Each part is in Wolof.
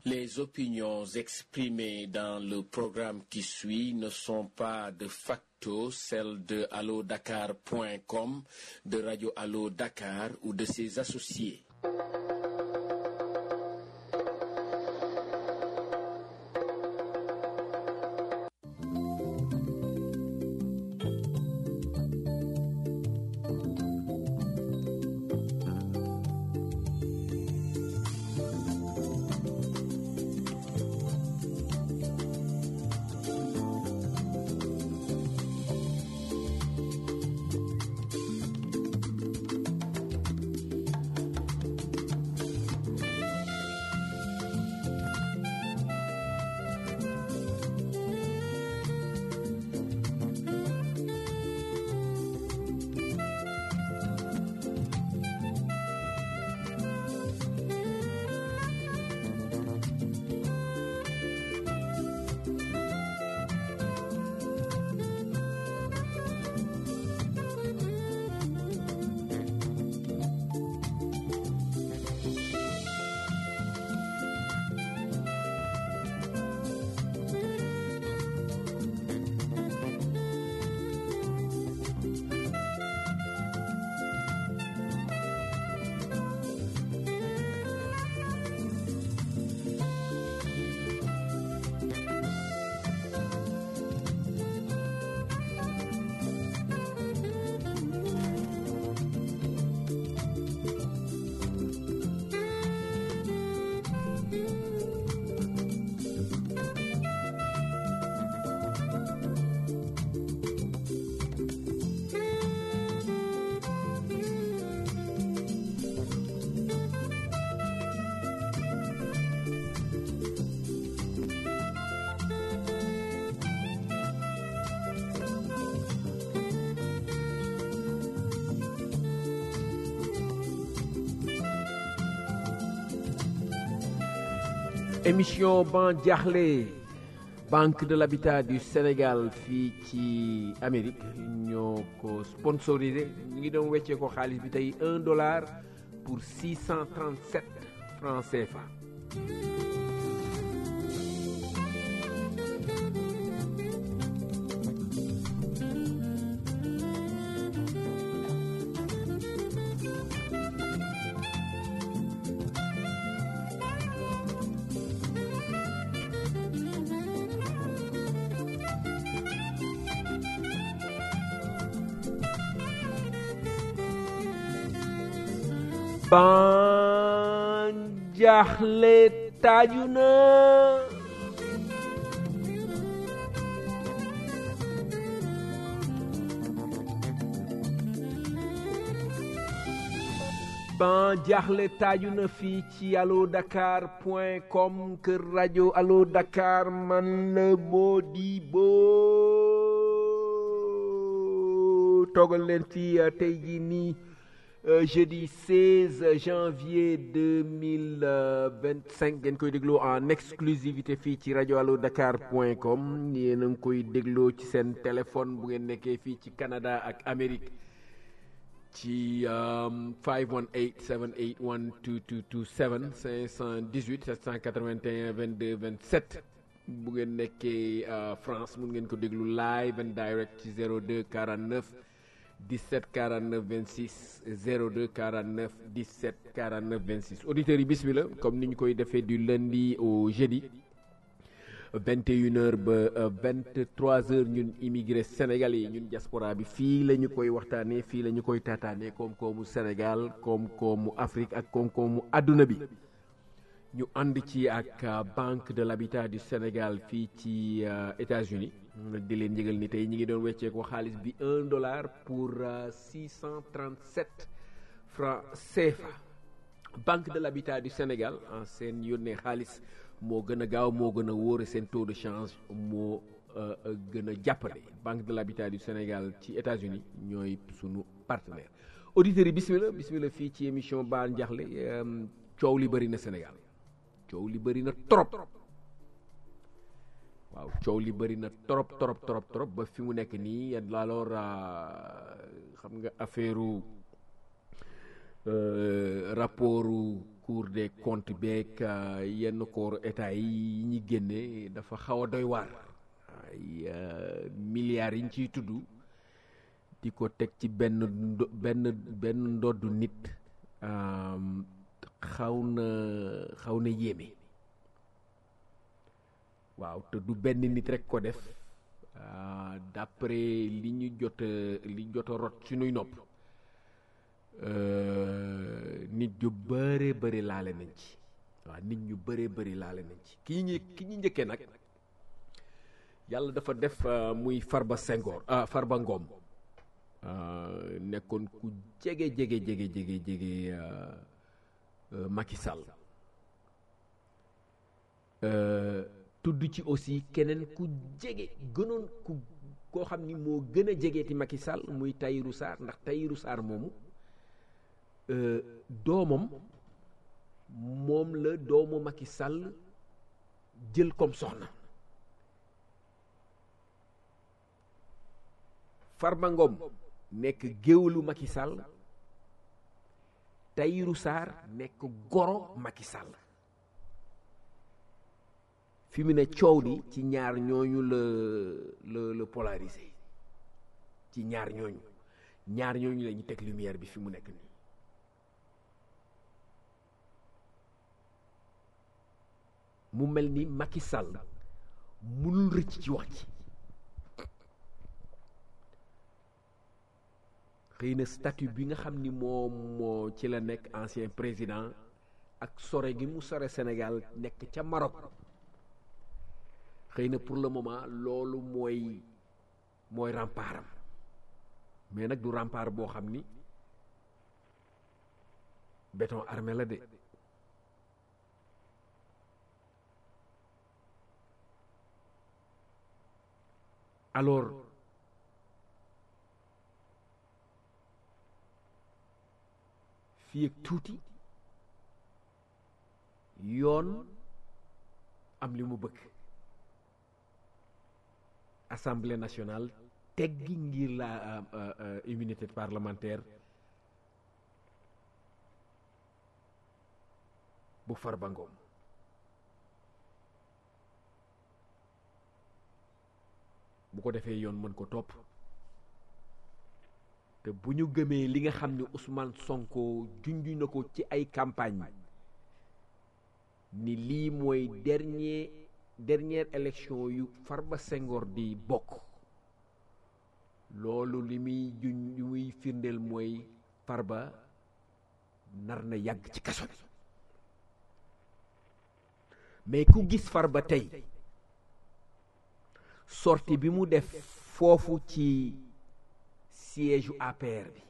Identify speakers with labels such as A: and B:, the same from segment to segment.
A: Les opinions exprimées dans le programme qui suit ne sont pas de facto celles de allodakar.com, de Radio Allo Dakar ou de ses associés.
B: émission ban jaaxle banque de l'habitat du Sénégal fii ci Amérique ñoo ko sponsorisé ñu ngi doon weccee ko xaalis bi tey un dollar pour 637 francs CFA. ban jaaxle taaju na ban jaaxle taaju na fii ci allo dakar point com kër rajo allo dakar man la Modibo toogal leen fii tey jii nii Euh, jeudi 16 janvier 2025 ngeen koy dégloo en exclusivité fii ci rajo allo dakar point com yéen a ngi koy dégloo ci seen téléphone bu ngeen nekkee fii ci Canada ak Amérique ci 518 781 2227 518 781 22 27 bu ngeen nekkee France mun ngeen ko déglu live and direct ci 02 49 17 49 26 02 49 17 49 26 auditeurs yi bismillah comme ni ñu koy defee du lundi au jeudi 21h ba 23h ñun immigré sénégalais yi ñun diaspora bi fii la ñu koy waxtaanee fii la ñu koy taataanee koom-koomu Sénégal koom-koomu Afrique ak koom-koomu àdduna bi ñu ànd ci ak Banque de l'Habitat du Sénégal fii ci États-Unis di leen yëgal ni tey ñi ngi doon wecceeku xaalis bi un dollar pour six cent trente sept francs CFA Banque de l'Habitat du Sénégal seen yónnee xaalis moo gën a gaaw moo gën a wóore seen taux de change moo gën a jàppale Banque de l'Habitat du Sénégal ci États-Unis ñooy sunu partenaire auditeurs yi bismillah bismillah fii ci émission Ban Diakhli coow li bëri na Sénégal coow li bëri na trop waaw coow li bëri na trop trop trop trop ba fi mu nekk nii alors xam nga affaire rapportu cour des comptes beeg yenn corps état yi ñi génne dafa xaw a doy waar ay milliards yi ñu ciy tudd di ko teg ci benn benn benn ndoddu nit xaw na xaw na yéeme waaw te du benn nit rek ko def d'après li ñu jot li jot a rot suñuy nopp nit ñu bëree bëri laale nañ ci waaw nit ñu bëree bëri laale nañ ci ki ñu ki ñu njëkkee nag yàlla dafa def muy Farba Senghor ah Farba Ngom nekkoon ku jege jege jege jege jege Macky Sall tudd ci aussi keneen ku jege gënoon ku koo xam ni moo gën a jegeeti Macky Sall muy Tahirou Sarr ndax Tahirou Sarr moomu doomam moom la doomu Macky Sall jël comme soxna Farba Ngom nekk géwélu Macky Sall Tahirou Sarr nekk goro Macky Sall fi mu ne coow li ci ñaar ñooñu la la la polarisé ci ñaar ñooñu ñaar ñooñu la ñu teg lumière bi fi mu nekk nii mu mel ni Macky Sall mënul rëcc ci wax ji xëy na statut bi nga xam ni moo moo ci la nekk ancien président ak sore gi mu sore Sénégal nekk ca Maroc xëy na pour le moment loolu mooy mooy rempartam mais nag du rempart boo xam ni béton armé la de alors fii ak tuuti yoon am li mu bëgg assemblée nationale teggi ngir la immunité parlementaire bu Farba Ngom bu ko defee yoon mën ko topp te bu ñu gëmee li nga xam ne Ousmane Sonko junj na ko ci ay campagne ni lii mooy dernier dernière élection yu Farba Senghor di bokk loolu li muy juñ li muy firndeel mooy Farba nar na yàgg ci kaso bi mais ku gis Farba tey sortie bi mu def foofu ci siège u APR bi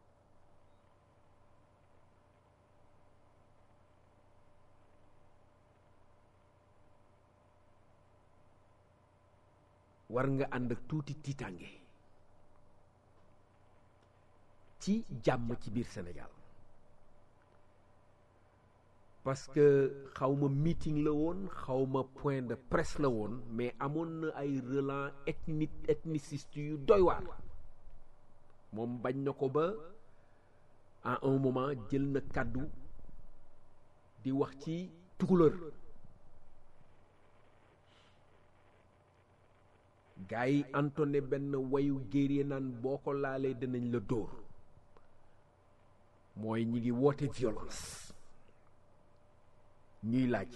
B: war nga ànd ak tuuti tiitange ci jàmm ci biir Sénégal parce que xawma meeting la woon xawma point de presse la woon mais amoon na ay relents ethnique ethniciste yu doy waar moom bañ na ko ba à un moment jël na kàddu di wax ci tukulër gaa yi antonné benn wayu géeree naan boo ko laalee dinañ la dóor mooy ñi ngi woote violence ñuy laaj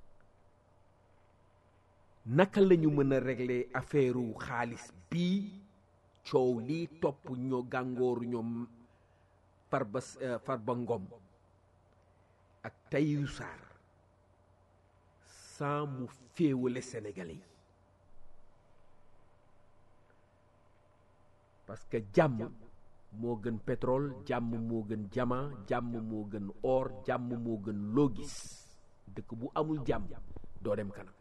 B: naka lañu mën a régler affaire xaalis bii coow lii topp ñoo gàngooru ñoom Farba Farba Ngom ak Tahirou Sarr sans mu féewale Sénégalais yi parce que jàmm moo gën pétrole jàmm moo gën diamant jàmm moo gën or jàmm moo gën loo gis dëkk bu amul jàmm doo dem kanam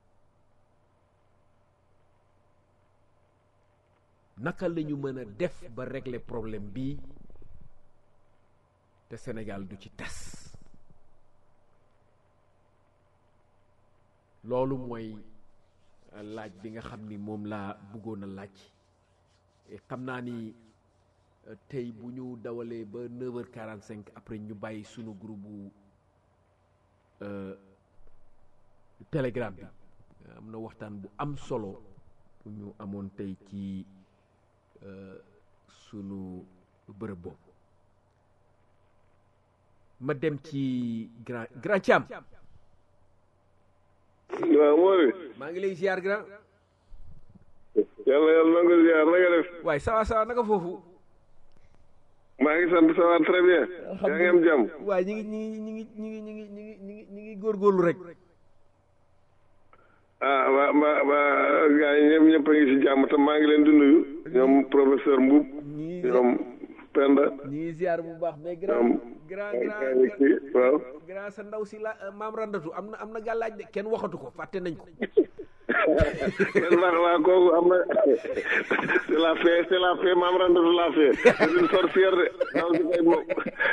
B: naka la ñu mën a def ba régler problème bii te Sénégal du ci tas loolu mooy laaj bi nga xam ni moom laa bëggoon a laaj xam naa ni tey bu ñu dawalee ba 9h45 après ñu bàyyi sunu groupe bu telegram bi am na waxtaan bu am solo bu ñu amoon tey ci sunu bërëb boobu ma dem ci grand grand Thiam
C: waaw Mori
B: maa ngi lay ziar grand
C: yàlla yàlla nangu ziar na nga def
B: waaye sawa sawa naka foofu
C: maa ngi sant ça va très bien yaa ngi am jàmm
B: waaye ñi ngi ñi ngi ñi ngi ñi ngi ñi ngi ñi ngi ñi ngi góorgóorlu rek
C: ah waa waa waa gars yi ñëpp ñëpp a ngi si jàmm te maa ngi leen di nuyu ñoom professeur Mboub
B: ñi
C: ñoom Penda
B: ñi ngi ziar bu baax mais grand
C: ñoom
B: grand
C: ay
B: grand
C: gars yi kii waaw
B: grand sa ndaw si la maam randatu am na am na gàllaaj de kenn waxatu ko fàtte nañ ko
C: waa waa kooku am na c'est la fée c'est la fée maam randatu la fée c'est une sorcière de naw si kay moom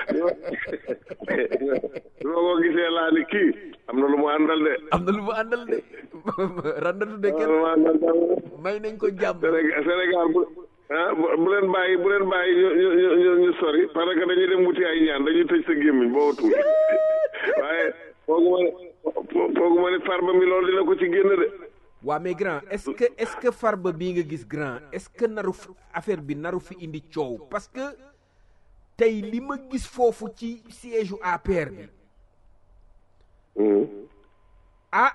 C: bi ma ko gisee laa ni kii am na lu mu àndal de
B: am na lu mu àndal de randatu de
C: am na
B: kenn
C: lu mu àndal de
B: may nañ ko jàmm
C: Sénégal Sénégal bu ah bu bu leen bàyyi bu leen bàyyi ñu ñu ñu ñu sori parce que dañuy dem wuti ay ñaan dañuy tëj sa gémmiñ boo tuuti waaye foogu ma ne foogu ma ne farba mi loolu dina ko ci génn de
B: waa mais grand est-ce que est-ce que farba bii nga gis grand est-ce que naru fi- affaire bi naru fi indi coow parce que tey li ma gis foofu ci siège u APR bi ah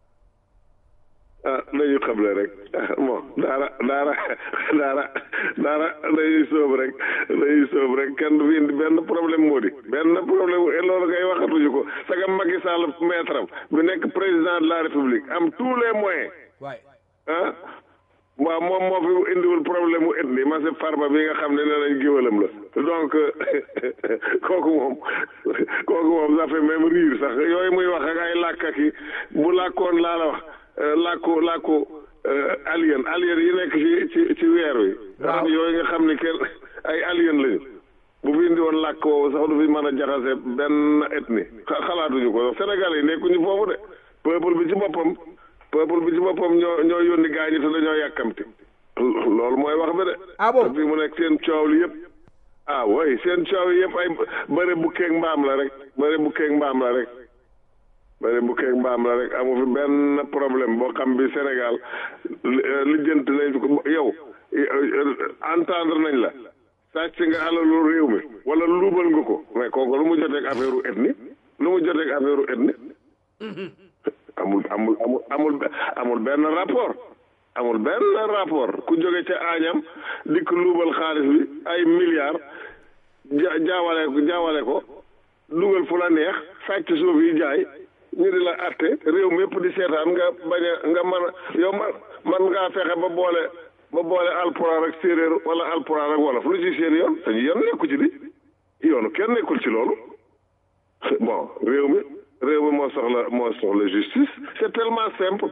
C: ah dañuy xamle rek ah bon daara daara daara daara dañuy sóob rek dañuy sóob rek kenn du fi indi benn problème moo di benn problème et loolu kay waxatuñu ko sagam Macky Sall maître am bu nekk président de la République am tous les moyens
B: waaye
C: ah waaw moom moo fi indiwul problème mu ethnie ma se farba bi nga xam ne nee nañ géwalam la donc kooku moom kooku moom ça fait même rire sax yooyu muy wax ak ay làkk ak yi bu làkkoon laa la wax euh, làkku làkku euh, alien alien yi nekk ci ci ci weer wi
B: Waaw.
C: rab yooyu nga xam ni kenn ay alien lañu bu fi indi woon làkk woowu sax du fi mën a jaxase benn ethnie xa- xalaatuñu ko Sénégal yi nekkuñu foofu de peuple bi ci boppam peuple bi ci boppam ñoo ñoo yónni gaañu te dañoo yàkkamti loolu mooy wax bi de
B: Ah bon?
C: te fii mu nekk seen coow li yëpp ah way seen coow yi yëpp ay bëre bu keeg mbaam la rek bëre bu keeg mbaam la rek bëre bu keeg mbaam la rek amu fi benn problème boo xam bi Sénégal li- euh, lijjanti nañ ko yow entendre nañ la sàcc nga alalu réew mi wala luubal nga ko mais kooku lu mu joteeg affaire u ethnie lu mu joteeg affaire u ethnie amul amul amul amul amul benn rapport amul benn rapport ku jóge ca aañam dikk luubal xaalis bi ay milliards ja jaawale ko jaawale ko dugal fu la neex sàcc suuf yi jaay ñu di la atte réew mi yëpp di seetaan nga bañ a nga mën a yow man man ngaa fexe ba boole ba boole alpulaar ak séeréer wala alpulaar ak wolof lu ci seen yoon dañu yoon nekku ci di yoonu kenn nekkul ci loolu bon réew mi réew mi moo soxla moo soxla justice c'est tellement simple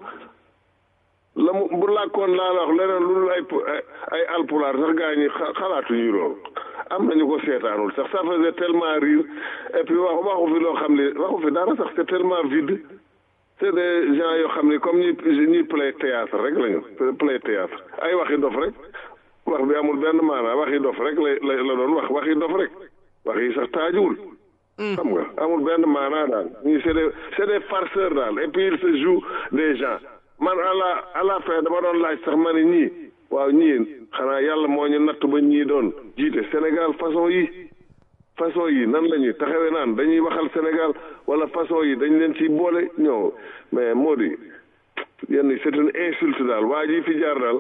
C: la mu bu làkkoon laa la wax leneen lu dul ay pu- ay ay alpulaar sax gaa ñi xa- xalaatuñu loolu am nañu ko seetaanul sax ça faisait tellement rire et puis wax waxu fi loo xam ne waxu fi dara sax c'est tellement vide c'est des gens yoo xam ne comme ñuy ñuy play théâtre rek lañu play théâtre ay waxi dof rek wax bi amul benn maanaa waxi dof rek la la la doon wax waxi dof rek wax yi sax taajuwul xam nga amul benn maanaa daal ñii c'est des c'est des farceurs daal et puis il se joue des gens man à la à la fin dama doon laaj sax ma ne ñii waaw ñii xanaa yàlla moo ñu natt ba ñii doon jiite Sénégal façon yi façon yi nan la ñuy taxawee naan dañuy waxal Sénégal wala façon yi dañ leen ci boole ñëw mais moo di yenn yi c'est une insulte daal waa ji fi jaar daal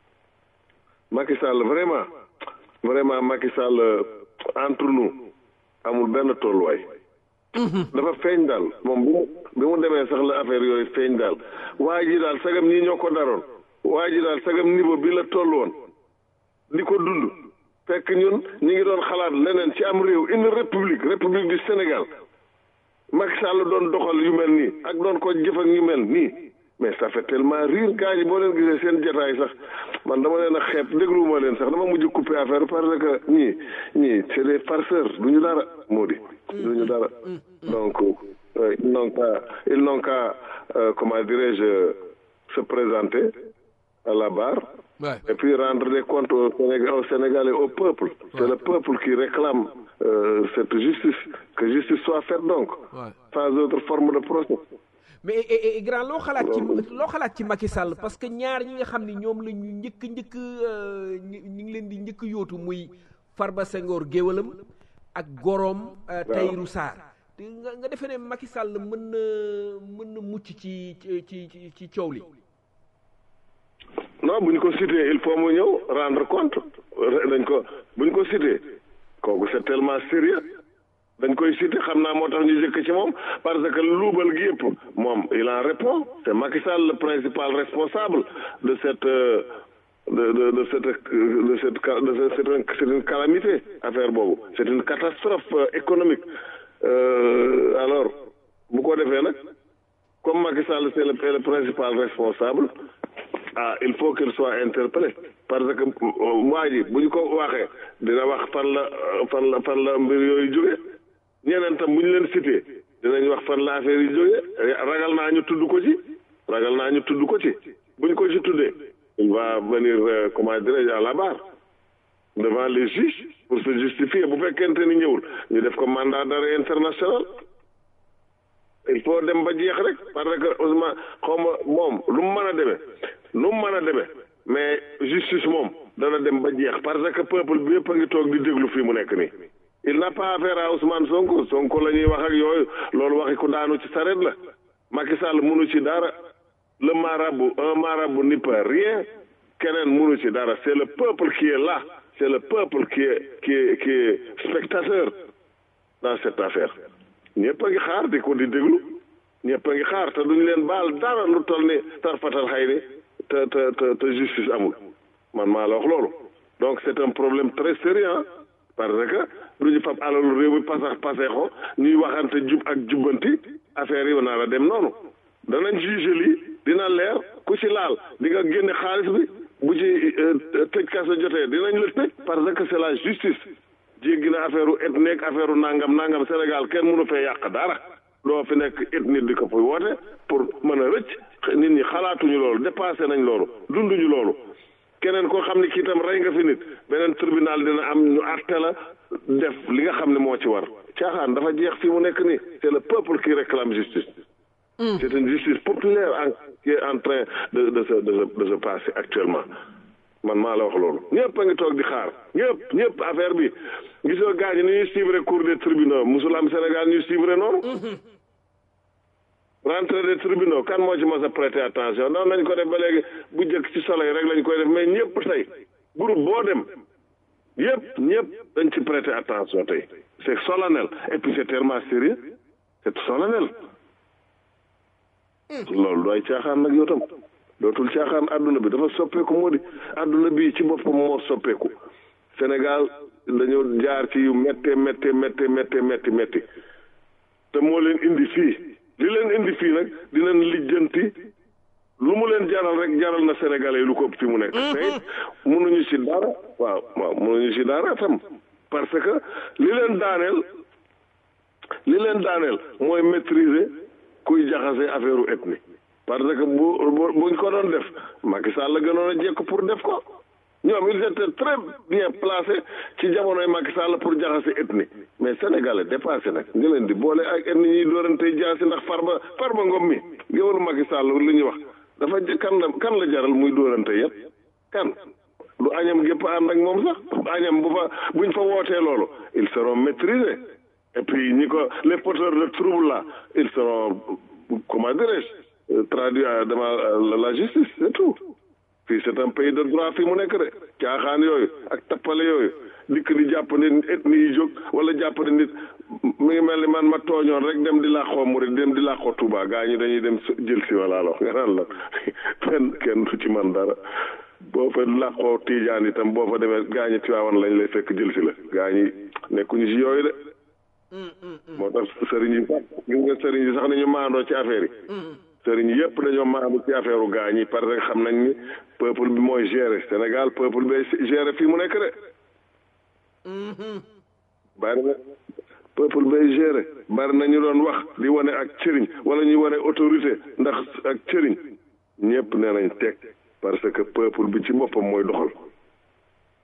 C: Macky Sall vraiment vraiment Macky Sall euh, entre nous amul benn tolluwaay dafa feeñ daal moom bi mu bi mu demee sax la affaire yooyu feeñ daal waa ji daal sagam ñii ñoo ko daroon waa ji daal sagam niveau bi la toll woon di ko dund fekk ñun ñi ngi doon xalaat leneen ci am réew une république république du Sénégal Macky Sall doon doxal yu mel nii ak doon ko jëf ak ñu mel nii mais ça fait tellement rire gars yi boo leen gisee seen jotaay sax man dama leen a xeeb dégluwuma leen sax dama mujj couper affaire parce que ñii ñii c'est des farceurs du ñu dara moo di du ñu dara donc euh, ils n'ont qu'à ils n'ont qu'à euh, comment dirais-je se présenter à la barre
B: Ouais.
C: et puis rendre des comptes au Sénégal, au Sénégal et au peuple. C'est le peuple qui réclame euh, cette justice, que justice soit faite donc,
B: Ouais.
C: sans autre forme de procès.
B: mais et, et, grand loo xalaat ci loo xalaat ci Macky Sall parce que ñaar ñi nga xam ni ñoom la ñu njëkk njëkk ñu ngi leen di njëkk yootu muy Farba Senghor géwalam ak goroom Tahirou Sarr te nga nga defee ne Macky Sall mën na mën na mucc ci ci ci ci coow li
C: non bu ñu ko cité il faut mu ñëw rendre compte dañ ko bu ñu ko cité kooku c'est tellement sérieux dañ koy cité xam naa moo tax ñu jëkk ci moom parce que luubal gi yëpp moom il en répond c'est Macky Sall le principal responsable de cette de de de cette de cette de cette c'est une calamité affaire boobu c'est une catastrophe économique euh, alors bu ko defee nag comme Macky Sall c'est le, le principal responsable ah il faut qu'il soit interpellé parce que waa ji bu ñu ko waxee dina wax fan la fan la fan la mbir yooyu jóge ñeneen tam bu ñu leen cité dinañ wax fan la affaire yi jóge ragal naa ñu tudd ko ci ragal naa ñu tudd ko ci bu ñu ko ci tuddee il va venir euh, comment dirais-je à la barre devant les juges pour se justifier bu fekkente ni ñëwul ñu def ko mandat d'arrêt international il faut dem ba jeex rek parce que Ousmane xaw ma moom lu mu mën a demee lu mu mën a demee mais justice moom dana dem ba jeex parce que peuple bi yëpp a ngi toog di déglu fii mu nekk nii il n'a pas affaire à Ousmane Sonko Sonko la ñuy wax ak yooyu loolu waxi ku daanu ci saret la Macky Sall munu ci dara le marabout un marabout n'y peut rien keneen munu ci dara c'est le peuple qui est là c'est le peuple qui est qui est qui est spectateur dans cette affaire ñëpp a ngi xaar di ko di déglu ñëpp a ngi xaar te duñu leen baal dara lu toll ni tarfatal xay ni te te te te justice amul man maa la wax loolu donc c'est un problème très sérieux parce que du ñu fab alalu réew mi pasax paseexo ñuy waxante jub ak jubbanti affaire yi naa la dem noonu danañ juge lii dina leer ku ci laal di nga génne xaalis bi bu ci tëj kaso jotee dinañ la tëj parce que c'est la justice jéggi na affaire u ethnie ak affaire u nangam nangam Sénégal kenn mënu fee yàq dara doo fi nekk ethnie di ko fi woote pour mën a rëcc nit ñi xalaatuñu loolu dépassé nañ loolu dunduñu loolu keneen koo xam ne kii tam rey nga fi nit beneen tribunal dina am ñu àtte la def li nga xam ne moo ci war caaxaan dafa jeex fii mu nekk nii c'est le peuple qui réclame justice c'est une justice populaire en qui est en train de de se de se de se passer actuellement man maa la wax loolu ñëpp a ngi toog di xaar ñëpp ñëpp affaire bi gisoo gars ñi ni ñuy suivre cour des tribunaux musul am Sénégal ñuy suivre noonu rentrée des tribunaux kan moo ci mos a prêter attention noonu lañ ko def ba léegi bu njëkk ci soleil rek lañ koy def mais ñëpp tey groupe boo dem yëpp ñëpp dañ ci prêter attention tey c'est solennel et puis c'est tellement sérieux c'est solennel loolu dooy caaxaan nag yow tam dootul caaxaan àdduna bi dafa soppeeku moo di àdduna bi ci boppam moo soppeeku Sénégal dañoo jaar ci yu méttee méttee méttee méttee métti métti te moo leen indi fii li leen indi fii nag dinañ lijjanti lu mu leen jaral rek jaral na Sénégalais lu ko ëpp fi mu nekk tey mënuñu ci dara waaw waaw mënuñu ci dara tam parce que li leen daaneel li leen daaneel mooy maîtriser kuy jaxase affaire u ethnie parce que bu buñ ko doon def Macky Sall la gënoon a jekk pour def ko ñoom ils étaient très bien placés ci jamonoy Macky Sall pour jaxase ethnie mais sénégalais dépassé nag nga leen di boole ak ethnie ñuy doorante jaasi ndax farba farba ngom mi géwalu Macky Sall li ñuy wax dafa kan la kan la jaral muy doorante yëpp kan du añam gépp ànd ak moom sax añam bu fa buñ fa wootee loolu ils seront maîtrisés et puis ñi ko les porteurs de trouble là ils seront comment dirais-je traduits devant la justice c'est tout fii c'est un pays de droit fii mu nekk de caaxaan yooyu ak tappale yooyu dikk di jàpp nit ethnie yi jóg wala jàpp ne nit mi ngi mel ni man ma tooñoon rek dem di làqoo murid dem di làqoo Touba gaa ñi dañuy dem jël si wala alors nga naan la kenn kenn du ci man dara boo fa làqoo Tiijaan itam boo fa demee gaa ñi Tiwaawan lañ lay fekk jël si la gaa ñi nekkuñu si yooyu de moo tax sëriñ yi sax gis nga sëriñ yi sax nañu maandoo ci affaire yi sëriñ yëpp dañoo maandu ci affaire u gaa ñi parce que xam nañ ni peuple bi mooy gérer Sénégal peuple bi gérer fii mu nekk de bari na peuple bay gérer bari na ñu doon wax di wane ak cëriñ wala ñuy wane autorité ndax ak cëriñ ñëpp nee nañ teg parce que peuple bi ci boppam mooy doxal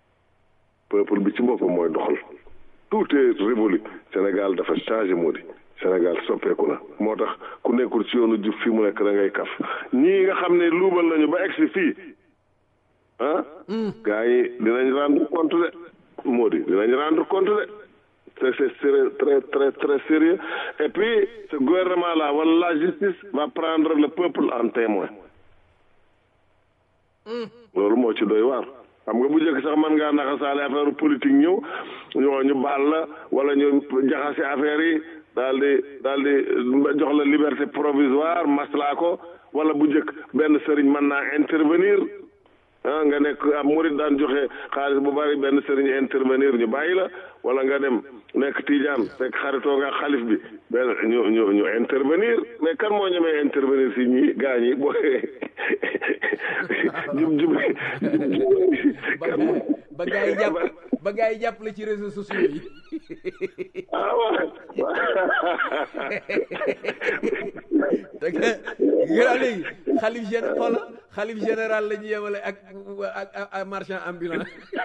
C: peuple bi ci boppam mooy doxal tout est révolu Sénégal dafa changé moo di Sénégal soppeeku na moo tax ku nekkul ci yoonu jub fii mu nekk da ngay kaf ñii nga xam ne luubal nañu ba egsi fii ah gars yi dinañ rendre compte de moo di dinañ rendre compte de c'est c'est sérieux très très très sérieux et puis ce gouvernement là wala la justice va prendre le peuple en témoin loolu moo ci doy waar xam nga bu njëkk sax mën ngaa naxasaale affaire politique ñëw ñoo ñu baal la wala ñu jaxase affaire yi daal di daal di jox la liberté provisoire maslaa ko wala bu njëkk benn sëriñ mën naa intervenir ah nga nekk ab murit daan joxe xaalis bu bari benn sëriñ intervenir ñu bàyyi la wala nga dem nekk tijaan fekk xaritoo nga xalif bi benn ñu ñu ñu intervenir mais kan moo ñemee intervenir si ñi gaa ñi boo jub jub kan moo
B: ba gaa yi jàpp ba gaa yi jàpp la ci réseaux sociaux yi
C: ah waaw
B: da nga gëraa léegi xalif général xoola xalif général la ñu yemale ak ak ak marchand ambulant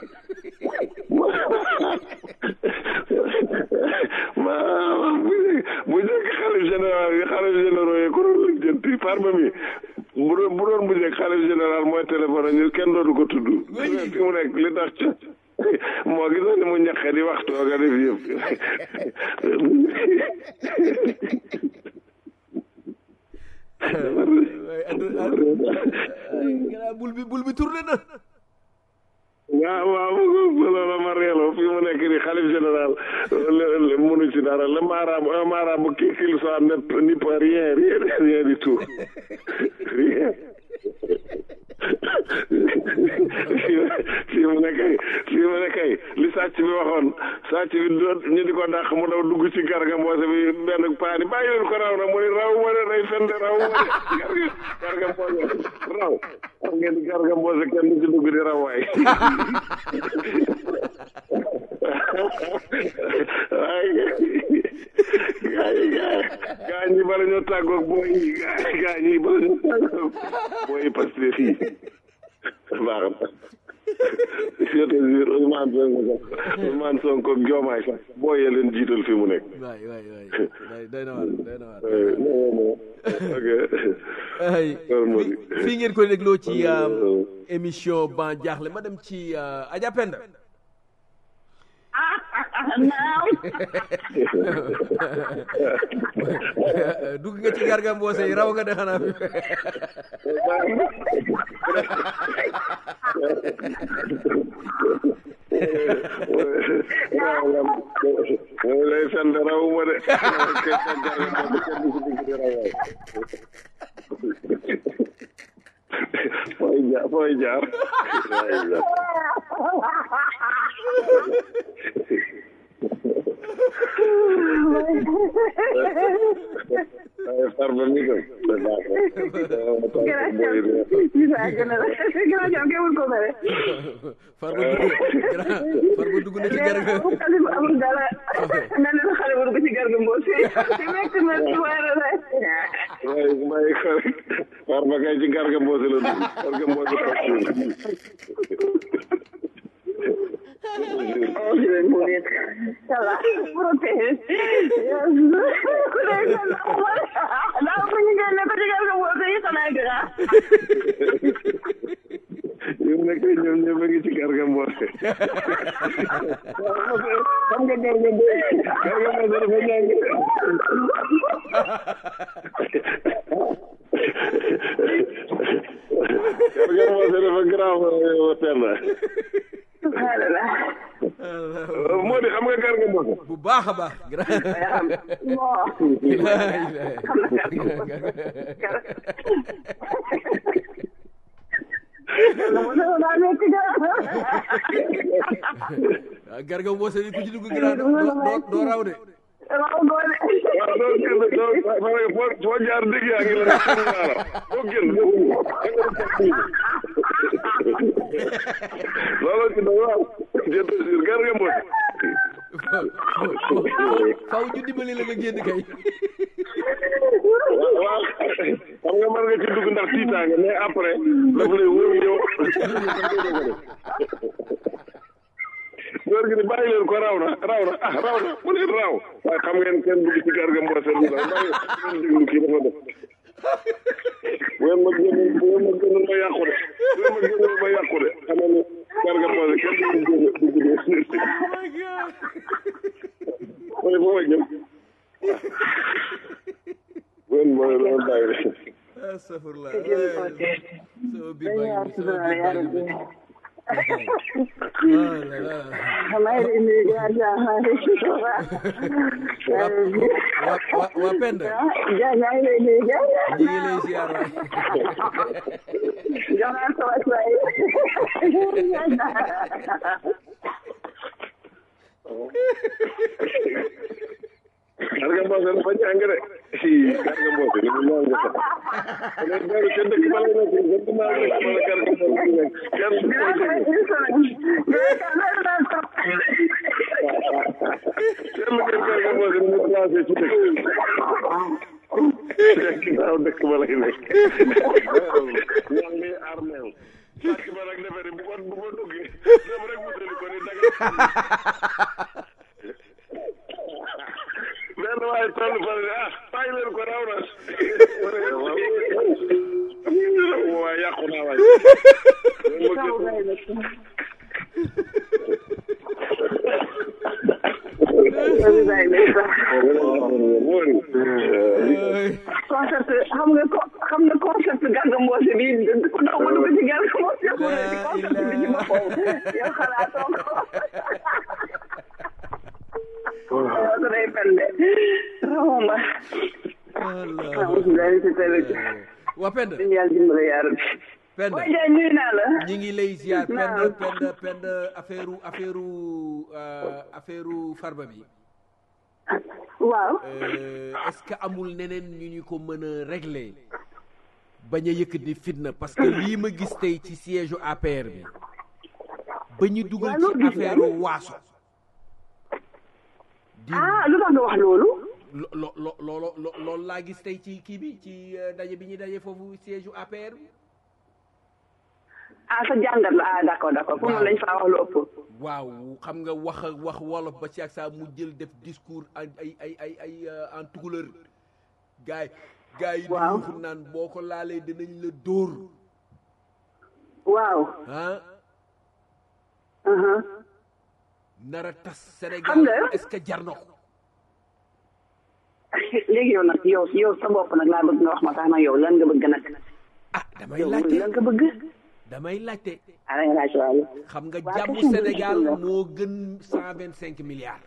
C: ma bu njëkk xalif général yi xalif généraux yi ko doon lijjanti farba mi bu doon bu doon bu njëkk xalif général mooy téléphone ñu kenn dootu ko tudd fi mu nekk li tax ca moo gis ni mu ñaqe di waxtu nga def yëpp
B: waaye adduna gannaaw bul bi bul bi tourné na
C: waaw waaw loolu ma reeloo fii mu nekk ni xalif général mënu ci dara le marabout un marabout qui qu'il soit ne n'y peut rien rien rien du tout rien fii mu ne kay fii mu ne kay li sàcc bi waxoon sàcc bi doon ñu di ko dàq mu daw dugg ci garga mboose bi benn paani bàyyi leen ko raw na mu ni raw ma ne day fende raw ma ne garga mboose raw xam ngeen ni garga mboose kenn du ci dugg di raw waay waaye gaa yi gaa ñi bala ñoo tàggoog booy yi gaa ñi bala ñoo tàggoog booy yi parce que fii baax na je te jure Ousmane Sonko Ousmane Sonko ak Diomaye sax booyee leen jiital fi mu nekk.
B: waay waay waay day na waar day na waar
C: ok.
B: ay fii ngeen ko dégloo ci émission ban jaaxle ma dem ci Adja Penda
D: naaw
B: dugg nga ci garga mboose yi raw nga de xanaa fi
C: moom lay sant rawuma de fooy jaar fooy jaar waaye farba mi ko
B: farba dugg farba dugg na ci garga
D: amul dara mel na xale bu dugg ci garga mboos ci mekk na ci waara la
C: waaye may ko rek farba kay ci garga mboose la dugg garga mboose
D: Salah, protéger. Ku nekk daa ko ñu génne ko ci garga mboos yi xanaa gra
C: ñoom nekk ñoom ñëpp a ngi ci garga mboose xam nga garga mboose garga mboose dafa ñàng garga mboose dafa grave Penda moo di xam nga garga mboose
B: bu baax a baax garga mboose bi ku ci dugg grand doo doo raw de
D: waaw doole
C: waaw doo génn doo foo foo jaar dégg yaa ngi la xam naa la doo génn loolu ci doy waaw je te jure garga mboose
B: faw ñu dimbali la nga génn kay
C: waaw xam nga mën nga ci dugg ndax tiitaange mais après daf lay wóor yow góor gi ni bàyyi bàyyi leen ko raw na raw na ah raw na mu leen raw waaye xam ngeen kenn dugg ci garga mboose bi la bàyyi ngeen déglu kii dafa def bu ngeen ma génnul bu ngeen ma génnul ma yàqu de bu ngeen ma génnul ma yàqu de xam nga ne garga mboose kenn du dugg dugg de mooy fu ma jëm bu ngeen ma leen bàyyi de
B: astafurlah
D: jëm ko tee
B: sama biir
D: dañu
B: baa
D: yaar
B: ngi
D: si
B: sama
D: dara
B: biir
D: yàlla
B: baa
D: bi
B: ngi oh là là
D: damay indi jaar jaar
B: waa waa waa Penda
D: jaar yaa ngi lay nuyu jaar
B: ñu ngi lay ziar waay
D: jox naa sa wàccuwaay
C: garga mboose dafa jàng de si garga mboose ni mu ñaan nga sax ne dara ca dëkk ba la nekk dëkk ba la nekk wala garga mboose nekk kenn du ko dégg kenn ngeen garga mboose ni mu placé ci dëkk ginnaaw dëkk ba lay nekk ñaan ngi armeel sàcc ba nag defe ne bu ko bu ko duggee dem rek wutali ko ni daga benn waaye toll fa ne ah bàyyi leen ko raw na waaye yàqu naa waay
D: concept xam nga ko xam nga concept Garga Mbossé bi ku daw ba dugg ci Garga Mbossé ku ne ci concept bi ci boppam yow xalaatoo ko waaw su day fen de raxuma alhamdulilah si tamit
B: waa Penda
D: dañu yàlla dimbale yaa rabbi
B: Penda
D: waaye jaay nuyu naa la
B: ñi ngi lay ziar Penda
D: Naam.
B: Penda Penda affaire affaire affaire farba bi
D: waaw
B: Euh, est-ce que amul neneen ñu ñu ko mën a régler bañ a yëkkati fitna parce que lii ma gis tey ci siège u APR bi ba ñu dugal
D: Waaw, loo
B: ci
D: gis
B: affaire
D: lan?
B: waaso di
D: ah lu tax nga wax loolu
B: lo lo lo loolo lo- loolu laa gis tey ci kii bi ci euh, daje bi ñuy daje foofu siège u APR bi
D: ah sa jàngat la ah d'accord d'accord pour man lañ faa wax lu ëpp
B: waaw xam nga wax a wax wolof ba ci ak saa mu jël def discours ay ay ay ay ay euh, en tukulër gaay gaay yi di
D: Waaw.
B: yuuxu naan boo ko laalee dinañ la dóor
D: waaw
B: ah
D: aha
B: nara tas
D: Xam
B: Sénégal
D: nga-
B: est-ce que jar na ko
D: léegi yow nag yow yow sa bopp nag laa bëgg nga wax ma sax nag yow lan nga bëgg nag
B: ah damay
D: yow
B: laajte
D: lan nga bëgg
B: damay laajte
D: ah da nga laaj waaye
B: xam nga
D: Waa,
B: jàmmu
D: question bi
B: Sénégal
D: question la.
B: moo gën cent vingt cinq milliards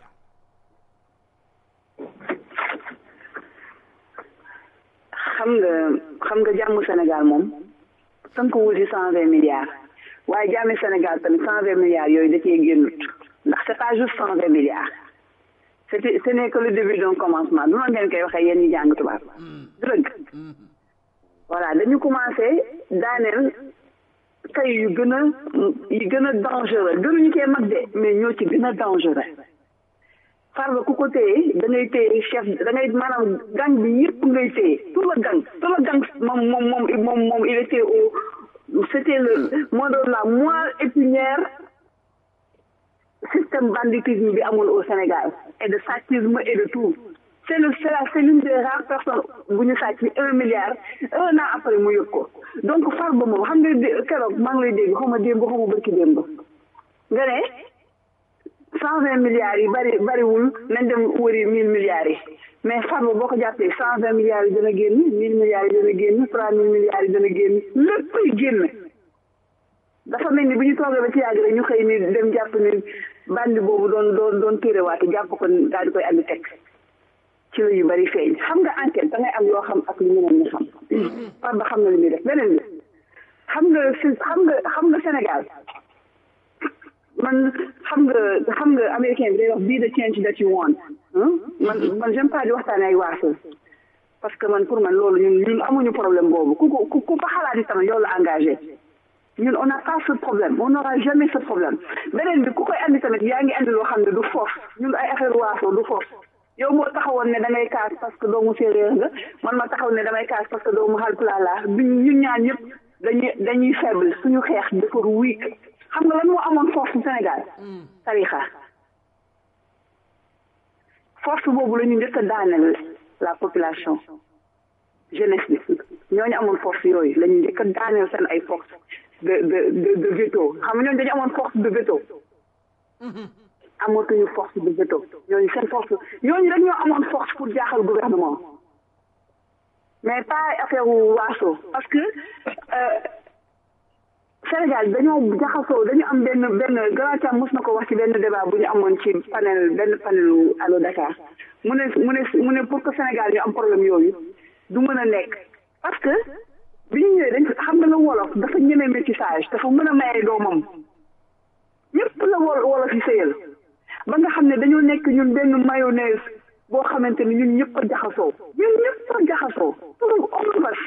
D: xam nga xam nga jàmm Sénégal moom tënkuwul ci cent vingt milliards waaye jàmmi Sénégal tamit cent vingt milliards yooyu da cee génnut ndax c'est pas juste cent vingt milliards c'était ce n'est que le début d'un commencement du noonu ngeen koy waxee yéen ñi jàng tubaab du dëgg voilà dañu commencé daaneel tey yu gën a yu gën a dangereux gënuñu cee mag de mais ñoo ci gën a dangereux farba ku ko téye da ngay téye chef da ngay maanaam gang bi yëpp ngay téye tout le gang tout le gang moom moom moom moom moom il était au c'était le moo doon la moelle épinière système banditisme bi amoon au Sénégal et de sàccisme et de tout c'est le c'est la c'est l'une des rares personnes bu ñu sàcc un milliard un an après mu yëg ko donc farba moom xam nga dé- keroog maa ngi lay dégg xaw ma démb xaw ma barki démb nga ne cent vingt milliards yi bari bariwul nañ dem wëri mille milliards yi mais farba boo ko jàppee cent vingt milliards yi dana génn mille milliards yi dana génn trois mille milliards yi dana génn léppay génn dafa mel ni bu ñu toogee ba ci yàgg rek ñu xëy ni dem jàpp ni bandi boobu doon doon doon téerewaate jàpp ko daal di koy andi teg ci la yu bari feeñ xam nga enquête da ngay am loo xam ak lu ñeneen ñi xam farba xam na li muy def beneen bi xam nga si xam nga xam nga Sénégal man xam nga xam nga américain bi day wax be the change that you want hein? man man j'aime pas di waxtaane ay waaso parce que man pour man loolu ñun ñun amuñu problème boobu ku ko ku ku fa xalaat itam yow la engagé ñun on n'a pas ce problème on n'aura jamais ce problème beneen bi ku koy andi tamit yaa ngi andi loo xam ne du foofu ñun ay affaire waaso du foofu yow moo taxawoon ne da ngay kaas parce que doomu séeréer nga man ma taxaw ne damay kaas parce que doomu Haalpulaar laa duñ ñun ñaan ñëpp dañuy dañuy faible suñu xeex dafa weak xam nga lan moo amoon foofu Sénégal tarixa force boobu la ñu njëkk a daaneel la population jeunesse bi ñooñu amoon force yooyu la ñu njëkk a daaneel seen ay force de de de de veto xam nga ñooñu dañu amoon force de veto amatuñu force de veto ñooñu seen force ñooñu rek ñoo amoon force pour jaaxal gouvernement mais pas affaire wu waaso parce que Sénégal dañoo jaxasoo dañu am benn benn grand cam mos na ko wax ci benn débat bu ñu amoon ci panel benn panelu Allo Dakar mu ne mu ne mu ne pour que Sénégal ñu am problème yooyu du mën a nekk parce que bi ñu ñëwee dañ xam nga la wolof dafa ñeme métissage dafa mën a maye doomam ñëpp la wol wolof yi sëyal ba nga xam ne dañoo nekk ñun benn mayonnaise boo xamante ni ñun ñëpp a jaxasoo ñun ñëpp a jaxasoo pour omnibus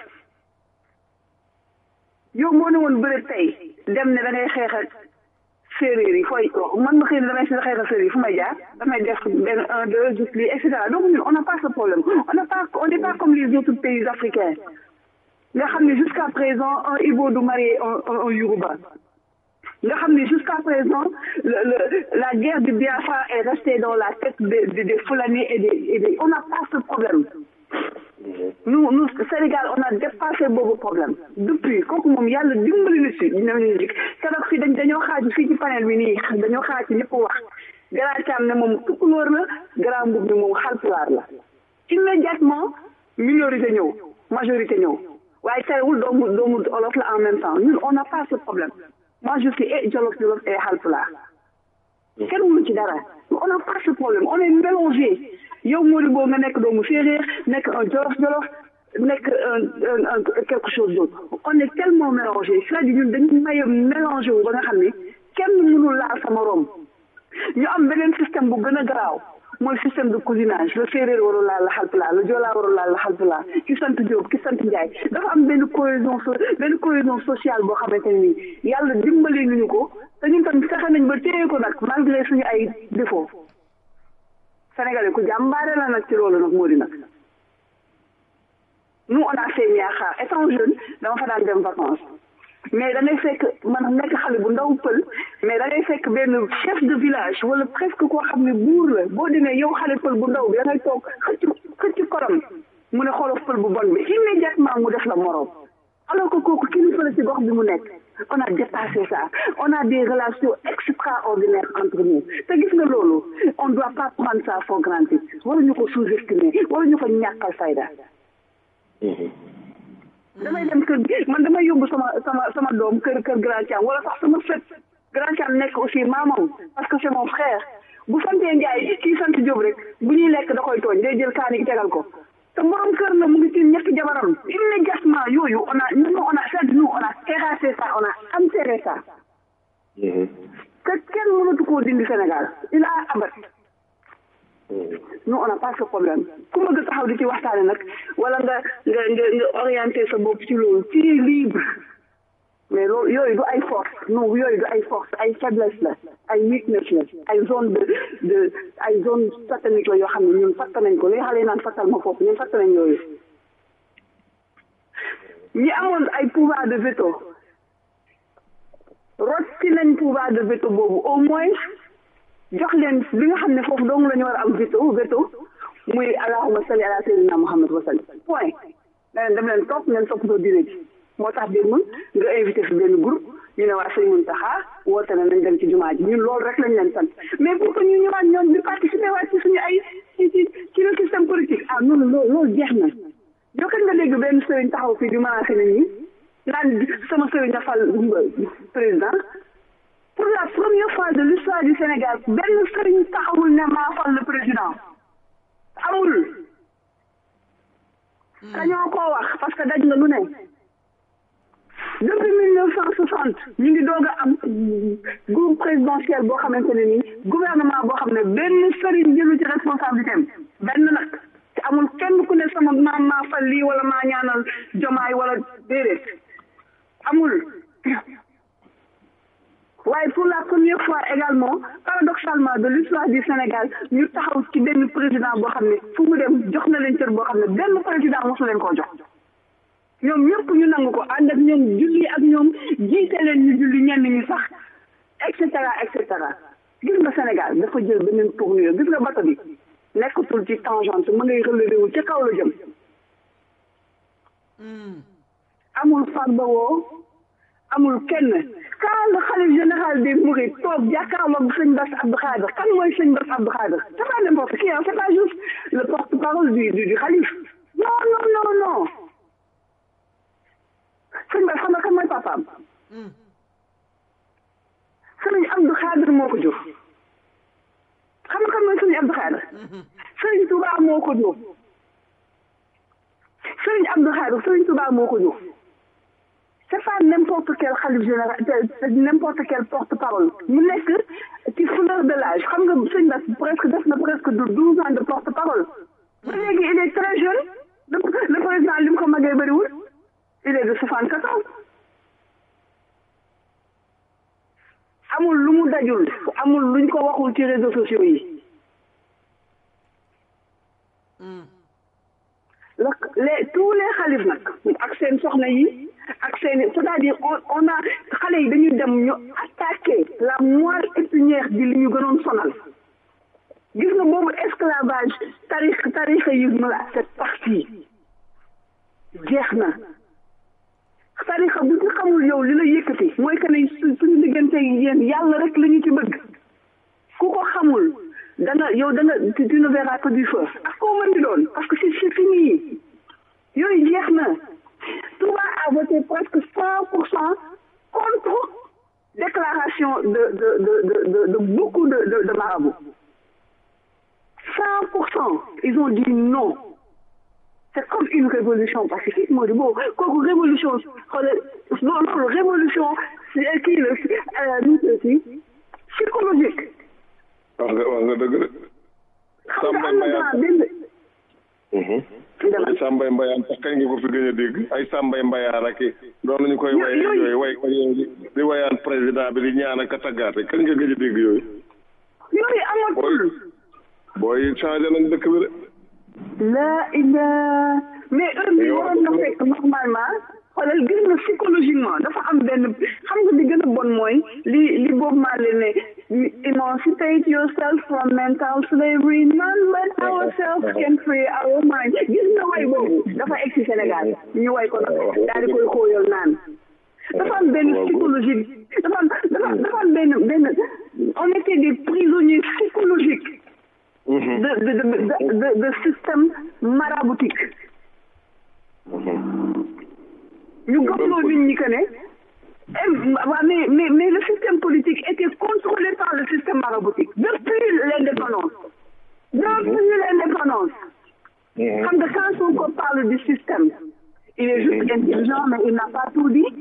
D: yow moo ne woon bëre tey dem ne da ngay xeex ak séeréer yi fooy man ma xëy ne damay xeex ak séeréer yi fu may jaar damay def benn un deux juste lii et cetera donc ñun on n'a pas ce problème on n'a pas on n'est pas comme les autres pays africains nga xam ne jusqu'à présent un Ibo du marié un un Yoruba nga xam ne jusqu'à présent le, le, la guerre du Biafra est restée dans la tête des de, de Fulani et des et des on n'a pas ce problème nous nous Sénégal on a dépassé boobu problème depuis kooku moom yàlla dimbali na si ñooñu jik keroog fii dañ dañoo xaaju fii ci panel bi nii dañoo xaaj ci ñëpp wax grand cam ne moom tukulóor la grand mbub bi moom xalpulaar la immédiatement minorité ñëw majorité ñëw waaye terewul doomu doomu olof la en même temps ñun on n'a pas ce problème moi je suis et jolof jolof et halpulaar kenn mënu ci dara on n'a pas ce problème on est mélangé yow Modibo nga nekk doomu séeréer nekk un jolof jolof nekk un un quelque chose d'autre on est tellement mélangé c'est-à-dire ñun dañu maye mélangé wu ba nga xam ne kenn mënul laal sama rom ñu am beneen système bu gën a garaaw mooy système de cousinage le séeréer warul laal la xalpulaar le joolaa warul laal la xalpulaar ki sant Diop ki sant Ndiaye dafa am benn cohésion so benn cohésion sociale boo xamante ne nii yàlla dimbali nañu ko te ñun tam fexe nañ ba téye ko nag malgré suñu ay défaut sénégalais ku jàmbaare la nag ci loolu nag moo di nag nous on a fait Niakhar étant jeune dama fa daan dem vacances mais da ngay fekk man nekk xale bu ndaw pël mais da ngay fekk benn chef de village wala presque koo xam ne buur la boo demee yow xale pël bu ndaw bi da ngay toog xëcc xëcc korom mu ne xoolal pël bu bon bi immédiatement mu def la moroom alors que kooku kilifa la ci gox bi mu nekk on a dépassé ça on a des relations extraordinaires entre nous te gis nga loolu on doit pas prendre ça for granted waruñu ko sous-estimer waruñu ko ñàkkal fayda damay dem kër man damay yóbbu sama sama sama doom kër kër grand Thiam wala sax sama sët grand Thiam nekk aussi maamam parce que c'est mon frère bu santee Ndiaye kii sant Diop rek bu ñuy lekk da koy tooñ day jël kaani gi tegal ko te borom kër la mu ngi ci ñetti jabaram immédiatement yooyu on a nous on a fait nous on a terrassé ça on a enterré ça que kenn mënatu koo dindi Sénégal il a abat nous on n'a pas ce problème ku bëgg taxaw di ci waxtaane nag wala nga nga nga nga orienté sa bopp ci loolu ci libre mais loolu yooyu du ay force non yooyu du ay force ay faiblesse la ay weakness la ay zone de de ay zone satanique la yoo xam ne ñun fatt nañ ko li xale yi naan fattal ma foofu ñun fatt nañ yooyu ñi amoon ay pouvoir de veto rot ci nañ pouvoir de veto boobu au moins jox leen li nga xam ne foofu dong la ñu war a am veto veto muy allahumma salli ala sayyidina muhammad wa sallim point ne leen dem leen topp ngeen toppatoo diine ji moo tax démb nga invité fi benn groupe ñu ne waa sëñ Muntaxa woote na nañ dem ci jumaa ji ñun loolu rek lañ leen sant mais pour que ñu ñëwaat ñoom di participer waat ci suñu ay ci ci ci le système politique ah noonu loolu loolu jeex na yow kat nga dégg benn sëriñ taxaw fii di menacé nit ñi naan sama sëriñ a fal président pour la première fois de l'histoire du Sénégal benn sëriñ taxawul ne maa fal le président amul kañoo koo wax parce que daj nga lu ne depuis mille neuf cent soixante ñu ngi doog a am groupe présidentiel boo xamante ne nii gouvernement boo xam ne benn sëriñ jëlu ci responsabilité am benn nag te amul kenn ku ne sama maam maa fal lii wala maa ñaanal jomaay wala déedéet amul waaye pour la première fois également paradoxalement de l'histoire du Sénégal ñu taxaw ci benn président boo xam ne fu mu dem jox na leen cër boo xam ne benn président mosu leen koo jox ñoom ñëpp ñu nangu ko ànd ak ñoom julli ak ñoom jiite leen ñu julli ñenn ñi sax et cetera et cetera gis nga Sénégal dafa jël beneen tournure gis nga bato bi nekkatul ci tangente ma ngay relevé wu ca kaw la jëm amul farba woo amul kenn quand le khalife général des mourides toog jàkkaarloog sëñ Bass Abdou Khadre kan mooy sëñ Bass Abdou Khadre c'est pas n'importe qui hein c'est pas juste le porte-parole du du du khalife non non non non sëñ Bass xam nga kan mooy papaam sëñ Abdou Khadre moo ko jur xam nga kan mooy sëñ Abdou Khadre sëñ Touba moo ko jur sëñ Abdou Khadre sëñ Touba moo ko jur c'est pas n'importe quel khalife général c'est n'importe quel porte-parole mu nekk ci fleur de l'âge xam nga sëñ Bass presque def na presque de douze ans de porte-parole ba léegi il est très jeune le le président li mu ko magee bëriwul il est de soixante-quatorze amul lu mu dajul amul luñ ko waxul ci réseaux sociaux yi la les tous les xalif nag ak seen soxna yi ak seen c'est-à-dire on on a xale yi dañuy dem ñu attaquer la moelle épinière bi li ñu gënoon sonal gis nga boobu esclavage tarix tarixisme la c'est parti jeex na tarixa bu ci xamul yow li la yëkkati mooy que ne suñu diggante yéen yàlla rek la ñu ci bëgg ku ko xamul da nga yow da nga tu ne verras que du feu ak koo mën di doon parce que c'est c'est fini yooyu jeex na Touba a voté presque cent pour cent contre déclaration de de de de de, de beaucoup de de, de marabouts cent pour cent ils ont dit non c'est comme une révolution pacifique moo di boobu kooku révolution xoolal loolu révolution kii la nu mu tuddati psychologique.
C: wax nga wax nga dëgg de.
D: xam nga am na grand benn.
C: ay Sambay Mbayaan sax kañ nga ko fi gën a dégg ay Sambay Mbayaan ak i doon nañu koy way yooyu way di wayaan président bi di ñaan ak a taggaate kañ nga gëj a dégg yooyu.
D: yooyu amatul.
C: booy changé nañ dëkk bi de.
D: la ila mais heure bi waroon na fekk normalement xoolal gis nga psychologiquement dafa am benn xam nga di gën a bon mooy li li boobu maa leen ne emancipate yourself from mental slavery none but ourselves can free our mind gis nga way boobu dafa egg si Sénégal ñu way ko nag daal di koy xóoyal naan dafa am benn psychologique dafa am dafa dafa am benn benn on était des prisonniers psychologiques de de de de de système maraboutique ñu gëmloo nit ñi que ne waaw mais mais mais le système politique était contrôlé par le système maraboutique depuis l'indépendance depuis l'indépendance xam nga quand Sonko parle du système il est juste intelligent mais il n'a pas tout dit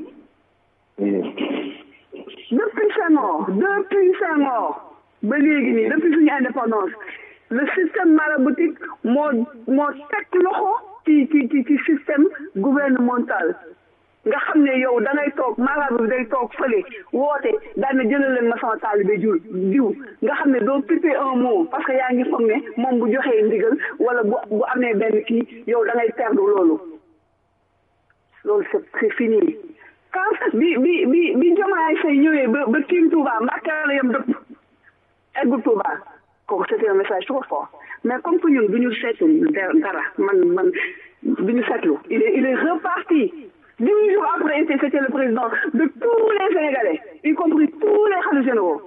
D: depuis Senghor depuis Senghor ba léegi nii depuis suñu indépendance le système maraboutique moo moo teg loxo ci ci ci ci système gouvernemental nga xam ne yow da ngay toog marabout bi day toog fële woote daan na jëlal leen ma sama taalibe jur diw nga xam ne doo piper un mot parce que yaa ngi foog ne moom bu joxee ndigal wala bu bu amee benn kii yow da ngay perdre loolu loolu c'est c'est fini quand bi bi bi bi Diomaye Faye ñëwee ba ba tiim Touba Mbàkke la yam dëpp eggul Touba kooku c'était un message trop fort mais comme que ñun du ñu seetlu dara man man du ñu seetlu il est il est reparti dix jours après c'était le président de tous les Sénégalais y compris tous les khalifes généraux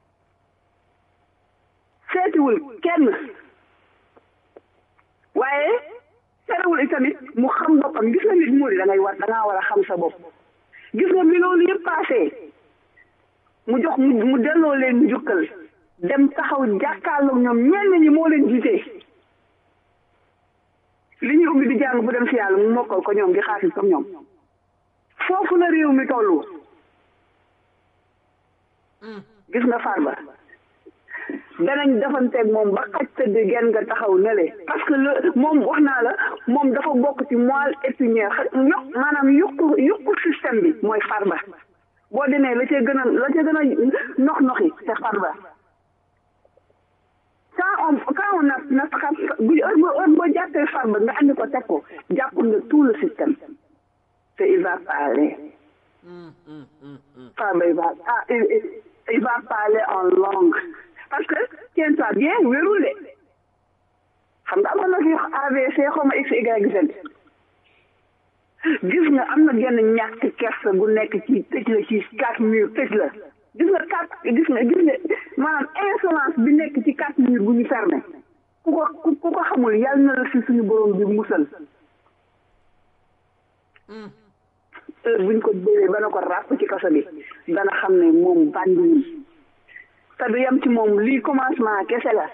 D: seetiwul kenn waaye terewul itamit mu xam boppam gis nga nit mu di da ngay war da ngaa war a xam sa bopp gis nga bi loolu yëpp passé mu jox mu mu delloo leen njukkal dem taxaw jàkkaarloog ñoom ñenn ñi moo leen jiite li ñuy ubbi di jàng bu dem si yàlla mu mokkal ko ñoom di xaasis comme ñoom foofu la réew mi tollu gis nga Farba danañ defanteeg moom ba xaj tëdd genn nga taxaw nele parce que le moom wax naa la moom dafa bokk ci moelle épinière yokk maanaam yokku yokku système bi mooy Farba boo demee la cee gën a la cee gën a nox noxi c'est Farba quand on quand on a na bu heure boo heure boo jàppee Farba nga andi ko teg ko jàpp nga tout le système te il va parler Farba il va ah il va parler en langue parce que tiens-toi bien wérul de xam nga amoon na fi AVC xaw ma x y z gis nga am na genn ñàkk kersa gu nekk ci tëj la ci quatre murs tëj la gis nga quatre gis nga gis nga maanaam insolence bi nekk ci quatre murs bu ñu fermé ku ko ku ko xamul yàlla na la si suñu borom bi musal heure buñ ko jëlee ba na ko ràpp ci kaso bi dana xam ne moom bàndiwul te du yem ci moom lii commencement kese la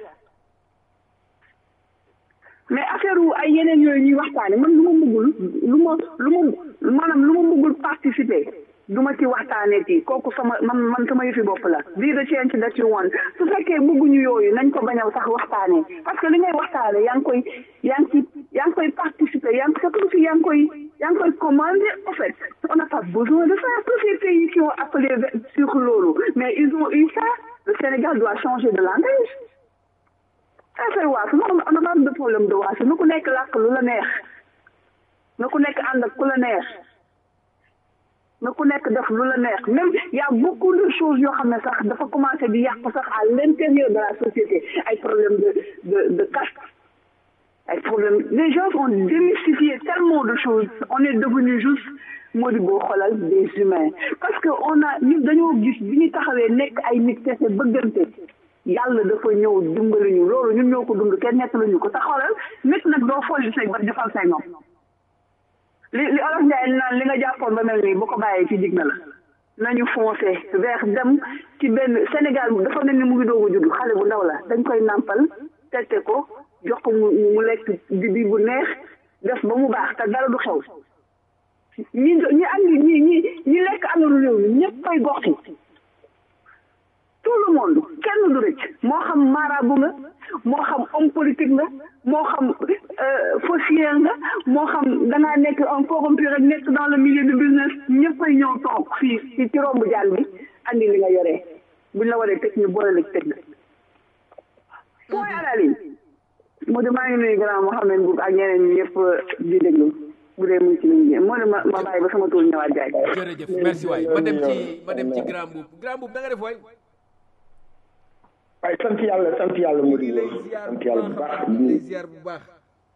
D: mais affaire wu ay yeneen yooyu ñuy waxtaane man lu ma bëggul lu ma lu ma maanaam lu ma bëggul participer du ma ci waxtaanee ci kooku sama man man sama yëfi bopp la bii de change that you want su fekkee bëgguñu yooyu nañ ko bañaw sax waxtaanee parce que li ngay waxtaane yaa ngi koy yaa ngi ci yaa ngi koy participer yaa ngi c'est comme si yaa ngi koy yaa ngi koy commander en fait on n'a pas besoin de ça tous ces pays qui ont appelé sur loolu mais ils ont eu ça le Sénégal doit changer de langage affaire waasu non on n'a pas de problème de waasu na ku nekk làkk lu la neex na ku nekk ànd ak ku la neex na ku nekk def lu la neex même y a beaucoup de choses yoo xam ne sax dafa commencé di yàq sax à l'intérieur de la société ay problème de de de caste ay problème les gens ont démystifié tellement de choses on est devenu juste moo di boo xoolal des humains parce que on a ñun dañoo gis bi ñu taxawee nekk ay nit kese bëggante yàlla dafa ñëw dimbali ñu loolu ñun ñoo ko dund kenn nekk lañu ko te xoolal nit nag doo folli say ba defal say nopp li li olof Njaay naan li nga jàppoon ba mel nii bu ko bàyyee ci dig na la nañu foncé vers dem ci benn Sénégal dafa mel ni mu ngi doog a judd xale bu ndaw la dañ koy nàmpal tette ko jox ko mu mu lekk di bi bu neex def ba mu baax te dara du xew ñi ñi andi ñi ñi ñi lekk alalu réew mi ñëpp koy gox ci tout le monde kenn du rëcc moo xam marabu nga moo xam homme politique nga moo xam foncier nga moo xam dangaa nekk un corrompu rek nekk dans le milieu du business ñëppay ñëw toog fii ci ci rombu jaan bi andi li nga yoree buñ la waree tëj ñu boole la tëj la point à la ligne moo de maa ngi nuyu grand Mohamed Boub ak ñeneen ñi yëpp di déglu bu dee mu ngi ci ligne bi moo de ma ma bàyyi ba sama tool ñëwaat jaay
B: jërëjëf merci waay ma dem ci ma dem ci grand Boub grand Boub da nga def waay
E: waaye sant yàlla sant yàlla mu di sant yàlla bu baax
B: lay ziar bu baax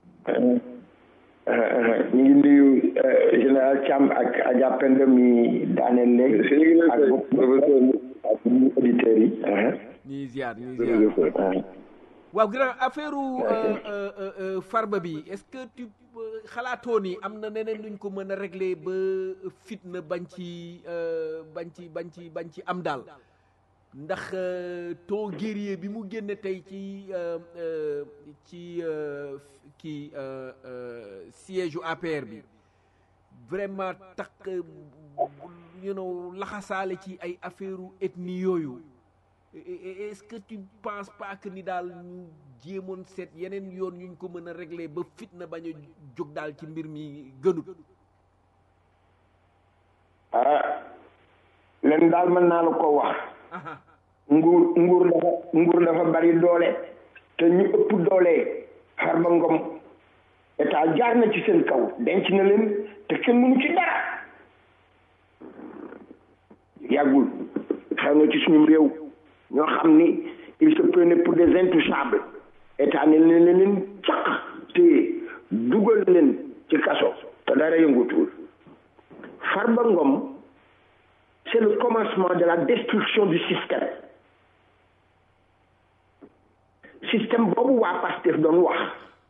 E: ñu ngi nuyu général Thiam ak Adja Penda mi daaneel léegi ak ak ñu auditeurs yi
B: ñuy ziar ñuy ziar waaw grand affaire farba bi est-ce que tu xalaatoo ni am na neneen luñ ko mën a régler ba fitna bañ ci bañ ci bañ ci bañ ci am daal ndax ton guerrier bi mu génne tey ci ci kii siège u APR bi vraiment tax you know laxasaale ci ay affaire u ethnie yooyu est-ce que tu penses pas que ni daal ñu jéemoon seet yeneen yoon yuñ ko mën a régler ba fitna bañ a jóg daal ci mbir mi gënut
E: ah leen daal mën naa la ko wax nguur nguur dafa nguur dafa bari doole te ñu ëpp doole Farba Ngom état jaar na ci seen kaw denc na leen te kenn mënu ci dara yàggul xew na ci suñu réew ñoo xam ni il se prenait pour des intouchables état ne leen leen caq te dugal leen ci kaso te dara yëngutul Farba Ngom c'est le commencement de la destruction du système système boobu waa Pastef doon wax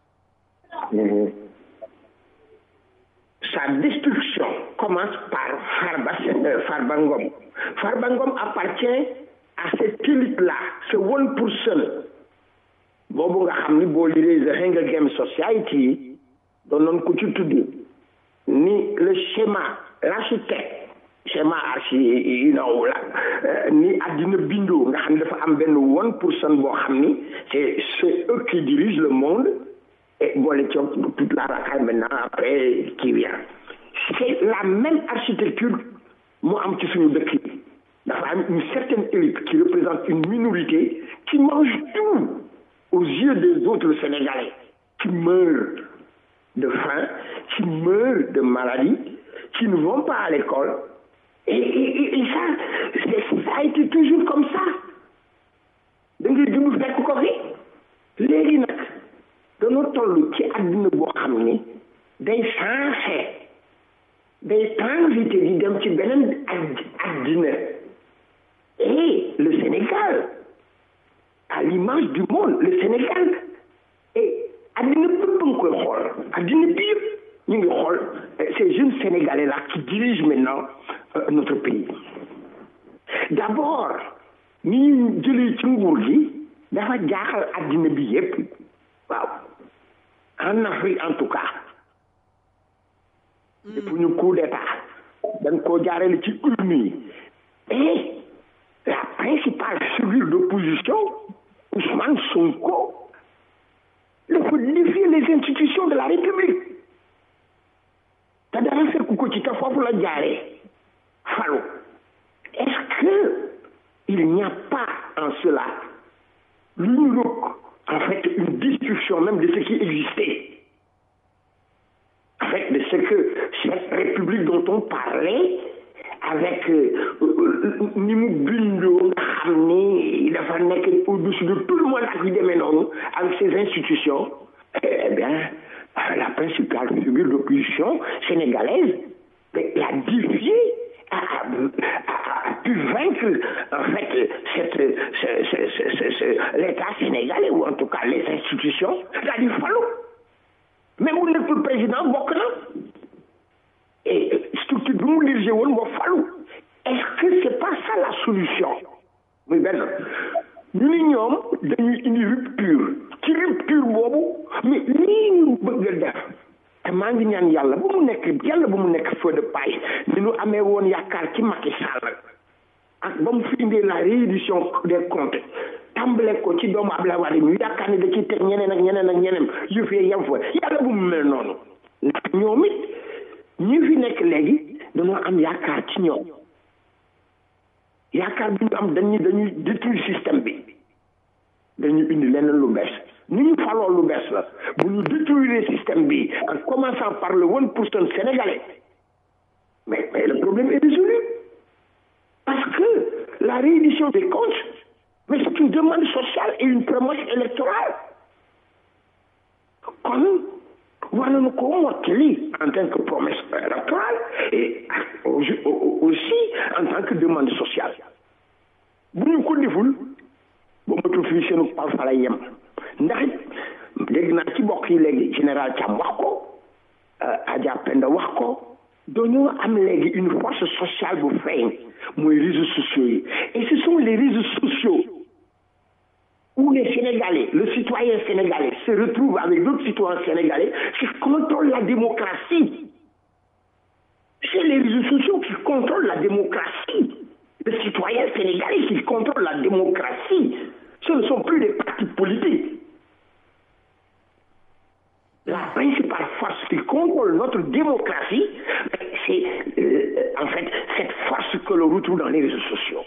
E: sa destruction commence par Farba Farba Ngom Farba Ngom appartient à cette élite-là ce one person boobu nga xam ni boo liree The Hunger Games Society doon noon ko ci tudd ni le schéma l'architecte schéma archi you know la ni àddina bindoo nga xam ne dafa am benn one person boo xam ni c'est c'est eux qui dirigent le monde et boole ci toute la racaille maintenant après qui vient c'est la même architecture moo am ci suñu dëkk yi dafa am une certaine élite qui représente une minorité qui mange tout aux yeux des autres Sénégalais qui meurent de faim qui meurent de maladie qui ne vont pas à l'école et, et, et ça ça a été toujours comme ça da ngay dund fekk ko fi léegi nag de dañoo toll ci àddina boo xam ni day changé day transité di dem ci beneen àddina et le Sénégal à l'image du monde le Sénégal et àddina bépp nga koy xool àddina bi yëpp ñu ngi xool ces jeunes Sénégalais là qui dirigent maintenant euh, notre pays d'abord ni ñu jëlee ci nguur gi dafa jaaxal àddina bi yëpp waaw en Afrique en tout cas depuis ñu coup d'état dañ koo jaarale ci urne yi et la principale figure d'opposition Ousmane Sonko dafa défier les institutions de la République te dara fekk ko ci te foofu la jaaree falu est-ce que il n'y a pas en cela l'une en fait une destruction même de ce qui existait en fait de ce que cette République dont on parlait avec ni mu bindoo nga xam ni dafa nekk au-dessus de tout le monde ak yu demee noonu avec ces institutions eh bien la principale figure d'opposition sénégalaise l'a défié a, a, a, pu vaincre en fait cette, ce, ce, ce, l'État sénégalais ou en tout cas les institutions l'a dit fallu même bu nekkul président bokk na et structure bi mu dirigé woon moo falu est-ce que c'est pas ça la solution muy benn ñu ni ñoom dañuy indi rupture ci rupture boobu mais lii ñu bëgg a def te maa ngi ñaan yàlla bu mu nekk yàlla bu mu nekk feu de paille ni ñu amee woon yaakaar ci Macky Sall ak ba mu fi indee la réédition des comptes tàmbale ko ci doomu Abdoulaye Wade ñu yaakaar ni da ciy teg ñeneen ak ñeneen ak ñeneen yëf yi yem fa yàlla bu mu mel noonu ndax ñoom it ñi fi nekk léegi dañoo am yaakaar ci ñoom yaakaar bi ñu am dañuy dañuy détruire système bi dañuy indi leneen lu bees ni ñu faloo lu bees la bu ñu détruire système bi en commençant par le one pour cent sénégalais mais mais le problème est résolu parce que la réédition des comptes mais c'est une demande sociale et une promesse électorale kon war nañu ko mottali en tant que promesse électorale et aussi en tant que demande sociale bu ñu ko deful ba matul fii seenu pal fa lay yem ndax dégg naa ci bokk yi léegi général Thiam wax ko Adja Penda wax ko dañoo am léegi une force sociale bu feeñ mooy réseaux sociaux yi et ce sont les réseaux sociaux où les Sénégalais, le citoyen sénégalais se retrouve avec d'autres citoyens sénégalais qui contrôlent la démocratie. C'est les réseaux sociaux qui contrôlent la démocratie. Les citoyens sénégalais qui contrôlent la démocratie. Ce ne sont plus des partis politiques. La principale force qui contrôle notre démocratie, c'est euh, en fait cette force que l'on retrouve dans les réseaux sociaux.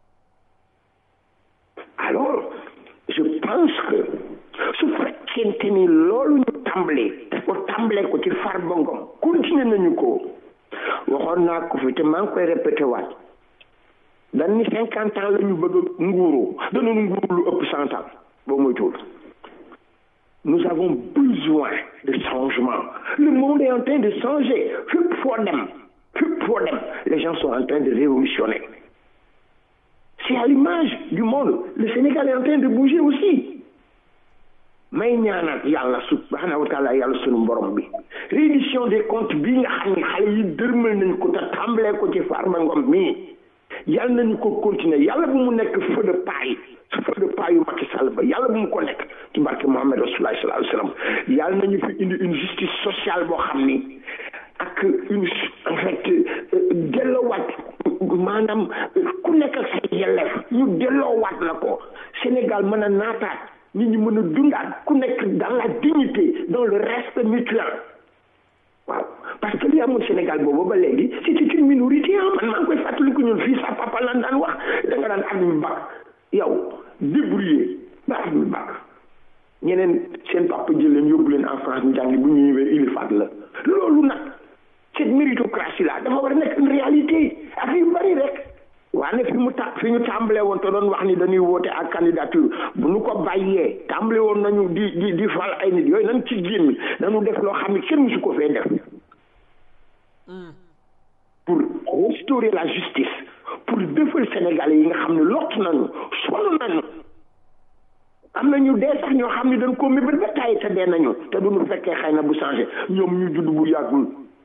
E: Alors, je pense que su fekkente ni loolu ñu tàmbalee ko tàmbalee ko ci Farba Ngom continuer nañu ko waxoon naa ko fi te maa ngi koy répété waat dañ ni cinquante ans la ñu bëgg a nguuru danañu nguuru lu ëpp cent ans boo moytuwul nous avons besoin de changement le monde est en train de changer fépp foo dem fépp foo dem les gens sont en train de révolutionner c'est à l'image du monde le Sénégal est en train de bouger aussi may ñaanal yàlla subhanahu wa taala yàlla sunu borom bi réédition des comptes bi nga xam ne xale yi dërmal nañ ko te tàmbalee ko ci Farba Ngom mii yàlla nañu ko continuer yàlla bu mu nekk feu de paille feu de paille yu Macky Sall ba yàlla bu mu ko nekk ci barke Mohamed Rasulullah sallallahu alayhi wa sallam yàlla nañu fi indi une justice sociale boo xam ni ak une en fait delloowaat maanaam ku nekk ak say yelleef ñu delloowaat la ko Sénégal mën a naataat nit ñi mën a dundaat ku nekk dans la dignité dans le respect mutuel waaw parce que li amoon Sénégal boobu ba léegi c'était une minorité ah man maa ngi koy fàttaliku ñun fii sa papa lan daan wax da nga daan at mi bak yow débrouillé ba at mi bak ñeneen seen papa jël leen yóbbu leen en France ñu jàngi bu ñu ñëwee ilifaat la loolu nag cette méritocratie là dafa war a nekk une réalité ak yu bari rek waaye fi mu ta fi ñu tàmbalee woon te doon wax ni dañuy woote ak candidature bu ñu ko bàyyee tàmbale woon nañu di di di fal ay nit yooyu nañ ci génn nañu def loo xam ne kenn musu ko fee def pour restaurer la justice pour defal Sénégalais yi nga xam ne lott nañu sonn nañu am na ñu dee sax ñoo xam ne dañ ko mébét ba tàyyi te dee nañu te duñu fekkee xëy na bu changé ñoom ñu judd bu yàggul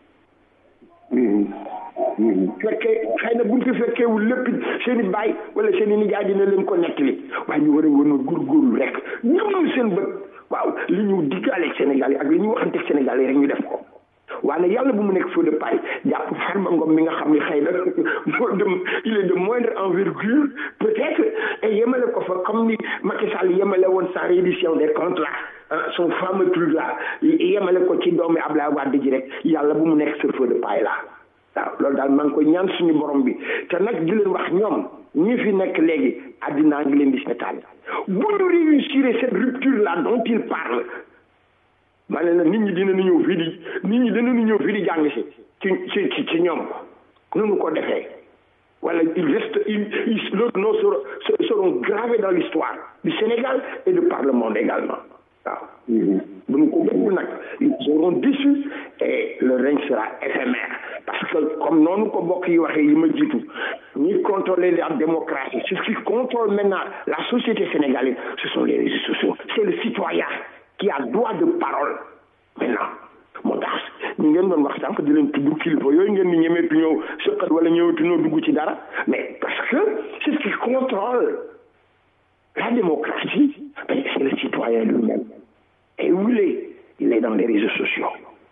E: fekkee xëy na buñ fi fekkeewul lépp seen i baay wala seen i nijaay dina leen ko nettali waaye ñu war a woon a góorgóorlu rek ñëwul seen bët waaw li ñu diggaaleeg Sénégal yi ak li ñu waxanteeg Sénégal yi rek ñu def ko waaye yàlla bu mu nekk feu de paille jàpp Farba Ngom mi nga xam ne xëy na moo dem il est de moindre envergure peut-être et yemale ko fa comme ni Macky Sall yemale woon sa reddition des comptes là son fameux truc là yemale ko ci doomi Ablaye Wade ji rek yàlla bu mu nekk ce feu de paille là waaw loolu daal maa ngi koy ñaan suñu borom bi te nag di leen wax ñoom ñi fi nekk léegi àddinaa ngi leen di seetaan bu ñu réussir cette rupture là dont il parle ma ne la nit ñi dinañu ñëw fii di nit ñi dinañu ñëw fii di jàng si ci ci ci ñoom nu ko defee wala il reste il il leurs noms seront seront gravés dans l'histoire du Sénégal et de par le monde également waaw bu ñu ko deful nag ils seront déçus et le règne sera éphémère parce que comme noonu ko bokk yi waxee yi ma jiitu ñi contrôler la démocratie ce qui contrôle maintenant la société sénégalaise ce sont les réseaux sociaux c'est le citoyen qui a droit de parole maintenant moo tax ñu ngeen doon wax sànq di leen tudd kilifa yooyu ngeen di ñemeetu ñëw sëqat wala ñëwetu ñëw dugg ci dara mais parce que c'est ce qui contrôle la démocratie c'est le citoyen lui-même et où il est il est dans les réseaux sociaux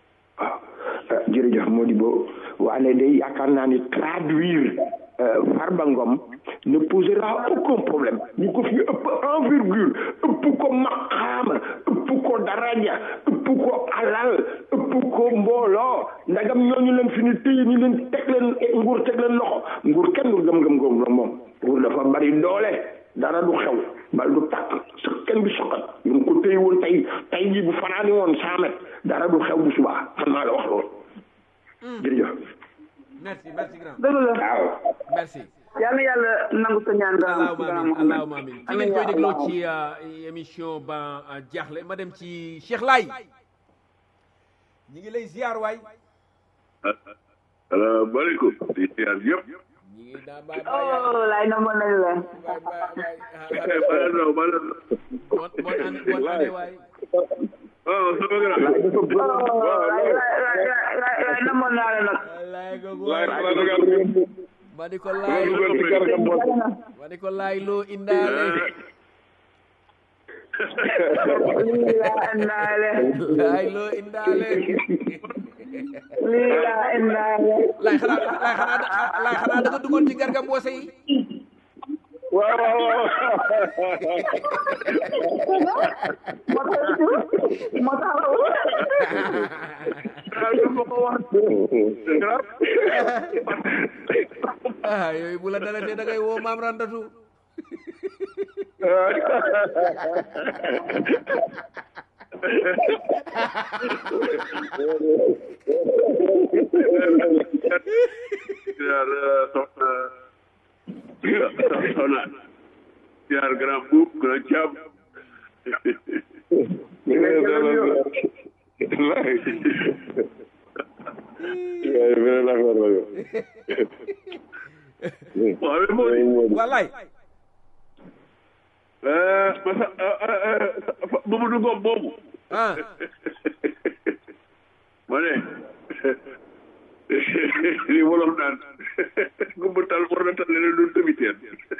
E: waaw jërëjëf Modibo waane day yaakaar naa ni traduire Farba Ngom ne posera aucun problème ñu ko fi ëpp envergure ëpp ko maqaama ëpp ko daraja ëpp ko alal ëpp ko mbooloo ndagam ñooñu leen fi ni téye ni leen teg leen nguur teg leen loxo nguur kenn du gëm-gëm góob la moom nguur dafa bari doole dara du xew bal du tàkk sa kenn du soxat ñu ngi ko téye woon tey tey jii bu fanaani woon cent mètres dara du xew bu subaa xam naa la wax loolu jërëjëf
B: merci merci grand
D: dëgg la
E: waaw
B: merci
D: yàlla yàlla nangu sa ñaan nga
B: allahuma amin allahuma amin fi ngeen koy
D: amiin
B: dégloo ci euh, émission ban jaaxle ma dem ci Cheikh Laye ñi ngi lay ziar waay
C: salaamaaleykum di ziar yëpp
B: ñi ngi daa baay baay
D: oh laay na mën nañ la
B: baay baay
C: Eh, bala no bala no
B: bon bon année bonne année waay
C: oh sama grand
D: oh laay laay laay laay laay na mën naa la nag
B: laay googu
C: laay
B: waay
C: bala no
B: ma di ko laay ma di ko laay loo indaale
D: lii laa indaale
B: laay loo indaale
D: lii laa indaale
B: laay xanaa laay xanaa laay xanaa da nga duggoon ci garga mboose yi
C: waaw waaw waaw
D: moo tax moo tax
B: ah yooyu bu la dalatee da ngay woo maam randatu
C: ziar soxna soxna ziar grand boub grand jàmm waaw mais moo di
B: wallaay
C: masa Mamadou Ngom boobu
B: ah
C: ma ne li wolof naan gumba tal war na tal leneen doon tamiteer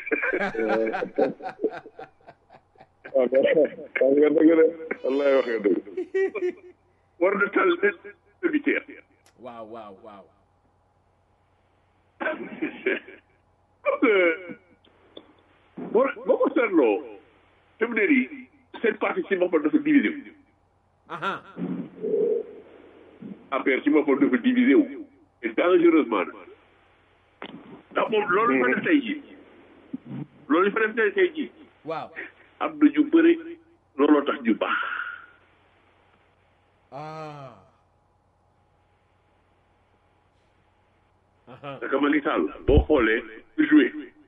F: wax nga dëgg de wallaay wax nga dëgg
C: war na tal leneen tamiteer
B: waaw waaw waaw
C: boo boo ko seetloo fi mu ne nii seen parti ci boppam dafa divisé wu
B: aha
C: affaire ci boppam dafa divisé wu et dangereusement nag ndax moom loolu fa def tey jii loolu fa def tey tey jii
B: waaw
C: am na ñu bëri looloo tax ñu baax
B: ah aha
C: parce que Macky Sall boo xoolee joué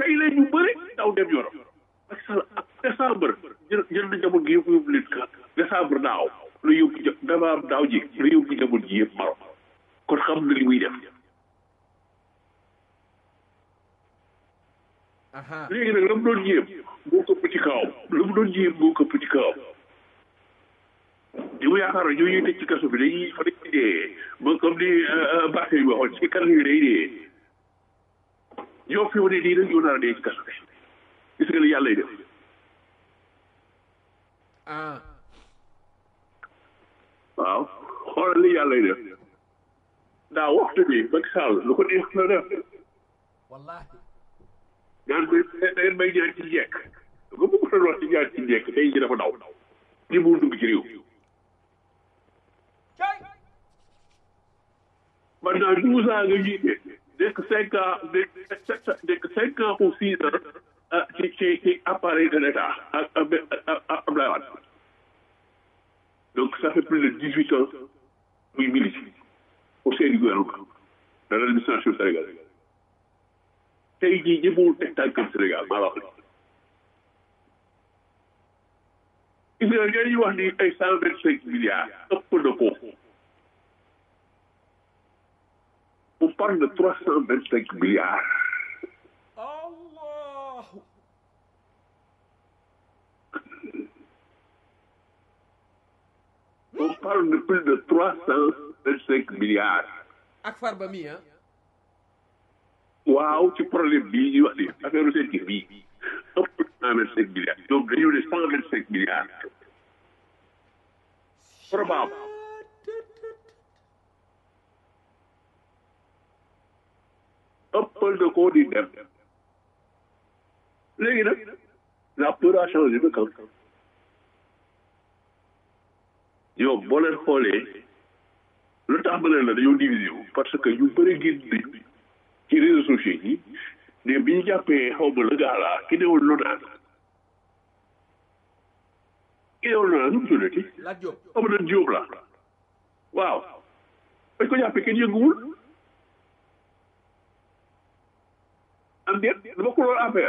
G: tey la ñu bëri daw dem Europe Macky Sall ak décembre jël jël na njaboot gi yëpp yóbbu leen ka décembre daaw la yóbbu ja décembre daaw ji la yóbbu njaboot gi yëpp Maroc kon xam na li muy def
B: aha
G: léegi nag la mu doon jéem moo këpp ci kawam la mu doon jéem moo këpp ci kawam li mu yaakaar ñoo ñuy tëj ci kaso bi dañuy fa dañuy dee ba comme ni Barthé yi waxoon ci kaso yi day dee ñoo fi wane nii rek ñoo nar a dee ci kaso bi gis nga li yàlla lay def
B: ah
G: waaw xoolal li yàlla lay def daa waxtu bi Macky Sall lu ko neex la def
B: wallahi
G: ñaan may da ngeen may ñaan ci njekk nga bëgg doon wax ci ñaan ci njekk tey ji dafa daw li mu dugg ci réew pendant douze ans nga jiite nekk cinq ans nekk sept nekk cinq ans ou six ans ah ci ci ci appareil de l'État ak ak ak Abdoulaye Wade donc ça fait plus de dix huit ans muy milite au sein du gouvernement de l'administration sénégalaise tey jii ñëppul teg tànkam Sénégal maa la wax gis nga ñooñu wax ni ay cent vingt cinq milliards ëpp na ko on parle de trois cent vingt cinq milliards
B: allah
G: on parle de plus de trois cent vingt cinq milliards
B: ak farba mi ah
G: waaw ci problème bii ñuy wax ni affaire seen kii bii ëpp cent vingt cinq milliards donc dañu ne cent vingt cinq milliards probable ëppal de koo di dem léegi nag la peur a changé de camp yow boo leen xoolee lu tax ma ne la dañoo divisé wu parce que ñu bëri génn nañu ci réseaux sociaux yi ne bi ñu jàppee xaw ma la gaa laa ki newoon lonaan ki newoon lonaan nu mu tuddati
B: laaj Diop
G: xaw ma doon Jóob la waaw bañ ko jàppee kenn yënguwul am déet dama ko loolu affaire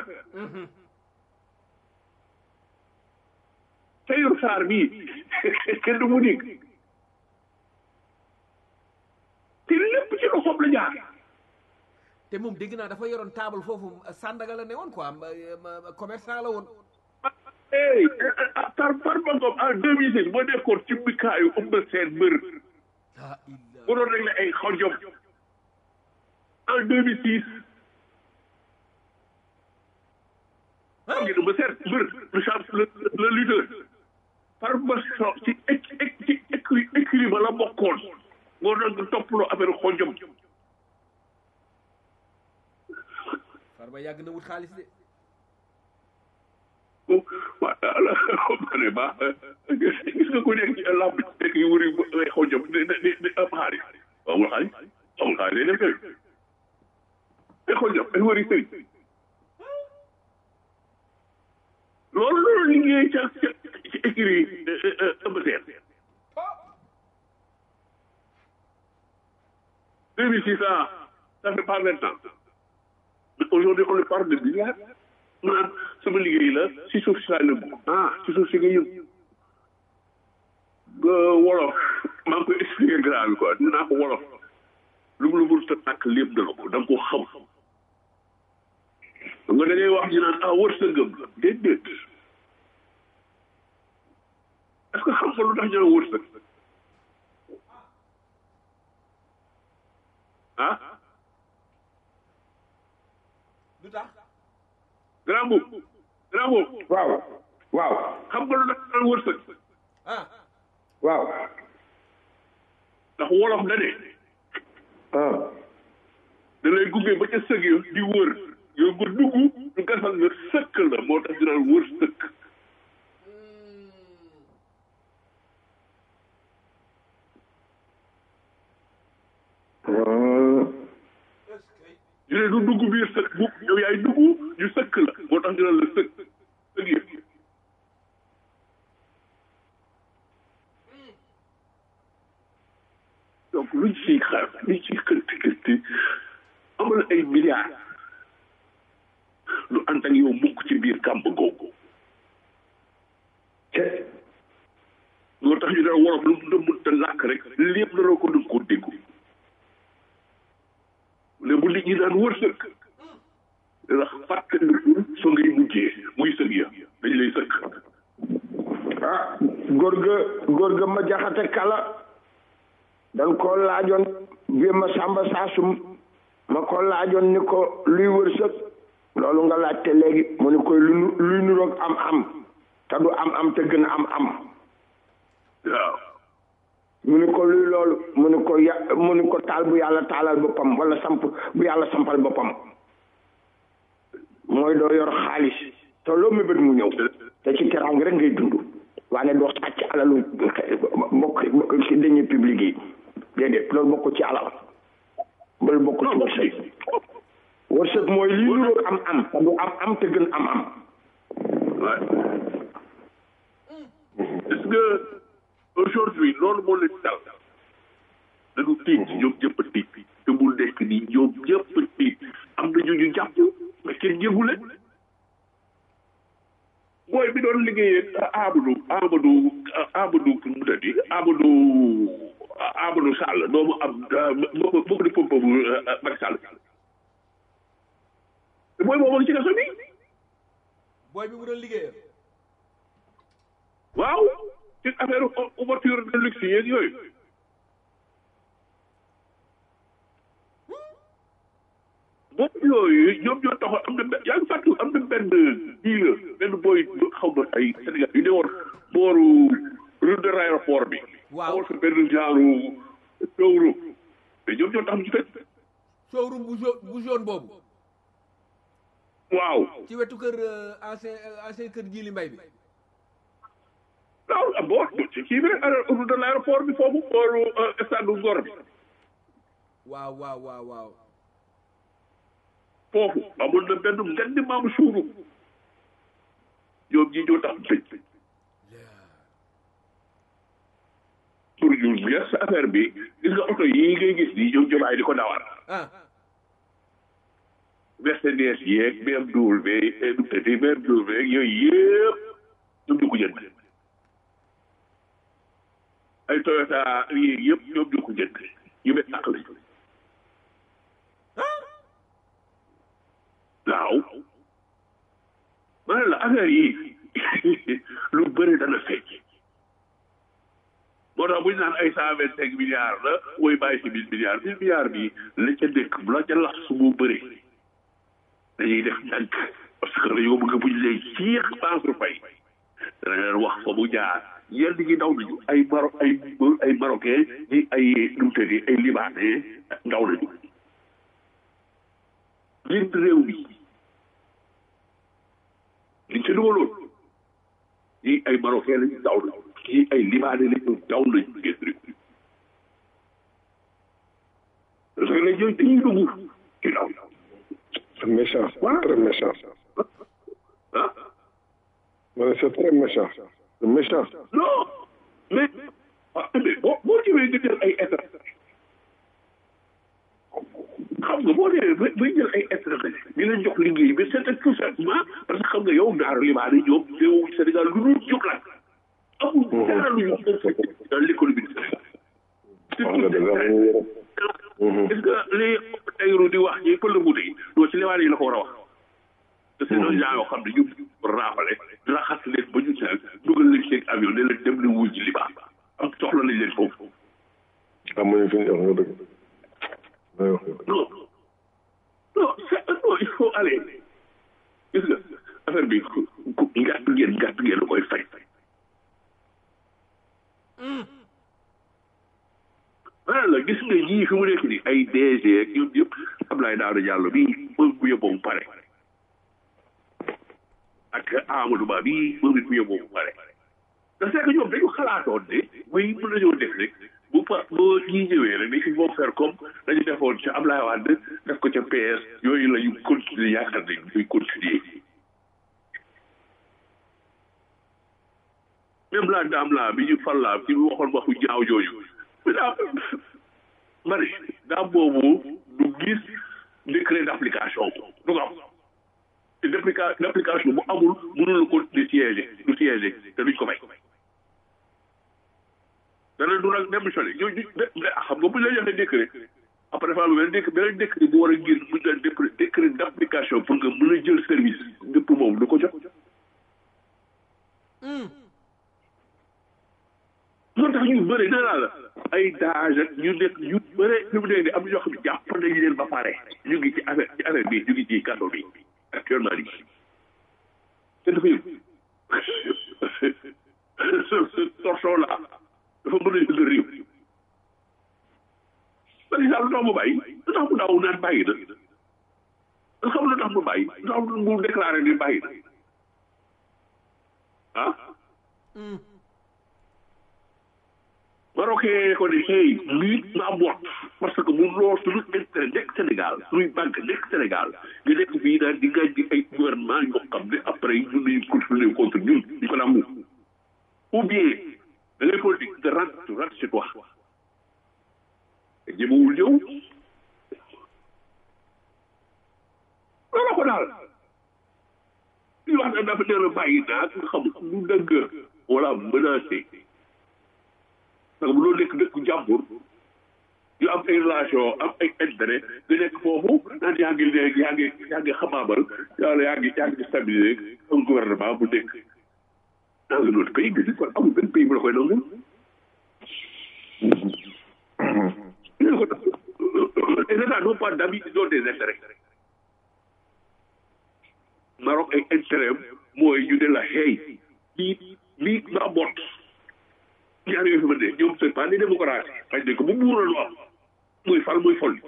G: Seydou Sarr bii kenn du mu dégg te lépp ci loxoom la jaar
B: te moom dégg naa dafa yoroon table foofu Sandaga la ne woon quoi ma- ma- commerçant la woon
G: hey par par ba ngoom en deux mille six boo nekkoon ci mbikaayu ëmb seen mbër
B: ah illa
G: bu doon régler ay xojom en deux mille six xam ngeen ba seet mbër le champ le le lutteur par ba so ci éc éc ci écri écri ba la bokkoon moo doon toppaloo affaire xojom
B: farba yàgg na wut xaalis de
G: voilà ma ne ba gis nga ko nekk ci làmb ci nekk yu wëri ay xojom di di di am xaalis amul xaalis amul xaalis day def kër ay xojom ay wëri sëriñ loolu loolu liggéey ca ca ci écrit ëmb seen deux mille six ans ça fait pas vingt ans aujourd'hui on parle de milliards mu naan sama liggéey la si suuf si laa yëngu ah si suuf si nga yëngu nga wolof maa ngi koy expliqué grave bi quoi dinaa ko wolof lu mu la mënut a nàkk lépp dana ko da nga ko xam nga da ngay wax ñu naan ah wërsëgam la déedéet est-ce que xam nga lu tax ñu naan wërsëg ah
B: lu tax
G: grand boobu grand boobu
E: waaw waaw
G: xam nga lu tax ñu naan wërsëg
B: ah
E: waaw
G: ndax wolof da ne
E: ah
G: da lay gunge ba ca sëg yo di wër yow nga dugg ñu gasal nga sëkk la moo tax ñu naan wër sëkk ñu ne du dugg biir sëkk bu yow yaay dugg ñu sëkk la moo tax ñu naan la sëkk sëg yëpp donc luñ ciy xaar luñ ciy xënti xënti amal ay milliards du ànd ak yow mukk ci biir kàmb googu
E: te
G: loolu tax ñu ne wolof lu mu dëmm te làkk rek lépp la ko dëgg ko déggu ne bu nit ñi daan wërsëg ndax fàttaliku fa ngay mujjee muy sëg ya dañ lay sëkk
E: ah góor ga góor ga ma jaxate kala dan ko laajoon bi ma sàmba saasum ma ko laajoon ni ko luy wërsëg loolu nga laajte léegi mu ni koy lu nu- luy nuroog am am te du am am te gën a am am
G: waaw
E: mu ni ko luy loolu mu ni ko ya mu ni ko taal bu yàlla taalal boppam wala samp bu yàlla sampal boppam mooy doo yor xaalis te loo mébét mu ñëw te ci teraanga rek ngay dund waaye doo sàcc alalu bokk ci dañuy public yi déedéet loolu bokk ci alal loolu bokk ci wërsëg wërsëg mooy lii nuroog am am te du am am te gën am am
G: Ouais. Est-ce que aujourd'hui loolu moo leen dal dañu tiit ñoom ñëpp a tiit te mu nekk nii ñoom ñëpp a tiit am na ñu ñu jàpp mais kenn yëgu leen booy bi doon liggéeyee Amadou Amadou Amadou mu tëddi Amadou Amadou Sall doomu am bokk bokk di pompe bu Macky Sall te booy boobu ci kaso bi
B: booy bi mu doon liggéeyal
G: waaw ci affaire ouverture de luxe yeeg yooyu moom yooyu ñoom ñoo taxoon am na benn yaa ngi fàttali am na benn kii la benn booy xaw ma ay Sénégal yu ne woon booru route de l'aéroport bi.
B: Waaw.
G: amoon fa benn genre showroom mais ñoom ñoo tax ñu tëj.
B: showroom bu jaune bu jaune boobu
G: waaw
B: ci wetu kër euh, ancien euh, ancien kër Jili Mbay bi
G: waaw ah boo ci kii bi rek route de l'aéroport bi foofu booru stade Ngor bi.
B: waaw waaw waaw waaw
G: foofu amoon na benn ngandi maamu suuru ñoom ñi ñoo tax tëj pour ñu leer sa affaire bi gis nga oto yii ngay gis nii ñoom jomaay di ko dawal
B: ah
G: Mercedes yeeg BMW nu tëddi BMW yeeg yooyu yëpp ñoom ñu ko jënd ay Toyota yi yëpp ñoom ñu ko jënd yu bet tàq lañ waaw ma ne la affaire yi lu bëri dana fecc moo tax bu ñu naan ay cent vingt cinq milliards la mooy bàyyi si mille milliards mille milliards bi la ca dëkk bu la ca lax su mu bëri dañuy def ndànk parce que dañoo bëgg bu ñu lay ciix Mansour Faye dana leen wax fa mu jaar yenn ñi daw nañu ay Maro ay ay marocain ñi ay nu mu tëddee ay libanais daw nañu leen réew mi liñ ca dugaloon ñii ay marocain lañu daw nañu ñii ay libanais lañu daw nañu génn réew mi parce que léegi yooyu dañuy dugg ci daw
C: C'est méchant, très méchant.
G: ah
C: Ma ne c'est très méchant. C'est méchant.
G: non mais ah mais boo boo ñëwee nga jël ay état xam nga boo dee ba bay jël ay état di leen jox liggéey bi c'est tout simplement parce que xam nga yow naaru libaane ñoom réewu Sénégal lu dul jóg la amul dara lu ñu fekk dans l'économie du Sénégal
C: Wax nga dëgg am nañu yërëm.
G: est-ce que li tayru di wax ñi pël mu yi doo ci libaane yi la ko war a wax te c'est des gens yoo xam ne ñu raafale raxas leen ba ñu seen dugal leen seen avion ne leen dem leen wuy ji libaan am soxla nañ leen foofu
C: Amuñu fi ñu wax nga dëgg. May wax nga dëgg.
G: non non c'est non il faut aller gis nga affaire bi ku ku ngàtt ngeen ngàtt ngeen la koy fay maanaam la gis nga ñii fi mu nekk nii ay DG ak ñoom ñëpp Abdoulaye Daouda Diallo bii moom bu yóbboo mu pare ak Amadou Ba bii moom it bu yóbboo mu pare te c'est que ñoom dañu xalaatoon ne muy mën nañoo def rek bu pa boo ñii ñëwee rek ils vont faire comme dañu defoon ca Abdoulaye Wade def ko ca PS yooyu la ñu continuer yaakaar ne ñuy continuer même la dame la bi ñu fal la ci waxoon waxu ñaaw jooju mais daa mari daam boobu du gis décret d'application du ko am te depuis applica application bu amul mënul la continuer siéger du siéger te duñ ko may dana du nag démissionné ñu ñu xam nga bu ñu la joxee décret après dafa am benn décret beneen décret bu war a génn bu ñu la décret d' application pour nga mën a jël service dëpp moom du ko jot loolu tax ñu bëri nee naa la ay daage ak ñu nekk ñu bëri fi mu nekk nii am na ñoo xam ne jàpp nañu leen ba pare ñu ngi ci affaire ci affaire bi ñu ngi ci kàddu bi actuellement nii te dafa yëg ce torchon là dafa mën a jël réew par exemple lu tax mu bàyyi lu tax mu daaw naan bàyyi na nga xam lu tax mu bàyyi lu tax mu déclaré ni bàyyi na ah Marocain ko ne hey lii ma bot parce que mu lool suñu intérêt nekk Sénégal suñuy banque nekk Sénégal nga nekk fii daal di ngañ di ay gouvernement yoo xam ne après ñun nañu continuer contre ñun ñu ko nangu ou bien da ngay politique de rentre tu rentre chez toi te jëmawul ñëw loolu ko daal li wax na dafa nee na bàyyi naa nga xam lu dëgg wala menacé parce que bu loolu nekk dëkk jàmbur yu am ay relation am ay intérêt nga nekk foofu naan yaa ngi léegi yaa ngi yaa ngi xamaamal yàlla yaa ngi yaa ngi stabiliser un gouvernement bu nekk dans un autre pays nga kon amul benn pays bu la koy nangu les états n'ont pas d'amis ils ont des intérêts Maroc ay intérêt mooy ñu ne la hey lii lii nga bot ñaar yooyu fi ma ne ñoom c'est pas des démocrates xëy na ko bu buur la am muy fal muy fol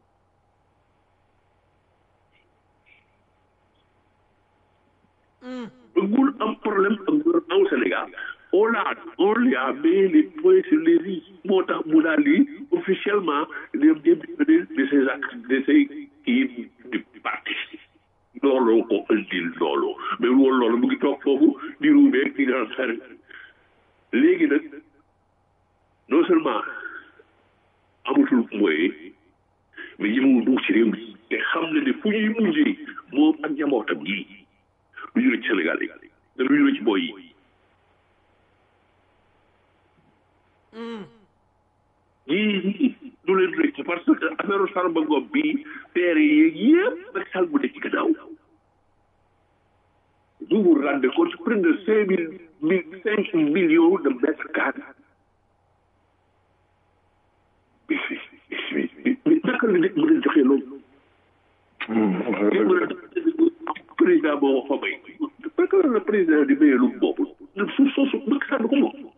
G: bëggul am problème ak gouvernement au Sénégal on l'a on lui a mis les points sur les i moo tax mu daal di officiellement dem démissionner de ses actes de ses kii du parti looloo ko indil loolu mais loolu loolu mu ngi toog foofu di ruubee di daan xarit léegi nag non seulement amatul moyen mais ñemewul dugg ci réew mi te xam na ne fu ñuy mujjee moom ak njabootam yi lu ñu ci Sénégal yi te lu ñu ci booy yi ñii ñii du leen rëcc parce que affaire Farba Ngom bi teere yeeg yëpp nag sal bu nekk ci gannaaw vous vous rendez compte près de cinq mille cinq millions de mètres carrés mais naka la nit mën a joxe loolu. kenn mën a président boo ko fa may. naka la président di mayee lu boobu suuf soosu Macky Sall ko moom.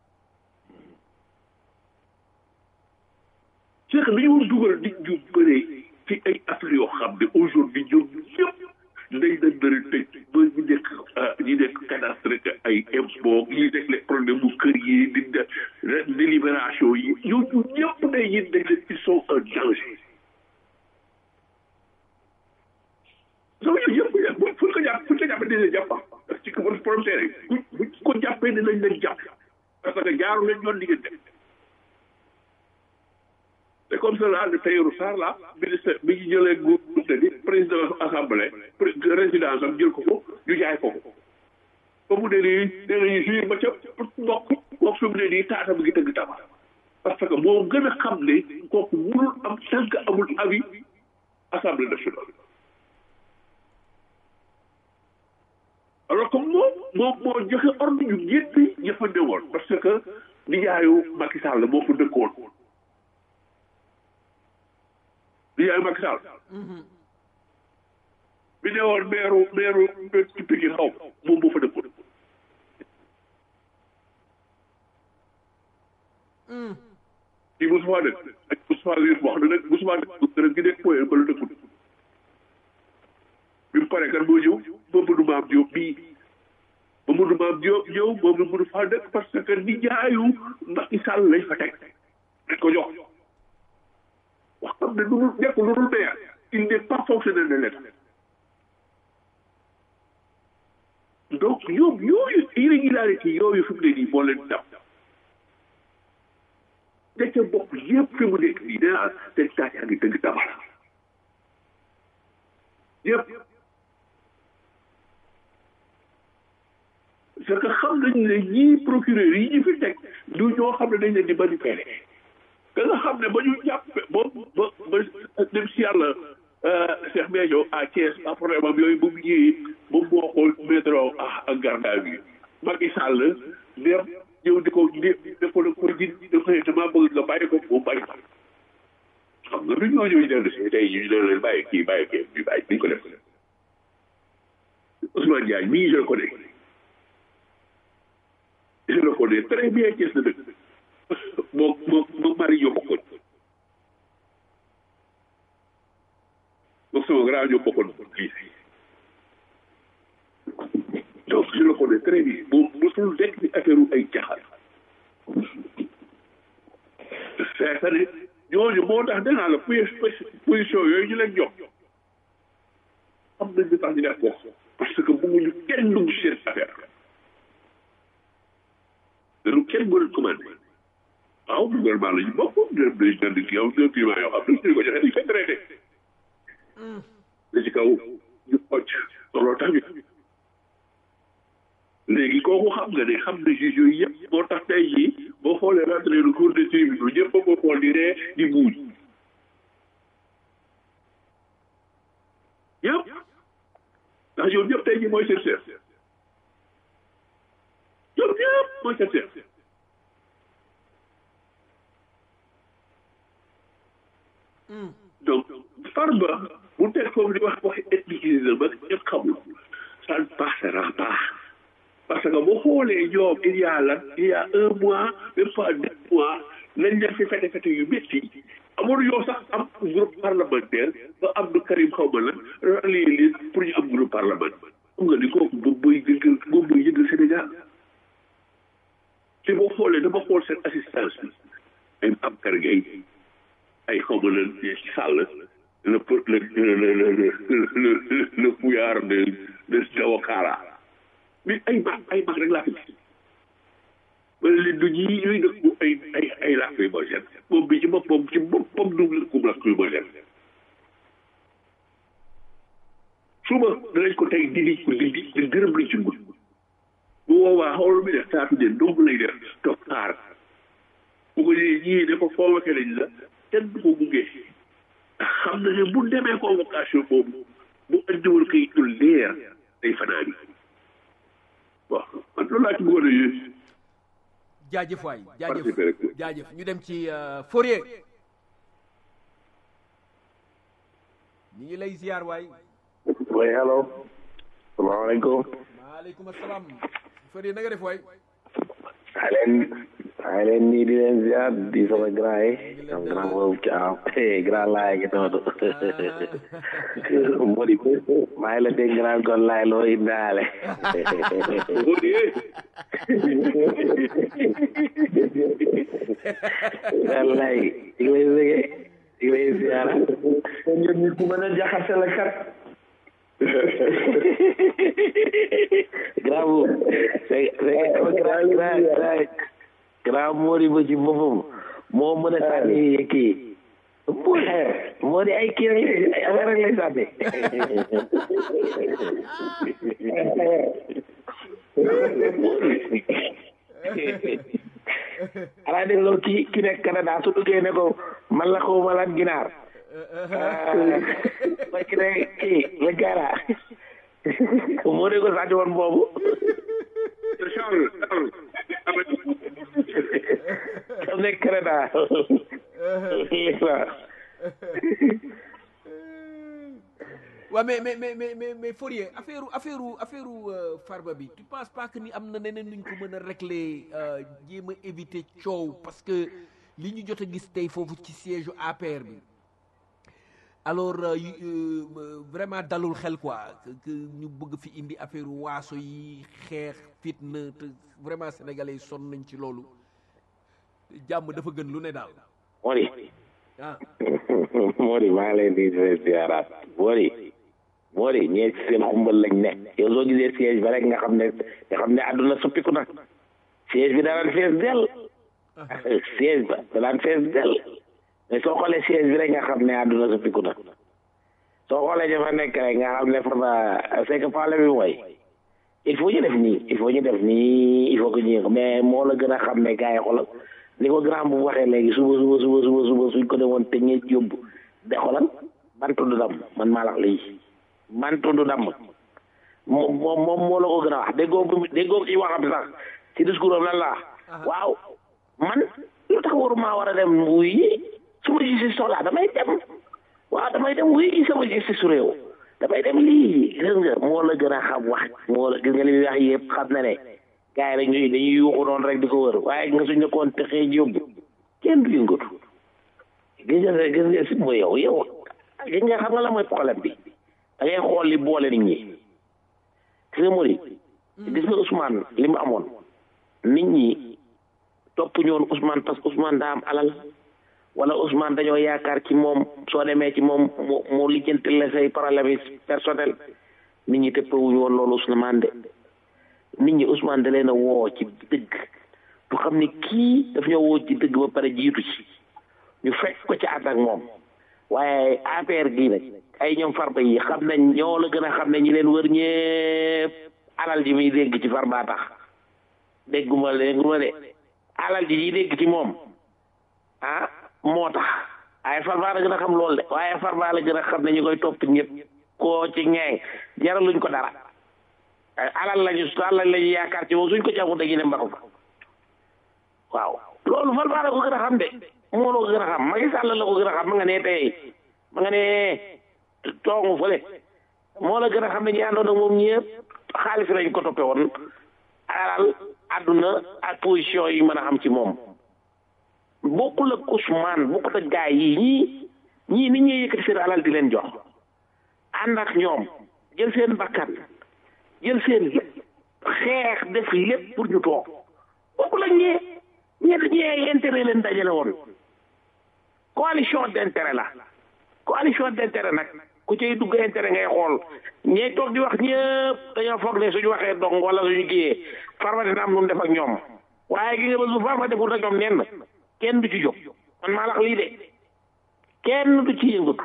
G: c'est que dañoo dugal nit ñu bëree ci ay affaires yoo xam ne aujourd'hui ñoom ñëpp day dañ dara tëj ba ñu nekk ñu nekk cadastre ay impôt ñi nekk les problèmes bu kër yi di délibération yi ñooñu ñëpp day yin dañ leen ils sont en danger donc yooyu yëpp fu ñu ko jàpp fu ñu ko jàppee dinañ jàpp parce que bon problème tey bu ko jàppee dinañ leen jàpp parce que jaaru leen ñoon diggante c'est comme ça là le Tahirou Sarr là ministre bi ñu jëlee groupe di président assemblée résidence am jël ko ko ñu jaay ko ko ba mu ne nii nee nañu jur ba ca mbokk mbokk fi mu ne nii taata bi ngi tëgg taba parce que moo gën a xam ne kooku mënul am tant que amul avis assemblée nationale alors que moom moom moo joxe ordre ñu génn ña fa newoon parce que nijaayu Macky Sall moo fa dëkkoon di yaay Macky Sall bi ne woon meeru meeru ci Pikine xaw moom moo fa dëkkoon kii Moustapha dëkk ak Moustapha Diouf wax na nag Moustapha dëkk dërëm gi nekk point ba la dëkkul bi mu paree kan moo ñëw Mamadou Mame Diop bii Mamadou Mame Diop ñëw moom la mënu faa dëkk parce que ni jaayu Macky Sall lañ fa teg dañ ko jox wax xam ne lu nekk lu dul maire il n'est pas fonctionnaire de l'État donc ñoom yooyu irrégularité yooyu fi mu ne nii moo leen dab da ca bopp yëpp fi mu nekk nii nee seen taat yaa ngi dëgg tabara yëpp c'est que xam nañ ne ñii procureur yi ñu fi teg du ñoo xam ne dañ leen di manipuler ka nga xam ne ba ñu jàppe ba ba ba dem si yàlla Cheikh Béthio à Thiès a problème am yooyu bu mu ñëwee moom moo xool métro ak garda bi Macky Sall dem ñëw di ko di ko ko di di ko dama bëgg nga bàyyi ko mu bàyyi ko xam nga du ñoo ñëw dellu si tey ñu ne leen bàyyi kii bàyyi kii bi bàyyi duñ ko def Ousmane Diagne mii je le connais je le connais très bien Thiès la dëkk moo moo moo mari ñoo bokkoon moom sama grand ñoo bokkoon lii donc je le connais très bien moom mosul nekk ci affaire ay caxal c'est-à-dire ñooñu moo tax danaa la position yooyu ñu leen jox xam nañ li tax ñu def ko parce que bëgguñu kenn dugg seen affaire dañu kenn mën a commandé waaw gouvernement la ñu bokk ñoom dañu jënd kii yow ñoom climat yoo xam ne ñu ko joxe dañu fay traité da ci kaw ñu xocc looloo tax ñu léegi kooku xam nga ne xam na juge yooyu yëpp moo tax tey jii boo xoolee rentré le cours des tribunaux ñëpp ba ko xool di ree di buuj yëpp ndax ñoom ñëpp tey jii mooy seen chef ñoom ñëpp mooy seen chef donc Farba bu teg foofu di wax waxi ethnicisme ba ñëpp xamul ça ne passera pas parce que boo xoolee ñoom il y a lan il y a un mois même pas deux mois lañ leen fi fete fete yu métti amul yow sax am groupe parlementaire ba Abdou Karim xaw ma lan rallier leen pour ñu am groupe parlementaire xam nga ni kooku moom mooy yëngal moom mooy yëngal Sénégal te boo xoolee dama xool seen assistance bi ay am kargay ay xaw ma lan ci sàll le le le le le fouillard de de Jawakara mais ay mag ay mag rek laa fi gis wala leen du ñii ñuy dëkk ay ay ay lacrymogène moom bi ci boppam ci boppam du lëkkum lacrymogène suba danañ ko tey dindi ko dindi di gërëm lañ ci ngun bu boobaa xool mi def taatu de dong lay def toog xaar bu ko ñëwee ñii ne ko convoqué lañ la kenn du ko gunge ndax xam na ne bu demee convocation boobu bu andiwul kay tul leer day fanaani bon man loolu laa ci bëggoon a yéen.
B: jaajëf waay
G: participer rek.
B: jaajëf jaajëf ñu dem ci Fourier ñu ngi lay ziar waay.
H: oui allo. salaamaaleykum.
B: maaleykum salaam. Fourier na nga def waay.
H: maa leen maa leen nii di leen ziar di sama grand yi sama grand boobu caaw grand laay gi noonu Modi maa ngi la dégg grand gon laay loo indaale grand laay di ngi lay bëggee di ngi lay ziar
E: ñun ñu ku mën a jaxase la kat
H: grand bu c'est c'est sama grand grand grand grand Modi ba ci boppam moo mën a sànni kii pour moo di ay kii rek ay affaire rek lay sànni xanaa dégg nga kii ki nekk Canada su duggee ne ko man la xaw ma lan ginaar mooy ki ne kii la gara moo di ko sànni woon boobu xam nekk Canada
B: waaw mais mais mais mais mais mais Fourier affaire affaire affaire Farba bi tu penses pas que ni am na neneen nuñ ko mën a régler jéem a éviter coow parce que li ñu jot a gis tey foofu ci siège APR bi alors vraiment dalul xel quoi que ñu bëgg fi indi affaire waaso yi xeex fitna te vraiment sénégalais yi sonn nañ ci loolu jàmm dafa gën lu ne daal.
H: Modi.
B: ah.
H: Modi maa ngi leen di ziaraat Modi. Modi ñee ci seen xumbal lañ ne yow soo gisee siège ba rek nga xam ne nga xam ne àdduna soppiku na siège bi daan fees dell. siège ba daan fees dell mais soo xoolee siège bi rek nga xam ne àdduna soppiku na soo xoolee dafa nekk rek nga xam ne fa c'est que problème bi mooy il faut ñu def nii il faut ñu def nii il faut que ñu mais moo la gën a xam ne gars yi xoolal ni ko grand bu waxee léegi suba suba suba suba suba suñ ko demoon te ñeent yóbbu de xoolal bantu du dam man maa la wax lii bantu du dam moom moom moom moo la ko gën a wax déggoo bi déggoo ci waxam sax ci discours am lan la waaw man lu tax waruma war a dem wuy yi su ma justice soxlaa damay dem waaw damay dem wuy yi sama justice su réew damay dem lii gis nga moo la gën a xam wax moo la gis nga li muy wax yëpp xam na ne gars yi dañuy dañuy yuuxu noonu rek di ko wër waaye nga suñ nekkoon te xëy yóbbu kenn du yëngatu gis nga gis nga si mooy yow yow gis nga xam nga la mooy problème bi da ngay xool li boole nit ñi gis nga Mori gis nga Ousmane li mu amoon nit ñi topp ñoon Ousmane parce que Ousmane daa am alal wala Ousmane dañoo yaakaar ci moom soo demee ci moom mu mu lijjanti la say problème personnel nit ñi tëppawuñu woon loolu Ousmane de nit ñi Ousmane da leen a woo ci dëgg du xam ne kii daf ñoo woo ci dëgg ba pare jiitu ci ñu fekk ko ci ànd ak moom waaye affaire gii nag ay ñoom farba yi xam nañ ñoo la gën a xam ne ñi leen wër ñëpp alal ji muy dégg ci farba tax dégguma dégguma de alal ji ñuy dégg ci moom ah moo tax waaye farba la gën a xam loolu de waaye farba la gën a xam ne ñu koy topp ñëpp koo ci ñeeng jaraluñ ko dara alal lañu alal lañu yaakaar ci moom suñ ko jàppul dañuy dem mbaxu fa waaw loolu farba la ko gën a xam de moo la ko gën a xam Macky Sall la ko gën a xam ma nga ne tey ma nga ne toogu fële moo la gën a xam ne ñi àndoon ak moom ñëpp xaalis lañ ko toppe woon alal àdduna ak position yi mën a xam ci moom bokkul ak Ousmane bokkut ak gaay yi ñii ñii nit ñuy yëkkati seen alal di leen jox ànd ak ñoom jël seen bakkan jël seen lépp xeex def lépp pour ñu toog bokkul ak ñee ñee ñee intérêt leen dajale woon coalition d'intérêt la coalition d'intérêt nag ku cay dugg intérêt ngay xool ñee toog di wax ñëpp dañoo foog ne suñu waxee dong wala suñu kiyee farma dina am lu mu def ak ñoom waaye gi nga ba su farma deful ak ñoom nenn kenn du ci jóg man maa lax lii de kenn du ci yëngatu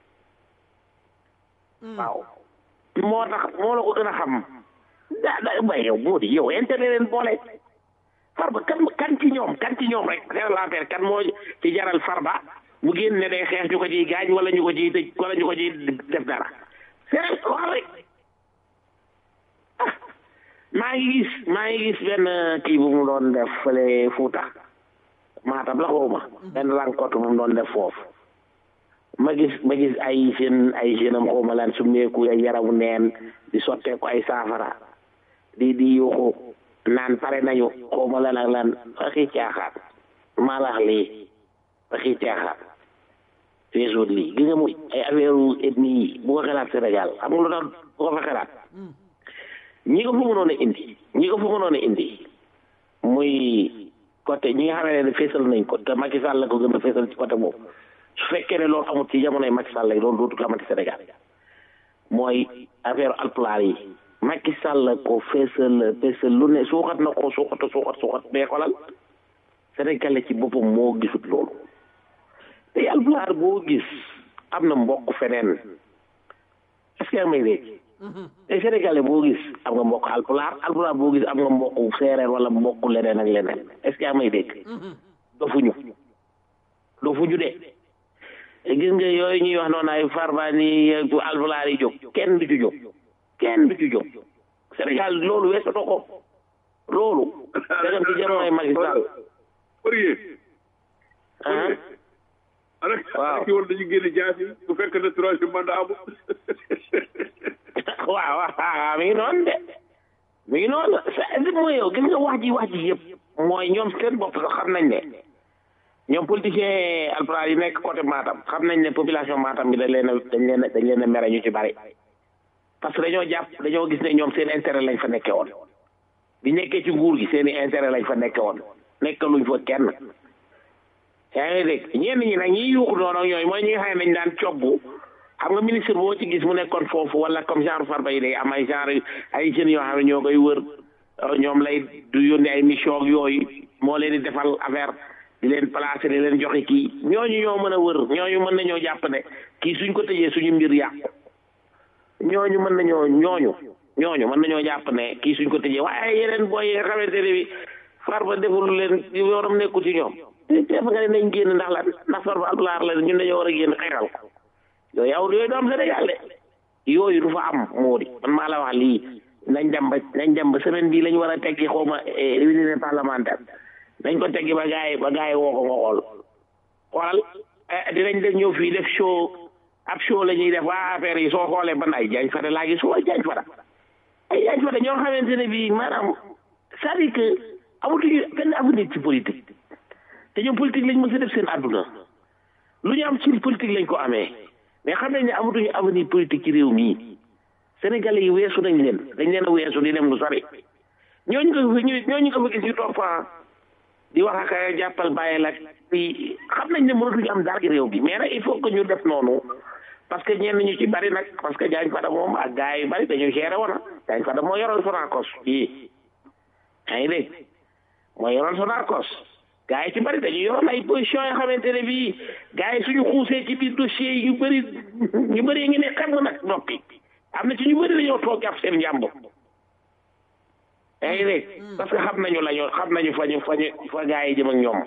H: waaw moo tax moo la ko gën a xam da da bay yow moo di yow intérêt leen boole farba kan kan ci ñoom kan ci ñoom rek c'est l'affaire kan moo ci jaral farba mu génn ne day xeex ñu ko ciy gaañ wala ñu ko ciy tëj wala ñu ko ciy def dara c'est wax rek ah maa ngi gis maa ngi gis benn kii bu mu doon def fële Fuuta Maatam la xawma benn rencontre bu mu doon def foofu ma gis ma gis ay jeunes ay jeunes am xawma lan su meeku ay yaramu neen di sottee ko ay saafara di di yuuxu naan pare nañu xawma lan ak lan waxi caaxaan maa la wax lii waxi caaxaan feesoon lii gis nga muy ay affaire ethnie yi bu ko xalaat Sénégal xam nga lu tax bu ko fa xalaat ñi ko fa mënoon a indi ñi ko fa mënoon a indi muy côté ñi nga xam ne feesal nañ ko te Macky Sall la ko gën a feesal ci côté boobu su fekkee ne loolu amut ci jamonoy Macky Sall lay loolu dootul amati Sénégal mooy affaire alpulaar yi Macky Sall la ko feesal feesal lu ne suuxat na ko suuxat suuxat suuxat mais xolal Sénégalais ci boppam moo gisut loolu te alpulaar boo gis am na mbokk feneen est-ce que may dégg te Sénégalais boo gis am nga mbokk alpulaar alpulaar boo gis am nga mbokk séeréer wala mbokk leneen ak leneen est-ce que may dégg dofuñu dofuñu de gis nga yooyu ñuy wax noonu ay farba ni alpulaar yi jóg kenn du ci jóg kenn du ci jóg Sénégal loolu weesu na ko loolu dagam ci jamonoy Macky Sall
G: waaw ki war dañu génne jaasi bu fekk ne troisième mandat amul
H: waaw waaw mi ngi noonu de mi ngi noonu c'est mooy yow gis nga wax ji wax ji yëpp mooy ñoom seen bopp sax xam nañ ne ñoom politicien alpulaar yi nekk côté Matam xam nañ ne population Matam bi dañ leen a dañ leen a dañ leen a mere ñu ci bari parce que dañoo jàpp dañoo gis ne ñoom seen intérêt lañ fa nekkee woon bi nekkee ci nguur gi seen i intérêt lañ fa nekkee woon nekkaluñ fa kenn yaa ngi dégg ñenn ñi nag ñi yuuxu noonu ak ñooyu mooy ñi nga xam ne dañ daan cobbu xam nga ministre boo ci gis mu nekkoon foofu wala comme genre farba yi day am ay genre ay jeunes yoo xam ne ñoo koy wër ñoom lay du yónni ay mission ak yooyu moo leen di defal affaire di leen placer di leen joxe kii ñooñu ñoo mën a wër ñooñu mën nañoo jàpp ne kii suñ ko tëjee suñu mbir yàqu ñooñu mën nañoo ñooñu ñooñu mën nañoo jàpp ne kii suñ ko tëjee waaye yeneen booy yi nga xamante ne bi farba deful leen yoonam nekkul ci ñoom te def nga ne nañ génn ndax la ndax farba alpulaar la ñun dañoo war a génn xeexal ko yooyu aw yooyu du am Sénégal de yooyu du fa am moo di man maa la wax lii nañ dem ba nañ dem ba semaine bii lañ war a teggi xaw ma réunion parlementaire nañ ko teggi ba gaay ba gaay woo ko nga xool xoolal dinañ def ñëw fii def show ab show la ñuy def waa affaire yi soo xoolee ban ay jaañ fada laa gis waa jaañ fada ay jaañ fada ñoo xamante ne bii maanaam c'est-à-dire que amatuñu benn avenir ci politique te ñoom politique lañ mën sa def seen àdduna lu ñu am ci politique lañ ko amee mais xam nañ ne amatuñu avenir politique ci réew mii Sénégalais yi weesu nañ leen dañ leen a weesu di dem lu sori ñooñu ko fi ñooñu ko fa gis ñu topp di wax ak jàppal bàyyi la di xam nañ ne mënatuñu am dara ci réew bi mais nag il faut que ñu def noonu parce que ñenn ñu ci bari nag parce que Diagne Fada moom ak gars yu bari dañu géré woon Diagne Fada moo yoroon Sonacos fii yaa ngi dégg moo yoroon Sonacos gars yi ci bari dañu yoroon ay position yoo xamante ne bii gars yi suñu xuusee ci biir dossier yi ñu bëri ñu bëri ngi ne xam nga nag noppi am na ci ñu bëri dañoo toog jàpp seen njàmbur yaa ngi dégg parce que xam nañu la ñu xam nañu fa ñu fa ñu fa gars yi jëm ak ñoom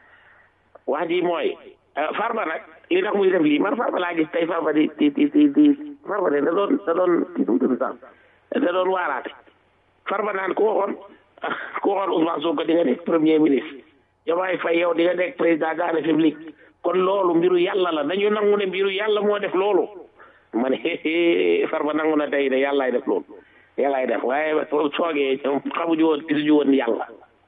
H: wax ji mooy farba nag li tax muy def lii man farba laa gis tey farba di di di di di farba de da doon da doon kii nu mu tudd sax da doon waaraate farba naan ku waxoon ku waxoon Ousmane Sonko di nga nekk premier ministre Diomaye Faye yow di nga nekk président de la République kon loolu mbiru yàlla la dañu nangu ne mbiru yàlla moo def loolu ma ne farba nangu na tey ne yàllaay def loolu yàllaay def waaye soogee xamuñu woon gisuñu woon yàlla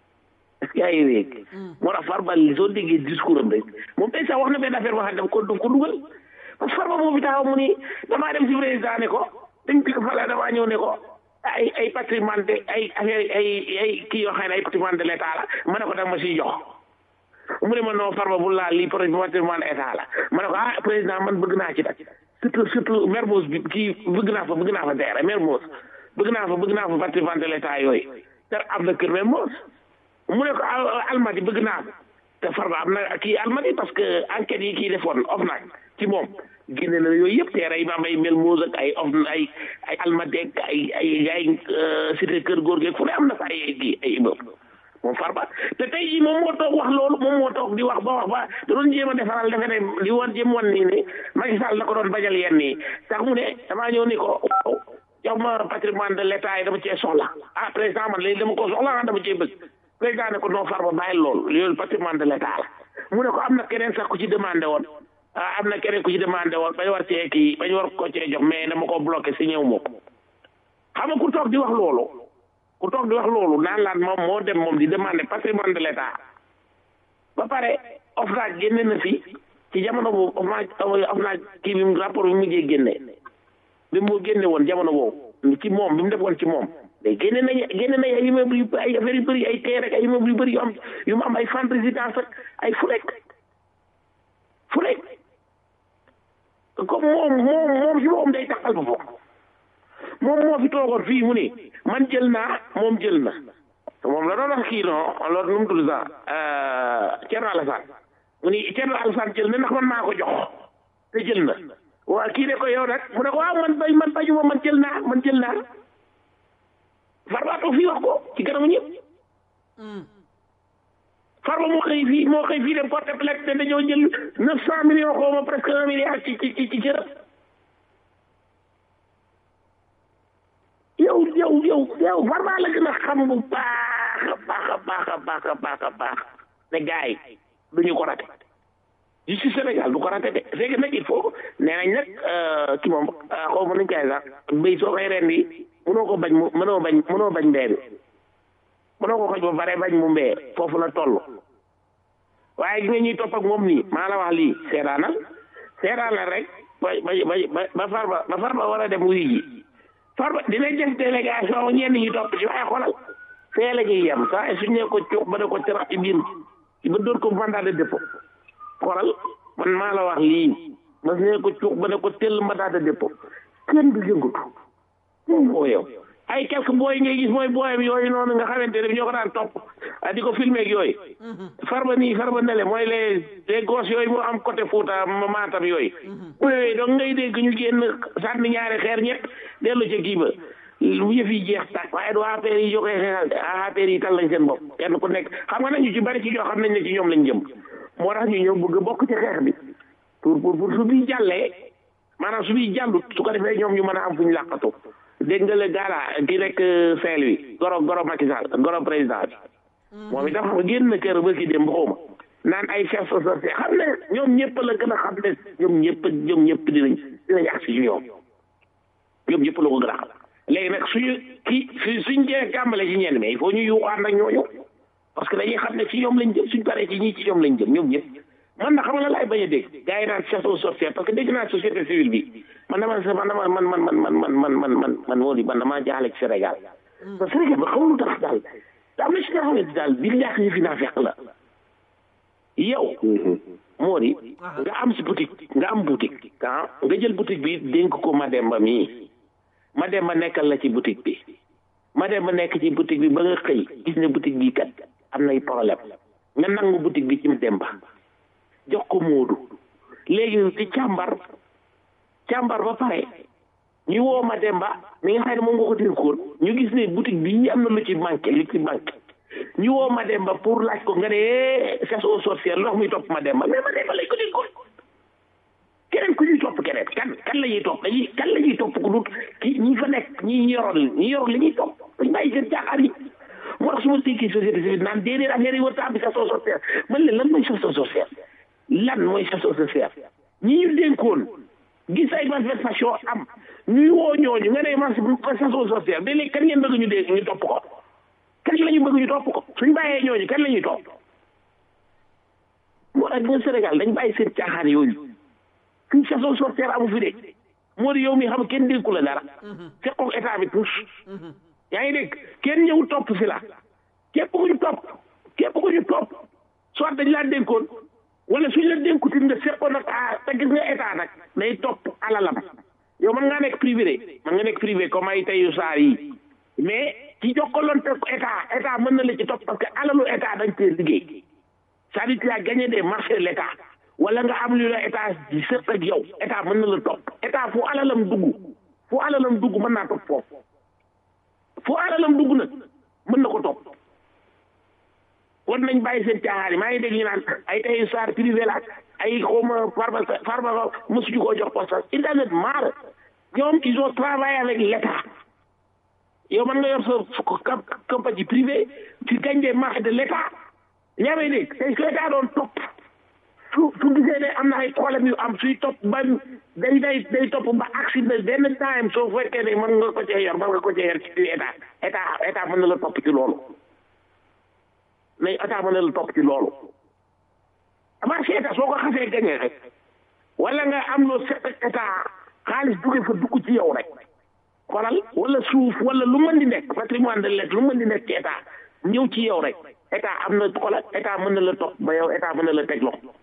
H: yaa ngi dégg moo tax farba soo déggee discours am rek moom tey sax wax na benn affaire boo xam ne ko daf ko dugal parce que farba moo fi taxaw mu ni damaa dem si président ne ko dañ ko fala damaa ñëw ne ko ay ay patrimoine de ay affaire ay ay kii yoo xam ne ay patrimoine de l'état la ma ne ko danga ma siy jox mu ne ma non farba bu laa lii patrimoine état la ma ne ko ah président man bëgg naa ci nag surtout surtout Mermoz bi kii bëgg naa fa bëgg naa fa teere Mermoz bëgg naa fa bëgg naa fa patrimoine de l'état yooyu te am na kër Mermoz mu ne ko almadi bëgg naa te farba am na kii almadi parce que enquête yi kii defoon OFNAC ci moom génne na yooyu yëpp teere yi ma am ay Mermoz ak ay of ay ay almadi ak ay ay ay cité kër góor gi fu ne am na fa ay kii ay immeuble moom farba te tey jii moom moo toog wax loolu moom moo toog di wax ba wax ba da doon jéem a defaral defe ne li woon jéem wan nii ne Macky Sall la ko doon bajal yenn nii sax mu ne damaa ñëw ni ko waaw jox ma patrimoine de l'état yi dama cee soxla ah président man léegi dama ko soxla ah dama cee bëgg président ne ko non farba bàyyi loolu loolu patrimoine de l'état la mu ne ko am na keneen sax ku ci demandé woon ah am na keneen ku ci demandé woon bañ war cee kii bañ war ko cee jox mais dama ko bloqué si ñëw moom xam nga ku toog di wax loolu ku toog di wax loolu naan laan moom moo dem moom di demander patrimoine de l'état ba pare OFNAC génne na fi ci jamono boobu OFNAC OFNAC kii bi rapport bi mu mujjee génne bi mu génne woon jamono boobu ci moom bi mu defoon ci moom mais génne nañ génne nañ ay immeuble yu ay affaire yu bëri ay terre ak ay immeuble yu bëri yu am yu mu am ay fan résidence ak ay fulek fulek comme moom moom moom si boppam day taxal ba foofu moom moo fi toogoon fii mu ni man jël naa moom jël na moom la doon wax kii non loolu nu mu tudd sax Thierno Alassane mu ni Thierno Alassane jël na ndax man maa ko jox te jël na waa kii ne ko yow nag mu ne ko waaw man bay man bañuma man jël naa man jël naa Farba toog fii wax ko ci kanamu ñëpp Farba moo xëy fii moo xëy fii dem porte plainte te dañoo jël neuf cent millions xaw ma presque un milliard ci ci ci ci cërëb yow yow yow yow Farba la gën a xam bu baax a baax a baax a baax a baax a baax ne gars yi duñu ko rate justice Sénégal du ko rate de c'est que nag il faut nee nañ nag ki moom xaw ma nuñ koy sax béy soo koy rendi mënoo ko bañ mu mënoo bañ mënoo bañ mbee bi mënoo ko xoj ba pare bañ mu mbee foofu la toll waaye gi nga ñuy topp ak moom nii maa la wax lii seetaanal seetaanal rek ba ba ba ba Farba ba Farba war a dem wuyu ji Farba dina def délégation ñenn ñi topp ci waaye xoolal fee la ñuy yem saa suñ ne ko cuux ba ne ko terax ci biir ba dóor ko mandat de dépôt xoolal man maa la wax lii mas ne ko cuux ba ne ko tell mandat de dépôt kenn du yëngatu moom moo yow ay quelques booy ngay gis mooy booyam yooyu noonu nga xamante ne ñoo ko daan topp di ko filmer ak yooyu farba nii farba nele mooy les les gosses yooyu moo am côté Fouta Matam yooyu yooyu donc ngay dégg ñu génn sànni ñaari xeer ñett dellu ca kii ba lu yëf yi jeex tàkk waaye du affaire yi joxe xeexal de affaire yi tal lañ seen bopp kenn ku nekk xam nga nag ñu ci bari ci ñoo xam nañ ne ci ñoom lañ jëm moo tax ñu ñëw bëgg a bokk ci xeex bi pour pour pour su bii jàllee maanaam su bii jàllut su ko defee ñoom ñu mën a am fu ñu làqatu dégg nga le gala ki nekk Saint-Louis goro goro Macky Sall goro président bi moom itam xam nga génn na kër ba ki dem ba xawma naan ay chef société xam ne ñoom ñëpp la gën a xam ne ñoom ñëpp ñoom ñëpp dinañ dinañ agsi ci ñoom ñoom ñëpp la ko gën a xam léegi nag suñu kii su suñ jee kàmbale ci ñenn mais il faut ñu yuuxaat nag ñooñu parce que dañuy xam ne ci ñoom lañ jëm suñ paree ci ñii ci ñoom lañ jëm ñoom ñëpp man na xam nga laay bañ a dégg gars yi naan chef société parce que dégg naa société civile bi man dama man dama man man man man man man man man man moo di man damaa jaaxle ci Sénégal parce que Sénégal ba xamul tax daal te am na si nga xamante daal bi ñàkk yi fi naa fekk la yow moo di nga am si boutique nga am boutique ah nga jël boutique bi dénk ko Mademba mii Mademba nekkal la ci boutique bi Mademba nekk ci boutique bi ba nga xëy gis ne boutique bi kat am nay problème nga nangu boutique bi ci Mademba jox ko Moodu léegi di càmbar càmbar ba pare ñu woo Mademba mi nga xam ne moom nga ko dénkoon ñu gis ne boutique bi am na lu ci manqué lu ci manqué ñu woo Mademba pour laaj ko nga ne chasse aux sorcières ndox muy topp Mademba mais Mademba lañ ko dénkoon keneen ku ñuy topp keneen kan kan la ñuy topp dañuy kan la ñuy topp ku dut ki ñi fa nekk ñi yoroon ñi yoroon li ñuy topp dañ bàyyi seen caaxaan yi moo tax su ma déggee société civile naan déedéet affaire yi war a am chasse aux sorcières man leen lan mooy chasse aux sorcières lan mooy chasse aux sorcières ñi ñu dénkoon gis ay manifestation am ñuy woo ñooñu nga ne man chasse aux sorcières mais léegi kan ngeen bëgg ñu dégg ñu topp ko kan la ñu bëgg ñu topp ko suñ bàyyee ñooñu kan la ñuy topp moo tax nga Sénégal dañ bàyyi seen caaxaan yooyu suñ chasse aux sorcières amu fi de moo di yow mi xam kenn dénku la dara fekkoon état bi tous yaa ngi dégg kenn ñëw topp si la képp ku ñu topp képp ku ñu topp soit dañ laa dénkoon wala suñ la dénkuti nga fekkoon nag ah te gis nga état nag day topp alalam yow mën ngaa nekk privé de mën nga nekk privé comme ay tayu saar yi mais ci jokkaloonte ko état état mën na la ci topp parce que alalu état dañ cee liggéey c'est-à-dire tu as gagné des marchés de l'état wala nga am lu la état di sëpp ak yow état mën na la topp état fu alalam dugg fu alalam dugg mën naa topp foofu fu alalam dugg nag mën na ko topp war nañ bàyyi seen caaxaan yi maa ngi dégg ñu naan ay tey saar privé la ay xawma farba farba mësuñu koo jox poste it doesn't matter ñoom ils ont travaillé avec l'état yow man nga yor sa compagnie privée tu gagnes des marchés de l'état yaa may dégg tey su état doon topp su su gisee ne am na ay problème yu am suy topp ba day day day topp ba accident benn time soo fekkee ne mën nga ko cee yor mën nga ko cee yor ci état état état mën na la topp ci loolu mais état mën na la topp ci loolu marché état soo ko xasee gañee rek wala nga am loo set ak état xaalis duge fa dugg ci yow rek xoolal wala suuf wala lu mën di nekk patrimoine de l'État lu mën di nekk ci état ñëw ci yow rek état am na xoolal état mën na la topp ba yow état mën na la teg loxo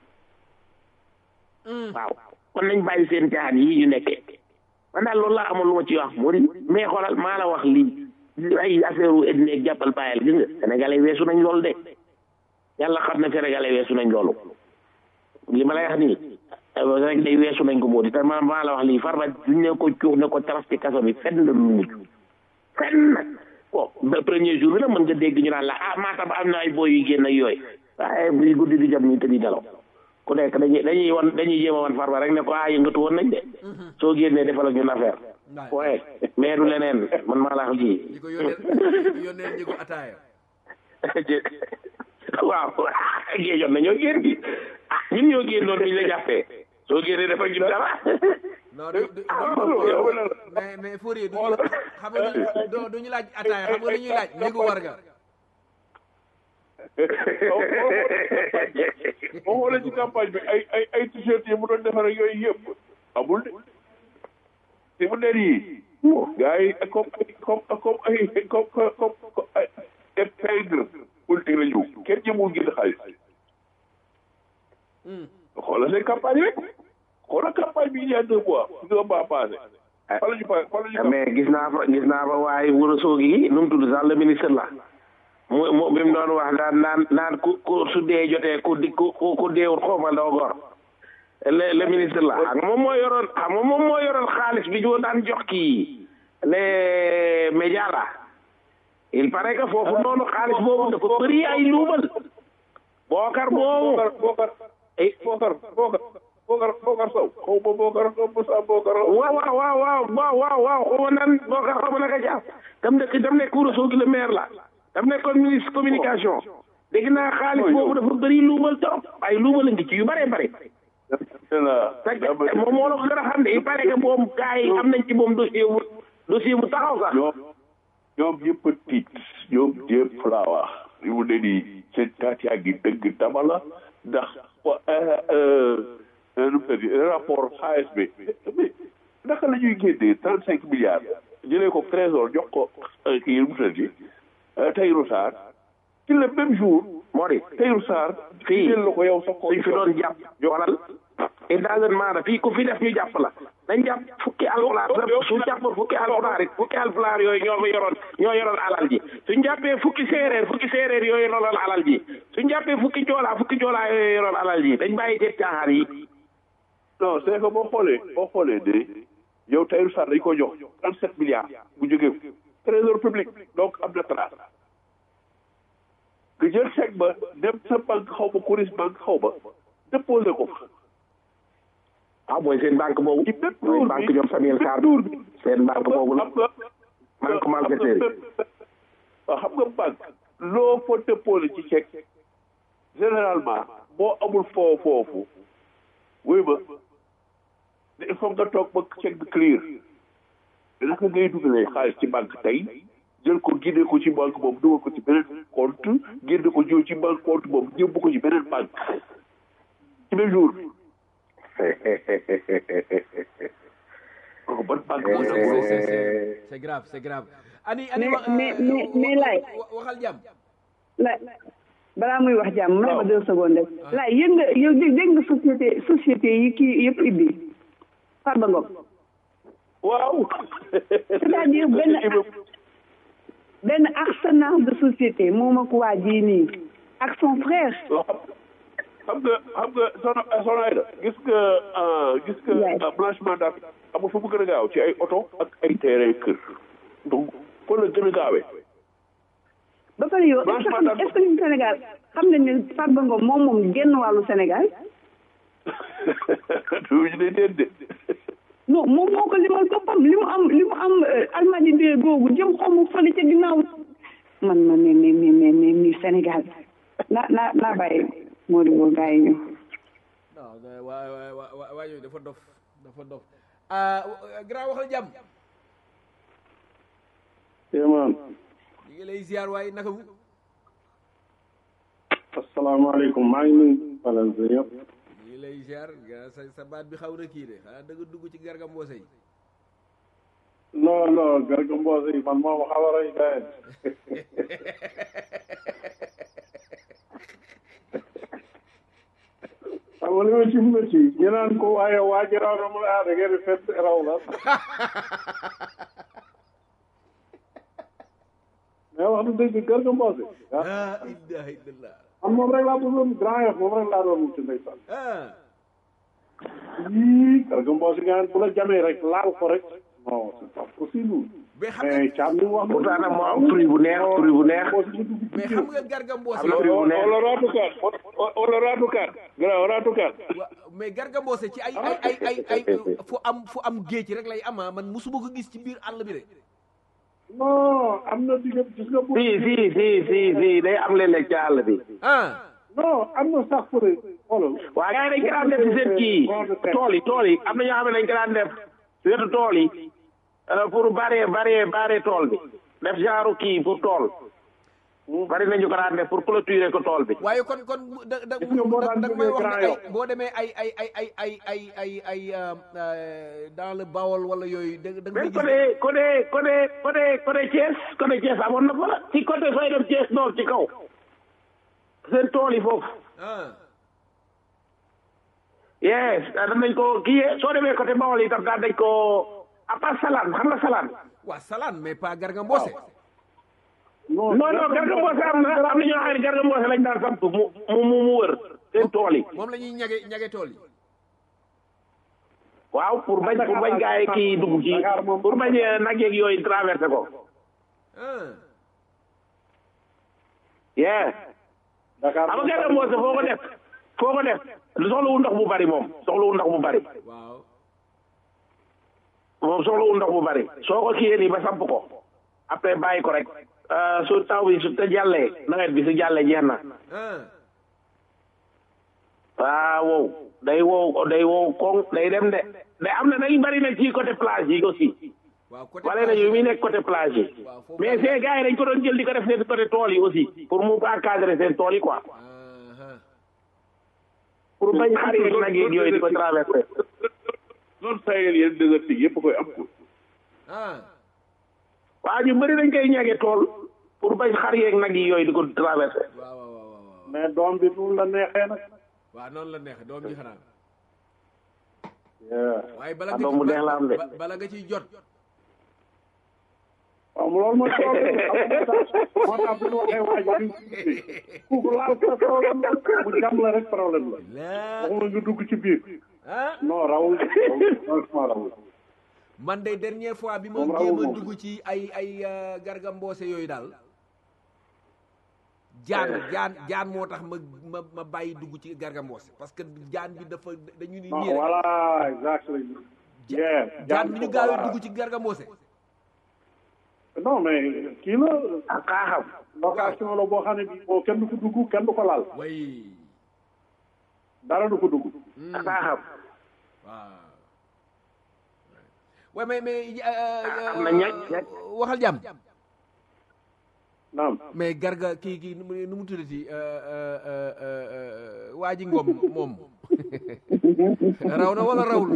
H: waaw kon nañ bàyyi seen caaxaan yii ñu nekkee man daal loolu laa amoon lu ma ci wax moo di mais xoolal maa la wax lii ay affaire u ethnie ak jàppal bàyyil gis nga sénégalais weesu nañ loolu de yàlla xam ne sénégalais weesu nañ loolu li ma lay wax nii rek day weesu nañ ko moo di te ma maa la wax lii farba duñ ne ko cuux ne ko taras ci kaso bi fenn la lu mujj fenn nag bon ba premier jour bi nag mën nga dégg ñu naan la ah maatam am na ay boy yu génn ak yooyu waaye buy guddi di jam ñu tëddi nelaw ku nekk dañuy dañuy wan dañuy jéem a wan farba rek ne ko ah yëngatu woon nañ de soo génnee defal ak ñun affaire waaye mais du leneen man maa la wax lii
B: di ko yónnee yónnee njëgu ataaya
H: waaw géejoon na ñoo génn gi ah ñun ñoo génnoon dañ la jàppee soo génnee dafa ñu dara
B: non du du mais mais Fourier du xam nga du duñu laaj ataaya xam nga dañuy laaj njëgu warga
G: boo xoolee ci campagne bi ay ay ay t-shirt yi mu doon defar ak yooyu yëpp amul de te mu ne nii gars yi comme ay comme comme ay comme comme ay épingre politique la ñu kenn jëmul génn xaalis xoolal seen campagne rek xoolal campagne bi il y a deux mois deux mois passé fa la ñu fa fa la ñu
H: mais gis naa fa gis naa fa waaye wuro soogi gi nu mu tudd sax le ministre la mu mu bi mu doon wax naan naan naan ku ku su dee jotee ku di ku ku deewul xooma ndaw gor le le ministre la xam nga moom moo yoroon xam nga moom moo yoroon xaalis bi ñu daan jox kii les médias là il paraît que foofu noonu xaalis boobu dafa bëri ay luubal bookar boobu
F: bookar
H: eh
F: bookar bookar bookar bookar sow xaw ma bookar xaw ma sa bookar
H: waaw waaw waaw waaw waaw waaw waaw xaw ma nan bookar xaw ma naka jaam dam nekk dam nekk Ourossogui le maire la dam nekkoon ministre communication dégg naa xaalis boobu dafa bëri luubal trop ay luubal a ngi ci yu bare bare fekk moom moo la ko gën a xam ne il paraît que moom gars yi am nañ ci moom dossier bu dossier bu taxaw sax
G: ñoom ñoom ñëpp a tiit ñoom ñëpp laa wax li mu ne nii seen taat yaa ngi dëgg dama la ndax nu mu tëddi rapport ASB mais naka la ñuy génnee trente cinq milliards jëlee ko trésor jox ko kii nu mu tëddi Tahirou Sarr ci le même jour
H: moo di
G: Tahirou Sarr
H: fii
G: jël la ko yow sa ko
H: suñ fi doon jàpp joxalal et dans un maana fii ku fi def ñu jàpp la dañ jàpp fukki alxulaar sa su jàppoon fukki alxulaar it fukki alxulaar yooyu ñoo fa yoroon ñoo yoroon alal ji suñ jàppee fukki séeréer fukki séeréer yooyu yoroon alal ji suñ jàppee fukki joolaa fukki joolaa yooyu yoroon alal ji dañ bàyyi seen caaxaan yi
G: non c'est que boo xoolee boo xoolee de yow Tahirou Sarr dañ ko jox trente sept milliards bu jógee trésor public donc am na trace nga jël chèque ba dem sa banque xaw ma Coris banque xaw ma déposé ko fa
H: ah mooy seen banque boobu
G: ci bépp
H: mooy
G: tour
H: banque
G: bi
H: ñoom Samuel Sarr
G: tour bi
H: seen banque boobu la
G: xam nga
H: banque malfaiteur yi
G: waaw xam nga banque loo fa déposé ci chèque généralement boo amul foo foofu wuy ma il faut nga toog ba chèque bi clear naka ngay dugalee xaalis ci banque tey jël ko génne ko ci banque boobu dugal ko ci beneen compte génne ko jiw ci banque compte boobu yóbbu ko ci beneen banque ci même jour bi oh ban banque moo
B: c'est
G: nangu
B: c'est- c'est- c'est grave c'est grave ani ani
D: Mais-
B: wa-
D: mais-
B: euh,
D: mais- mais
B: wa-
D: laay.
B: wa- waxal jàmm
D: la balaa muy wax jàmm may ma deux secondes rek laay yëg nga yow dégg dégg nga société société yi kii yëpp ibbi Farba Ngom
G: waaw
D: c'est-à-dire benn benn arsenal de société moom ak waa jii nii ak son frère
G: loo xam xam nga xam nga sono sono ay da gis nga ah, gis nga
D: Yes.
G: ah, blanchiment d'argent amul fu mu gën a gaaw ci ay oto ak ay terrain kër donc fa la gën a gaawee
D: ba pare yow est-ce que
G: Franchement,
D: xam- est-ce que ñun Sénégal xam nañ ne Farba Ngom moom moom genn wàllu Sénégal
G: duñu ne déet de
D: non moom moo ko limal boppam li mu am li mu am almadi de googu jëm xamu fële ca ginnaaw man ma ne mais mais mais mais mais Sénégal naa naa naa bàyyi moo di boo gars yi ñëw
B: non waa waa waa waa waa yooyu dafa dof dafa dof ah grand waxal jàmm
F: Kéemaan
B: ñu ngi lay ziar waaye naka mu
F: asalaamaaleykum maa ngi nuyu Falanse yëpp
B: ñu ngi lay ziar ga- sa sa baat bi xaw na kii de xanaa da nga dugg ci garga mboose yi
F: non non Garga Mbossé yi man moom xaw a rey gayen xam nga li ma ci métti ñu naan ko waaye waa ji raw na mu ne ah da ngeen di fett raw la mais wax du dëgg Garga Mbossé ah
B: ah ilaha illallah
F: man moom rek laa bëggoon grand yof moom rek laa doon wuti ndeysaan
B: ah
F: yii Garga Mbossé nga bu la jamee rek laal ko rek non c'est pas possible
B: mais xam nga
F: mais Thiam li mu wax
H: pourtant nag moo am fruit bu neex fruit bu neex
B: mais xam nga garga mboose
H: am na fruit bu neex
G: wala raatukaat wala raatukaat gara raatukaat
B: wa- mais garga mboose ci ay ay ay ay ay fu am fu am géej rek lay ama man musuma ko gis ci biir àll bi de
F: non am na digg gis nga bu
H: si si si si si day am léeg-léeg ci àll bi
B: ah
F: non am na sax pour xoolal
H: waa gars yi dañ ko daan def ci seen kii tool yi tool yi am na ñoo xam ne dañ ko daan def ci wetu tool yi euh, pour bare bare bare tool bi def genre kii pour tool bari nañu ko daan def pour clôturer ko tool bi
B: waaye kon kon da da
F: Gis nga boo
B: da
F: daan
B: da may
F: jógee
B: wax
F: Grand
B: ne ay
F: Yoff.
B: boo demee ay ay ay ay ay ay ay ay euh, euh, dans le Bawol wala yooyu da da nga
H: même
B: gis
H: côté côté côté côté côté Thiès côté Thiès amoon na fa ci côté fay dem Thiès noor ci kaw seen tool yi foofu
B: ah
H: yes daan nañ ko kii soo demee côté Bawol yi tam daan nañ ko à part Salane xam nga Salane
B: waa Salaan mais pas garga mboose
F: non
H: non non Garga Mbossé am na am na ñoo xam ne Garga Mbossé lañ daan samp mu mu mu mu wër seen tool yi
B: moom la ñuy ñage ñage tool yi
H: waaw pour bañ pour bañ gaa yi kii dugg ci pour bañ eh, nag yeeg yooyu traversé ko
B: ah
H: yeah
F: Dakar
H: xam nga Garga Mbossé foo ko def foo ko def soxlawul ndox bu bari moom soxlawul ndox bu bari
B: waaw
H: moom soxlawul ndox bu bari soo ko kiyee nii ba samp ko après bàyyi ko rek euh, su taw bi su te jàllee nawet bi su jàllee jeex na
B: ah
H: waaw wow day wow day wow koŋ day dem de day am na day bari na ci côté plage yi aussi
B: waaw côté
H: wala na yu muy nekk côté plage yi
B: waaw foofu
H: mais ces gars yi dañ ko doon jël di ko def seen côté tool yi aussi pour mu encadrer seen tool yi quoi
B: ah
H: pour bañ xar yi nag yeeg yooyu di ko traversé
G: loolu sayel yéen dëgërti yëpp koy am ko
B: ah
H: waaw ñu bëri dañ koy ñage tool pour bañ xar yeeg nag yi yooyu di ko traversé
B: waaw waaw waaw waaw
F: mais doom bi du la neexee nag
B: waaw noonu la neex doom ji xanaa
F: yeah.
B: waaye bala
H: Ah,
B: nga
H: doom
B: ci
H: bu neex la am de.
B: ba- bala nga ciy jot
F: waaw loolu mooy problème moo tax bu ñu waxee waa ji ku laal ko problème la bu jam la rek problème la
B: laa
F: waxuma nga dugg ci biir
B: ah
F: non rawul franchement rawul
B: man de dernière fois bi ma
F: Moom rawul
B: jéem a
F: moom.
B: dugg ci ay ay euh, Garga Mbossé yooyu daal jaan jaan jaan moo tax ma ma ma bàyyi dugg ci Garga Mbossé parce que jaan bi dafa dañu ni
F: non
B: nii rek
F: voilà exactly yeah
B: jaan bi ñu gaawee
F: voilà.
B: dugg ci Garga Mbossé
F: non mais kii la
H: ak xaaxam
F: location la boo xam ne bii boo kenn du ko dugg kenn du ko laal
B: way
F: dara du ko dugg
H: ak xaaxam
B: waaw way mais mais euh,
H: am na ñag ñag
B: waxal jàmm
F: naam
B: mais garga kii kii nu mu nu mu tuddati euh, euh, euh, euh, waa ji ngom moom raw na wala rawul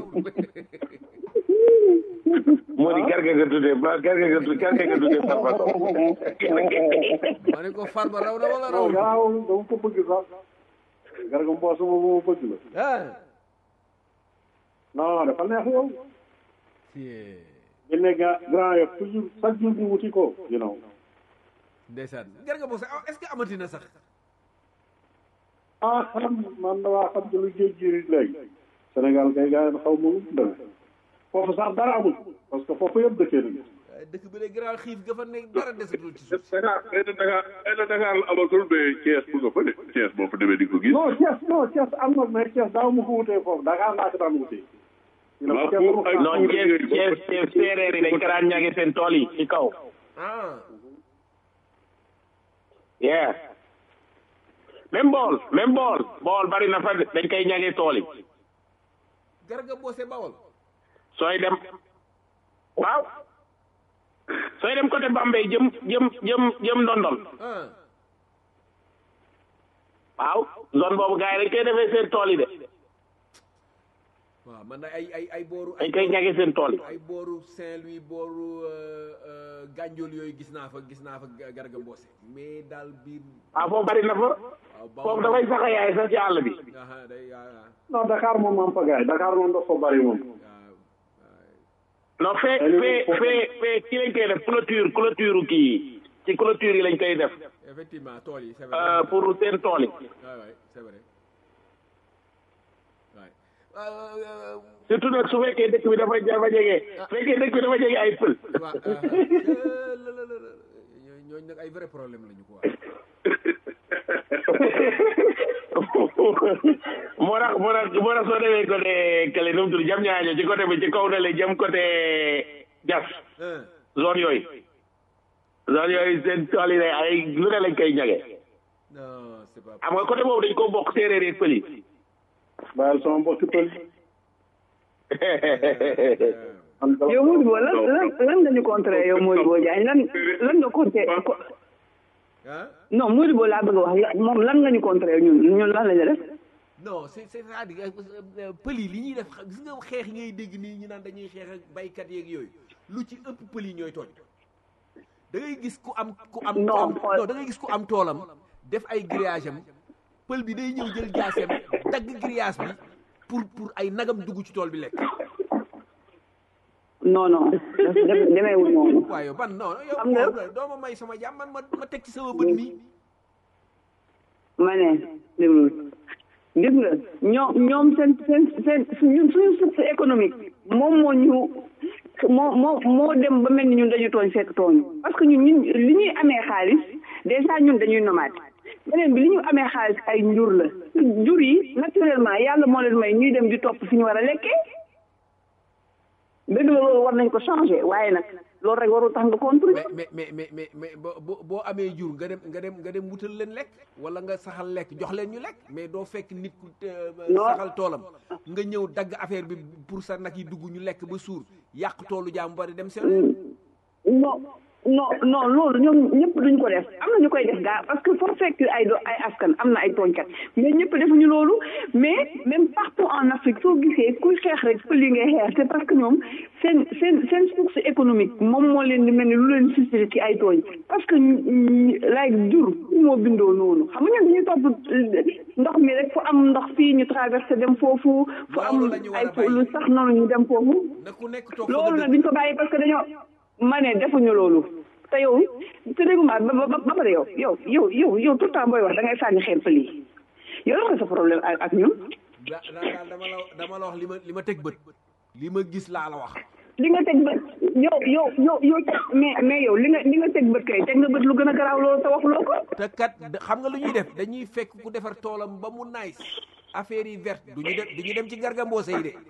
H: moo di garga nga tuddee ba garga nga tuddee garga nga tuddee farba
B: ma ne ko farba raw na wala
F: non
B: rawul
F: garaaw dama ko bëgg sax Garga Mbossé moom moo bëgg la
B: ah
F: non dafa neex yow
B: Yeah.
F: génne ga grand yof toujours chaque jour ñu wuti ko you know
B: ndeysaan Garga Mbossé ah, est-ce que amati na sax
F: ah xam man damaa xam ci lu géej gi léegi Sénégal kay gars yi xaw ma lu mu demee foofu sax dara amul parce que foofu yëpp dëkkee nañu
B: waaye dëkk bi de grand xiif ga fa nekk dara desatul ci suuf si
G: Dakar xëy na Dakar xëy na Dakar la amatul mais Thiès bu nga fa de Thiès boo fa demee di ko gis
F: non Thiès non Thiès am na mais Thiès daaw ma ko wutee foofu Dakar laa ko daan wutee you know,
G: waaw
F: Thiès
G: pour
F: dama
G: ay
F: ko-
H: non Thiès Thiès Thiès séeréer yi dañ ko daan ñage seen tool yi ci kaw
B: ah
H: yeah même bool même bool bool bari na fa de, dañ koy ñage tool yi
B: Garga Mbossé Bawol
H: sooy dem waaw sooy dem côté Bambey jëm jëm jëm jëm Ndondol
B: ah
H: waaw zone boobu gars yi dañ koy defee seen tool yi de
B: waaw man na ay ay ay booru
H: dañ koy ñage seen tool yi
B: ay booru Saint-Louis booru euh, euh, Gandiol yooyu gis naa fa gis naa fa Garga Mbossé mais daal biir
H: waaw foofu bari na fa
B: waaw
H: foofu dafay sax a yaay sax ci àll bi
B: aha day waaw
F: non Dakar moom am fa gars yi Dakar moom dafa bari moom
B: waaw
H: non fee fee fee fee ci lañ koy def clôture clôture kii yi ci clôture yi lañ koy def
B: effectivement tool yi c'est vrai
H: euh, pour seen tool yi
B: waay waay c'est vrai waay euh,
H: surtout nag su fekkee dëkk bi dafa dafa jege su fekkee dëkk bi dafa jege ay pël
B: waaw la la la ñooñu nag ay vrai problème lañu quoi
H: moo tax moo tax moo tax soo demee côté kële nu mu tudd jam ñaaño ci côté bi ci kaw na le jëm côté jas
B: ah
H: zone yooyu zone yooyu seen tool yi day ay lu ne lañ koy ñage
B: non c'est pas
H: xam nga côté boobu dañ ko bokk séeréer yeeg pël yi
F: bàyyil sama mbokki pël man dama-
D: yow Modibo lan lan lan nga ñu contré yow Modibo Diagne lan lan nga contré ko-
B: ah
D: non Modibo laa bëgg a wax la- moom lan nga ñu contré ñun ñun lan la ñu def
B: non c'est c'est c'est-à-dire euh, pël yi li ñuy def gis nga xeex yi ngay dégg nii ñu naan dañuy xeex ak baykat yeeg yooyu lu ci ëpp pël yi ñooy tooñ da ngay gis ku am ku am ku
D: Non,
B: am
D: xool-
B: non da ngay gis ku am toolam def ay grillage am pël bi day ñëw jël jaaseem dagg grillage bi pour pour ay nagam dugg ci tool bi lekk
D: non non dem- demeewul noonu
B: waaye ban non yow
D: Xam nga-
B: moom doo ma may sama jàmm man ma ma teg ci sama bët nii
D: ma ne déglu gis nga ñoom ñoom seen seen seen ñun suñu source économique moom moo ñu moo moo moo dem ba mel ni ñun dañu tooñ fekk tooñu parce que ñun ñun li ñuy amee xaalis déjà ñun dañuy nomade beneen bi li ñu amee xaalis ay njur la njur yi naturellement yàlla moo leen may ñuy dem di topp fi ñu war a lekkee dëgg la loolu war nañ ko changer waaye nag loolu rek warul tax nga contribuer
B: mais mais mais mais mais boo boo amee jur nga dem nga dem nga dem wutal leen lekk wala nga saxal lekk jox leen ñu lekk mais doo fekk nit ku saxal toolam nga ñëw dagg affaire bi pour sa nag yi dugg ñu lekk ba suur yàq toolu jaam bari dem seen
D: non non non loolu ñoom ñëpp duñ ko def am na ñu koy def gaa parce que foo fekk ay do ay askan am na ay tooñkat mais ñëpp defuñu loolu mais même partout en Afrique soo gisee kuy xeex rek fa li ngay xeex c'est parce que ñoom seen seen seen source économique moom moo leen di mel ni lu leen suscité ci ay tooñ parce que lay jur moo bindoo noonu xam nga ñun dañuy topp ndox mi rek fu am ndox fii ñu traversé dem foofu fu am ay lu sax noonu ñu dem foofu loolu nag duñ ko bàyyi parce que dañoo ma ne defuñu loolu te yow te déggu ma ba ba pare yow yow yow yow yow tout le temps booy wax da ngay sànni xeer pël yi yow la sa problème ak ñun.
B: daal dama la dama la wax li ma li ma teg bët li ma gis laa la wax.
D: li nga teg bët yow yow yow yow mais mais yow li nga li nga teg bët kay teg nga bët lu gën a garaaw loolu te waxuloo ko.
B: te kat xam nga lu ñuy def dañuy fekk ku defar toolam ba mu nice affaire yi verte du ñu dem du ñu dem ci garga mboose yi de.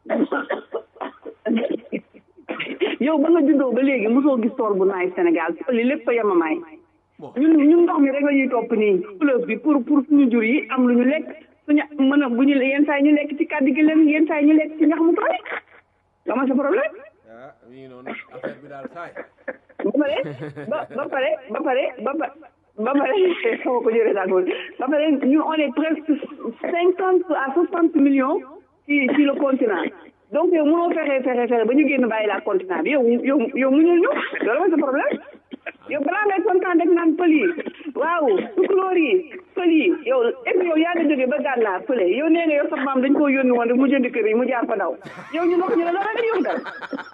D: yow ba nga juddoo ba léegi mosoo gis tool bu naay Sénégal li lépp fa yemamaay ñun ñun ndox mi rek la ñuy topp nii fleuve bi pour pour suñu jur yi am lu ñu lekk suñu mën a bu ñu yenn saa yi ñu lekk ci kàddu gi leen yenn saa yi ñu lekk ci ñax mu tooy dama sa problème
B: ah oui noonu affaire bi daal saay
D: ba pare ba ba pare ba pare ba ba ba pare xaw ko jëlee daal ba pare ñun on est presque cinquante à soixante millions ci ci le continent donc yow mënoo fexe fexe fexe ba ñu génn bàyyi la continent bi yow yow yow muñul ñu loolu mooy sa problème yow balaa ngay kontaan rek naan pël yi waaw tukulóor yi pël yi yow et yow yaa nga jógee ba gànnaar pële yow nee nga yow sa maam dañ koo yónni woon rek mu jënd kër yi mu jaar fa daw yow ñu wax ñu ne loolu rek yow dal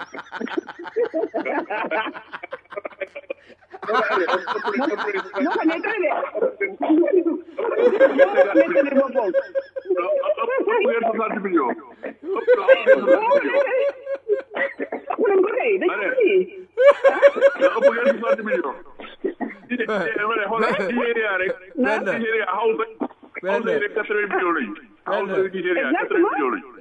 D: ñoo ko nettali de ñoo ko nettali boppam
G: ngeen soixante millions
D: ëpp nañ ko kay dañ ko ci
G: ëpp ngeen soixante millions Nigéria rek Nigéria Hausa Hausa yi rek quatre-vingts millions lañu Hausa Nigéria quatre-vingts millions lañu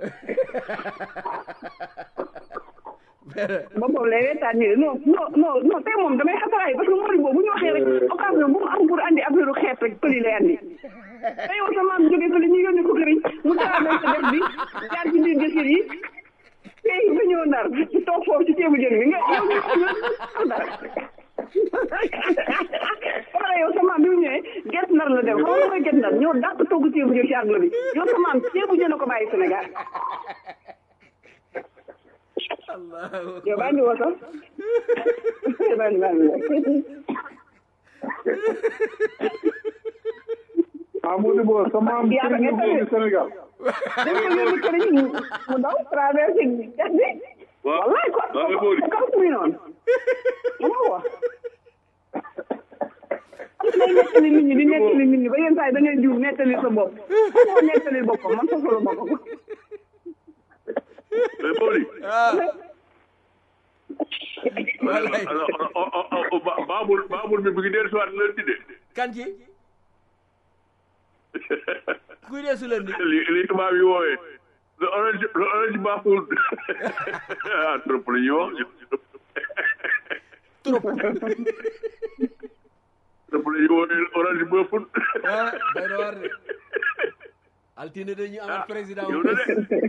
D: boppam lay reetaan nii non non non non tey moom damay xasaraay parce que Mori boobu bu ñu waxee rek occasion bu mu am pour andi affaire xeet rek pëli lay andi te yow sa maam jógee fële ñu yónni ko këriñ mu traversé def bi jaar ci biir jëkkër yi tey ba ñëw ndar toog foofu ci ceebu jën bi nga yow ñu xam dara wala yow sa maam bi mu ñëwee get nar la dem xam nga mooy get nar ñoo dàq togg ceebu jën ci àdduna bi yow sa maam ceebu jën a ko bàyyi Sénégal yow bandi woo sax bandi bandi
F: ah mu di boo sa maam
D: yaa
F: sëriñ
D: ko
F: bu Sénégal
D: dañ ko yónni këriñ mu daw traversé jet bi wallaay ko
G: waaw mais Mody
D: kaw muy noonu mu ko wax day nettali nit ñi di nettali nit ñi ba yenn saa yi da ngay jiw nettali sa bopp moo nettali boppam man soxla boppam
G: mais Mody
B: Wallaay.
G: baabul baabul bi bu ngi dellu si waat leen di de
B: kan ci kuy dee su leen di
G: li li tubaab yi woowee le orange le orange baaful ah trop la ñuy wax
B: trop
G: trop la ñuy woowee orange baaful
B: ah day na war de altine dañuy amat président
G: yow na de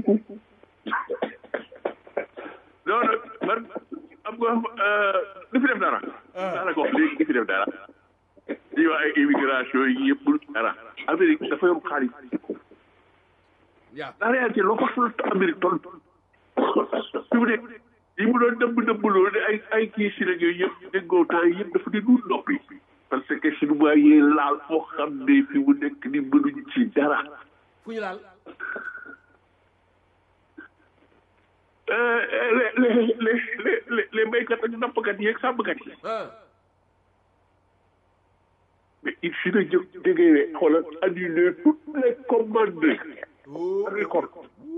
G: non nag man am nga li fi def dara daanaka wax léegi li fi def dara di wax ay immigration yi yëpp dara Amérique dafa yor xaalis
B: yaa
G: la réalité loo fa la Amérique toll fi mu nekk yi mu doon dëbb dëbb loolu de ay ay kii si rek yooyu yëpp déggoo temps yi yëpp dafa di dul noppi parce que chinois yi laal foo xam ne fi mu nekk ni mënuñ ci dara
B: fu ñu laal
G: Euh, les les les les les les béykat ak nappkat yi ak sàmmkat yi
B: ah
G: mais il fi na jóg jógee ne xoolal annuler toutes les commandes agricoles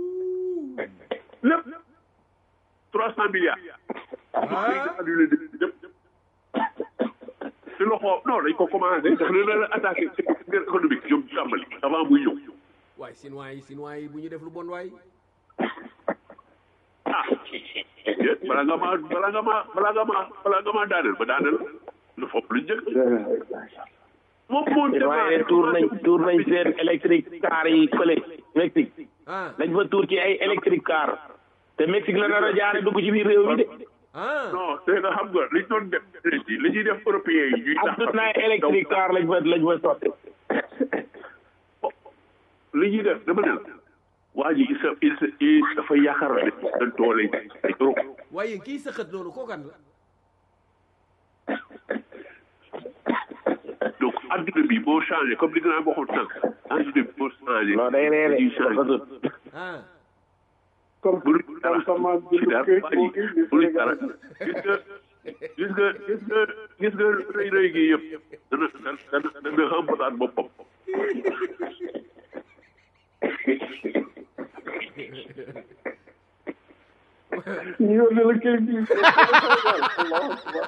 G: lépp trois cent milliards annulé lépp si loxo non dañ ko commencé daf leen a attaqué guerre économique ñoom tàmbali avant muy ñëw
B: waay chinois yi chinois yi bu ñu def lu bon waay
G: ah déet balaa nga maa balaa nga maa balaa nga maa balaa nga maa daaneel ba daaneel lu fopp lu njëkk moom moo
H: waaye tuur nañ tuur nañ seen électrique car yi fële Mexique
B: ah
H: dañ fa tuur ci ay électrique car te Mexique la nar a jaare dugg ci biir réew mi de
B: ah
G: non c'est que xam nga liñ doon def li ñuy def européens yi ñuy
H: am tut naay électrique car lañ fa lañ fa sotti
G: li ñuy def dama ne la waa ji il sa il sa il dafa yaakaar ne dañ doole ay trop
B: waaye kii sëqat loolu kookan la
G: donc adduna bi moo changé comme li nga naan waxoon sànq adduna bi moo changé
H: non day reere
G: dañuy changé
H: dafa tut
B: ah
F: comme
G: mënuñ dara
F: comme sama
G: ci
F: bindu
G: dara
F: këyit
G: waa
F: moo
G: ji
F: ngi
G: mënuñ dara gis nga gis nga gis nga gis nga rëy rëy gi yëpp dana dana dana remplacer boppam
F: ñu yónnee la këyit bi Allahu akbar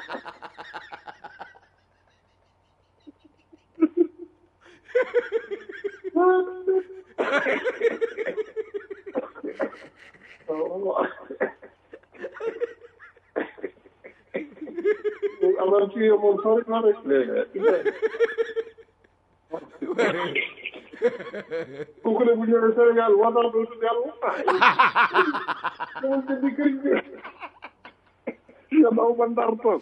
F: alors ci moom sori na rek kooku ne bu ñëwee Sénégal war naa doon yàlla dama jëndi kër gi nga daw ba ndar toog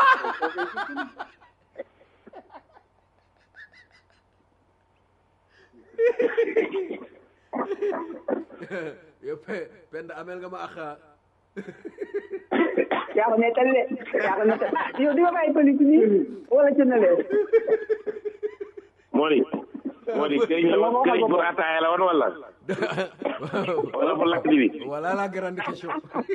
B: yow pe pend amel nga ma axa
D: yaa ko nettali de yaa ko nettali ah yow di nga bàyyi pëli ci nii wala ci na leen
H: moo di moo di këriñ la woon këriñ pour ataaya la woon wala wala pour lakk di bi
B: voilà la grande question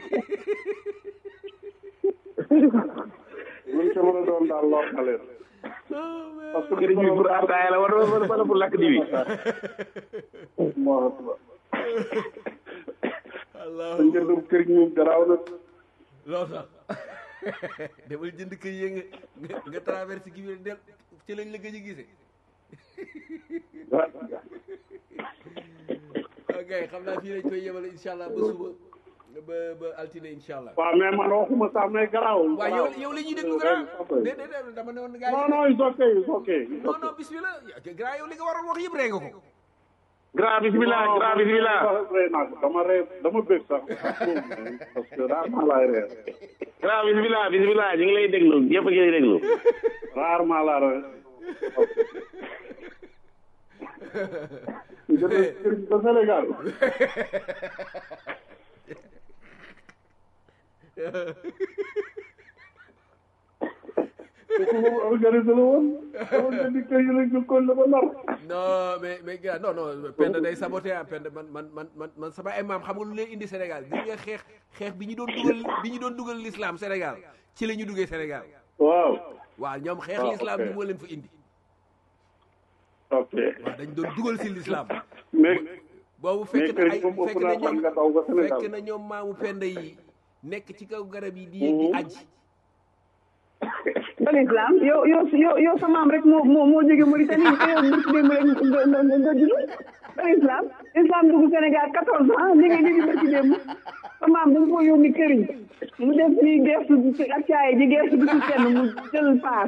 F: luñ ca mën a doon daal lor na leen parce que
H: këriñ bi pour ataaya la woon wala wala pour lakk di bi
F: Allahu akbar
B: allah
F: sa njëndum kër gi moom garaaw na
B: loo sax demal jënd kër yi nga nga nga traversé gi bi del ci lañ la gëj a gisee ok xam naa fii lañ koy yemale incha allah ba suba ba ba altine incha allah
F: waaw mais man waxuma sax mais garaawul
B: waaw yow yow la ñuy déglu grand déedéet déedéet dama ne woon gars yi
F: non non it's okay it's okay it's
B: non
F: okay.
B: non bismillah grand yow li nga waroon wax yëpp ree nga ko
H: grand bismillah grand bismillah
F: ree naa ko dama ree dama bëgg sax parce que rarement laay ree
H: grand bismillah bismillah ñu ngi lay déglu ñëpp a ngi lay déglu
F: rarement laa ree ñu jënd kër gi ba Sénégal kooku moom organisé la woon dama jëndi kër yi lañ jëkkoon la ba nar
B: non mais mais gars non non Penda day saboté ah Penda man man man man man sama ay maam xam nga lu leen indi Sénégal gis nga xeex xeex bi ñu doon dugal bi ñu doon dugal l'islam Sénégal ci la ñu duggee Sénégal
F: waaw
B: waaw ñoom xeex
F: Ah,
B: l'islam
F: ok.
B: bi moo leen fa indi
F: ok
B: waaw dañ doon dugal si l'islam
F: mais
B: boobu
F: mais
B: fekk
F: kër
B: na
F: yi
B: ay
F: moom
B: fekk
F: ëpp
B: na
F: naa fan
B: ñoom
F: nga daw ba Sénégal
B: fekk na ñoom maamu Penda yi nekk ci kaw garab yi di yéeg di aji
D: ban islam yow yow yow yow sa maam rek moo moo moo jóge Mauritanie te yow mbir démb rek nga nga nga nga judd ban islam islam dugg Sénégal quatorze ans li nga li nga ci démb sa maam dañ ko yónni këriñ mu def nii gestu bi ci ak caay ji gestu bi ci kenn mu jël paas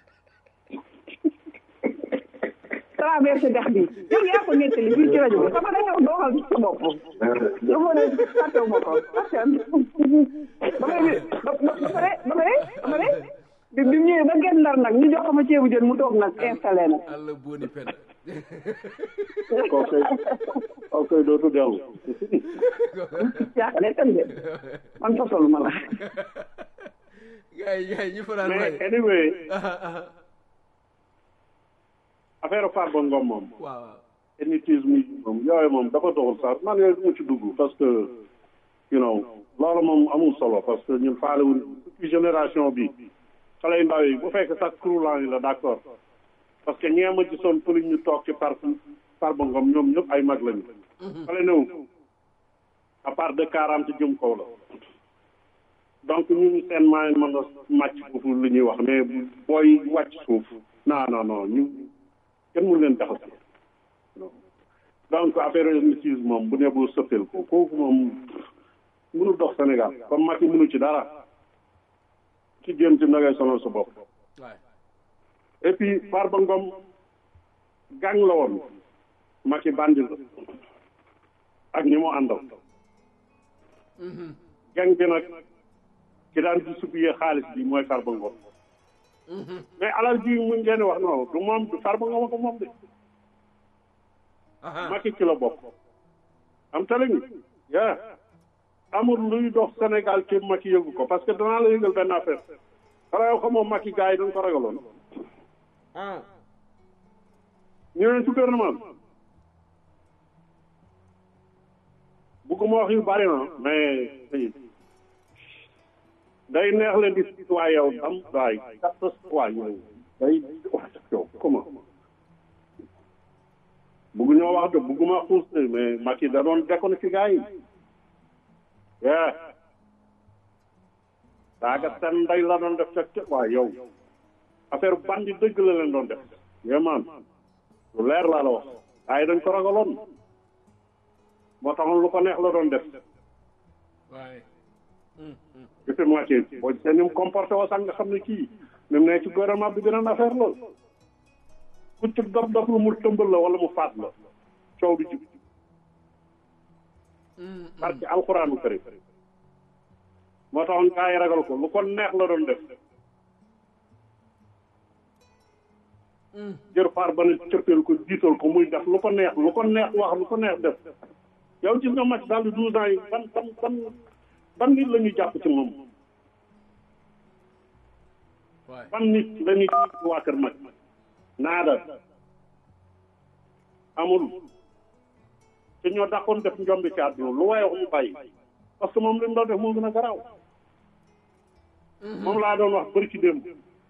D: traversé dex bi yow yaa ko nettali fii ci rajo bi xam nga da nga doo xam sa bopp dafa ne fàttewu ma ko parce que ba pare ba ba pare ba pare ba pare bi bi mu ñëwee ba genn ndar nag ñu jox ko ma ceebu jën mu toog nag installé na
B: Allah booni Penda
F: kooku kooku dootu dellu
D: yaa ko nettali de man fasalu ma la
B: gars yi gars yi ñu fanaan
F: mais
B: waaye
F: anyway
B: ah ah
F: affaire Farba Ngom moom
B: waaw
F: élitisme yi moom yooyu moom dafa doxul sax man yooyu du ma ci dugg parce que you know loolu moom amul solo parce que ñun faalewuñ depuis génération bi xale yu ndaw yi bu fekk sax croulant yi la d'accord parce que ñee ma gisoon pour ñu toog ci par Farba Ngom ñoom ñëpp ay mag lañu xale néew à part de quarante jëm kaw la donc ñun seen maa mën a màcc foofu lu ñuy wax mais booy wàcc suuf non non non ñu kenn mënu leen jaxase donc affaire église moom bu ne bu sëppeel ko kooku moom mënu dox Sénégal comme Macky mënu ci dara ci génn ci nagay sonal sa bopp et puis Farba Ngom gang la woon Macky bandi la ak ñi mu àndal gang bi nag ki daan di subiyee xaalis bi mooy Farba Ngom mais alal ji mu ngeen wax non du moom du Farba Ngom ko moom de Macky ci la bokk am tale ni yaa amul luy dox Sénégal ci Macky yëgu ko parce que danaa la yëgal benn affaire xanaa yow xamoo Macky gars yi dañ ko ragaloon ñu ne ci gouvernement bugguma wax yu bari na mais day neex leen di sit waa yow dam waay kattas waa yow day wax yow comment buggu ñoo wax de bugguma xuus de mais Macky da doon dekkoon ci gars yi yeah daaga seen ndey la doon def ca waa yow affaire bandi dëgg la leen doon def yéemaan lu leer laa la wax waaye dañ ko ragaloon moo taxoon lu ko neex la doon def depuis moitié boo gisee ni mu comporté woo sax nga xam ne kii ni mu ne ci gouvernement bi beneen affaire la ku ci dof dof lu mu tëmbal la wala mu faat la coow du jub parce que alxuraanu karim moo taxoon gaa yi ragal ko lu ko neex la doon def jër faar ba ne cëppeel ko jiital ko muy def lu ko neex lu ko neex wax lu ko neex def yow gis nga match dans les douze ans yi ban ban ban ban nit la ñuy jàpp ci moom ban nit la ñuy jàpp ci waa kër mag naada amul te ñoo dàqoon def njombi ci àdduna lu waaye wax mu bàyyi parce que moom li mu doon def moo gën a garaaw moom laa doon wax bëri ci démb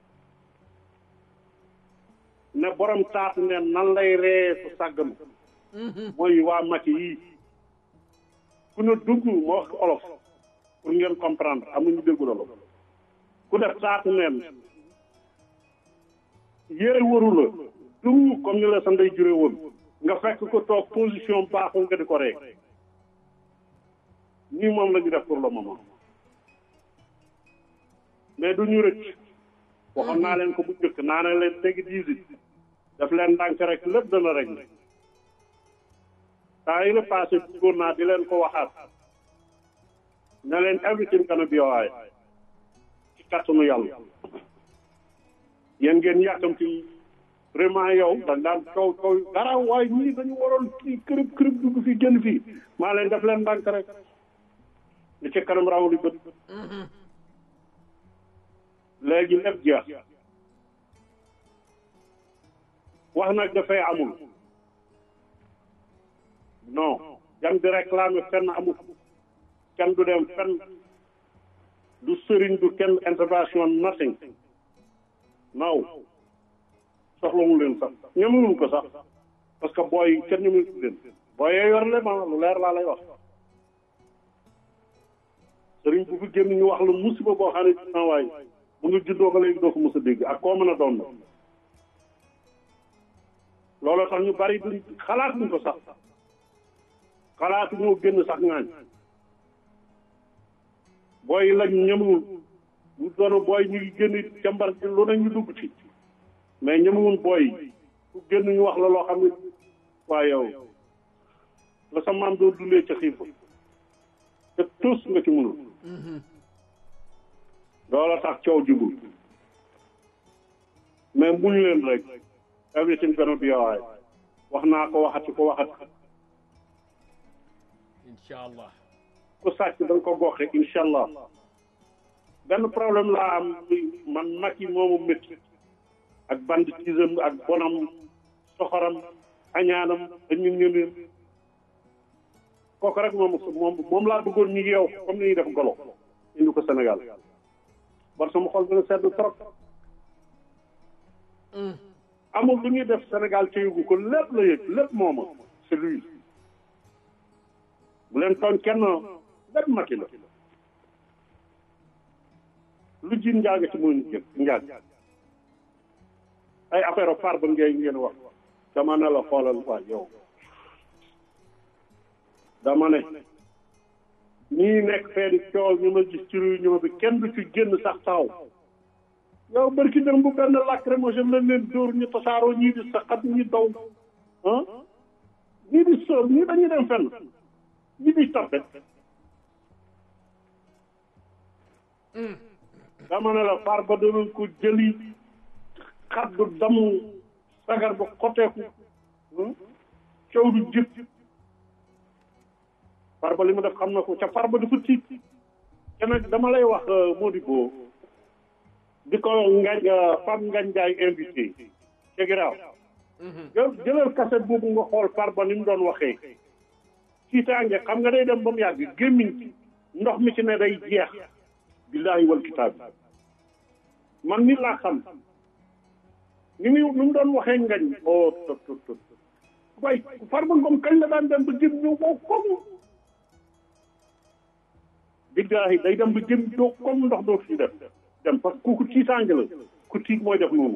F: ne borom taatu ne nan lay ree su sàgganu mooy waa Macky yii ku ne dugg moo wax olof pour ngeen comprendre am nañu déggu la ku def taatu neen yére waru la dugg comme ni la sa ndey jure woon nga fekk ko toog position baaxul nga di ko ree nii moom la ñu def pour le moment mais du ñu rëcc waxoon naa leen ko bu njëkk naa ne leen tegi diisi daf leen ndànk rek lépp dana rek temps yi la passé bëggoon naa di leen ko waxaat ne leen everything gonna be alright ci kattanu yàlla yéen ngeen yàkkamti vraiment yow da daan coow coow dara waaye ñii dañu waroon kii kërëb kërëb dugg fi génn fii maa leen def leen ndànk rek li ci kanam raw li bët léegi lépp jeex wax nag dafay amul non jam di réclamer fenn amul kenn du dem fenn du sëriñ du kenn intervention nothing naw soxlawul leen sax ñemewul ko sax parce que booy kenn ñemewul leen booy yee yor leen lu leer laa lay wax sëriñ bu fi génn ñu wax la musiba boo xam ne dina waay mu ngi juddoo ba léegi doo ko mos a dégg ak koo mën a doon looloo tax ñu bari duñ xalaat duñ ko sax xalaatu ñoo génn sax ngaañ booy lañ ñemewul bu doon booy ñu ngi génn jàmbar lu ne ñu dugg ci mais ñemewul booy ku génn ñu wax la loo xam ne waa yow la sa maam doo dundee ca xiif te tus nga ci mënul loola tax coow jubul mais muñ leen rek everything gonna be alright wax naa ko waxati ko waxati
B: incha allah
F: ku sàcc da nga ko goxe incha allah benn problème laa am man Macky moomu métti ak banditisme ak bonam soxoram añaanam ak ñun ñu leen kooku rek moom moom moom laa bëggoon ñu yeew comme ni ñuy def golo indi ko Sénégal bar sama xol dina sedd trop amul lu ñuy def Sénégal te yëgu ko lépp la yëg lépp mooma c'est lui bu leen tooñ kenn lépp Macky la lu ji njaaga ci muy jël njaag ay affaire far ba ngay ngeen wax dama ne la xoolal waa yow dama ne ñii nekk fee di coow ñu ma gis ci réunion bi kenn du ci génn sax taw yow barki dem bu benn lacrymogène lañ leen dóor ñu tasaaroo ñii di saxat ñi daw ah ñii di soob ñii dañuy dem fenn ñii di tapet dama ne la far ba danañ ko jëli xaddu damu sagar ba xoteeku coow du jëpp far ba li mu def xam na ko ca far ba dafa tiit te nag dama lay wax Modibo di ko ngañ Pape Ngagne Ndiaye invité ca Giraaw jëlal kaset boobu nga xool far ba ni mu doon waxee tiitaange xam nga day dem ba mu yàgg gémmiñ ndox mi ci ne day jeex billaahi wal kitaab man nit laa xam ni muy ni mu doon waxee ngañ o tot tot tot waaye Farba Ngom kañ la daan dem ba jëm ñëw boo comme billaahi day dem ba jëm doo comme ndox doo fi def dem parce que kooku tiitaange la ku tiit mooy def noonu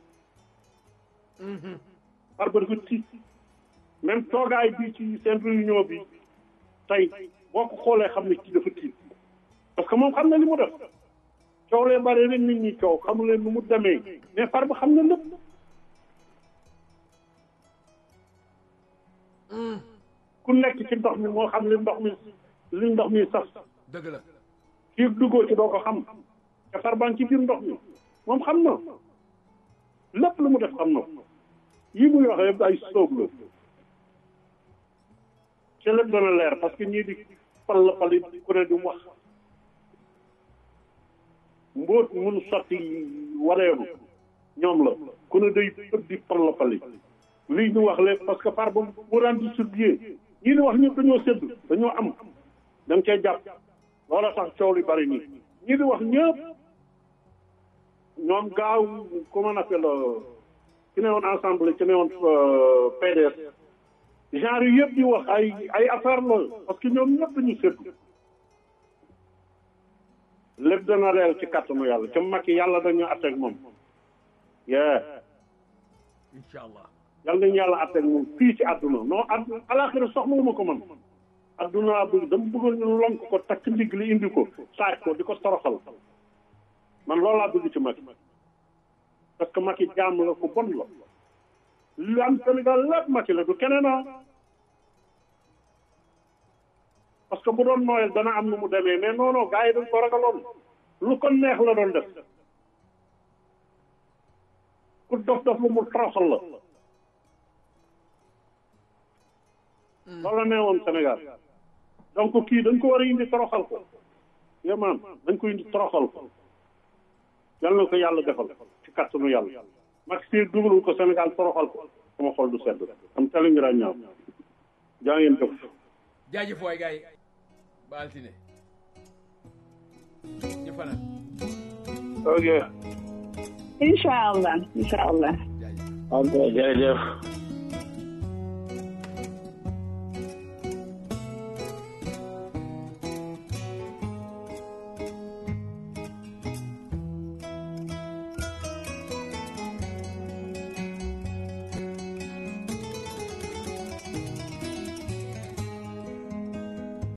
F: Farba dafa tiit même toogaay bi ci seen réunion bi tey boo ko xoolee xam ne kii dafa tiit parce que moom xam na li mu def coow lee bari rek nit ñi coow xamu leen nu mu demee mais Farba xam na lépp ku nekk ci ndox mi moo xam li ndox mi li ndox mi saf
B: dëgg la
F: fii duggoo ci doo ko xam te Farba ci biir ndox mi moom xam na lépp lu mu def xam na yi muy wax yëpp ay sóob la ci lépp dana leer parce que ñii di pal la pal ku ne di wax mbóot mun sotti wareelu ñoom la ku ne day ëpp di pal la pali lii ñu wax lépp parce que par ba mu daan distribuer ñii di wax ñëpp dañoo sédd dañoo am da nga cee jàpp loola tax coow li bari nii ñii di wax ñëpp ñoom gaaw comment on appelle ki ne woon ensemble ki ne woon PDS genre yu yëpp di wax ay ay affaire la parce que ñoom ñëpp dañu sédd lépp dana reer ci kàttanu yàlla ca mag yàlla dañu atteeg moom yee
B: incha allah
F: yàlla nañu yàlla atteeg moom fii ci àdduna non àdduna alaxira soxlawuma ko man àdduna laa bëgg dama bëggoon ñu lonk ko takk ndigg li indi ko saaj ko di ko toroxal man loolu laa bëgg ci mag parce que mag yi jaam la ko bon la lu am Sénégal lépp mag la du keneen parce que bu doon nooyal dana am nu mu demee mais non non gars yi dañ ko ragaloon lu ko neex la doon def ku dof dof lu mu toroxal la loolu la nee woon Sénégal donc kii dañ ko war a indi toroxal ko yémaan dañ ko indi toroxal ko yal na ko yàlla defal ci kàttanu yàlla mag si dugalul ko Sénégal toroxal ko sama xol du sedd am tali ngi ñaaw jaa ngeen jëf
B: jaajëf waay gars yi ba altine ñu fanaan
C: ok
D: incha allah incha allah
H: ok jërëjëf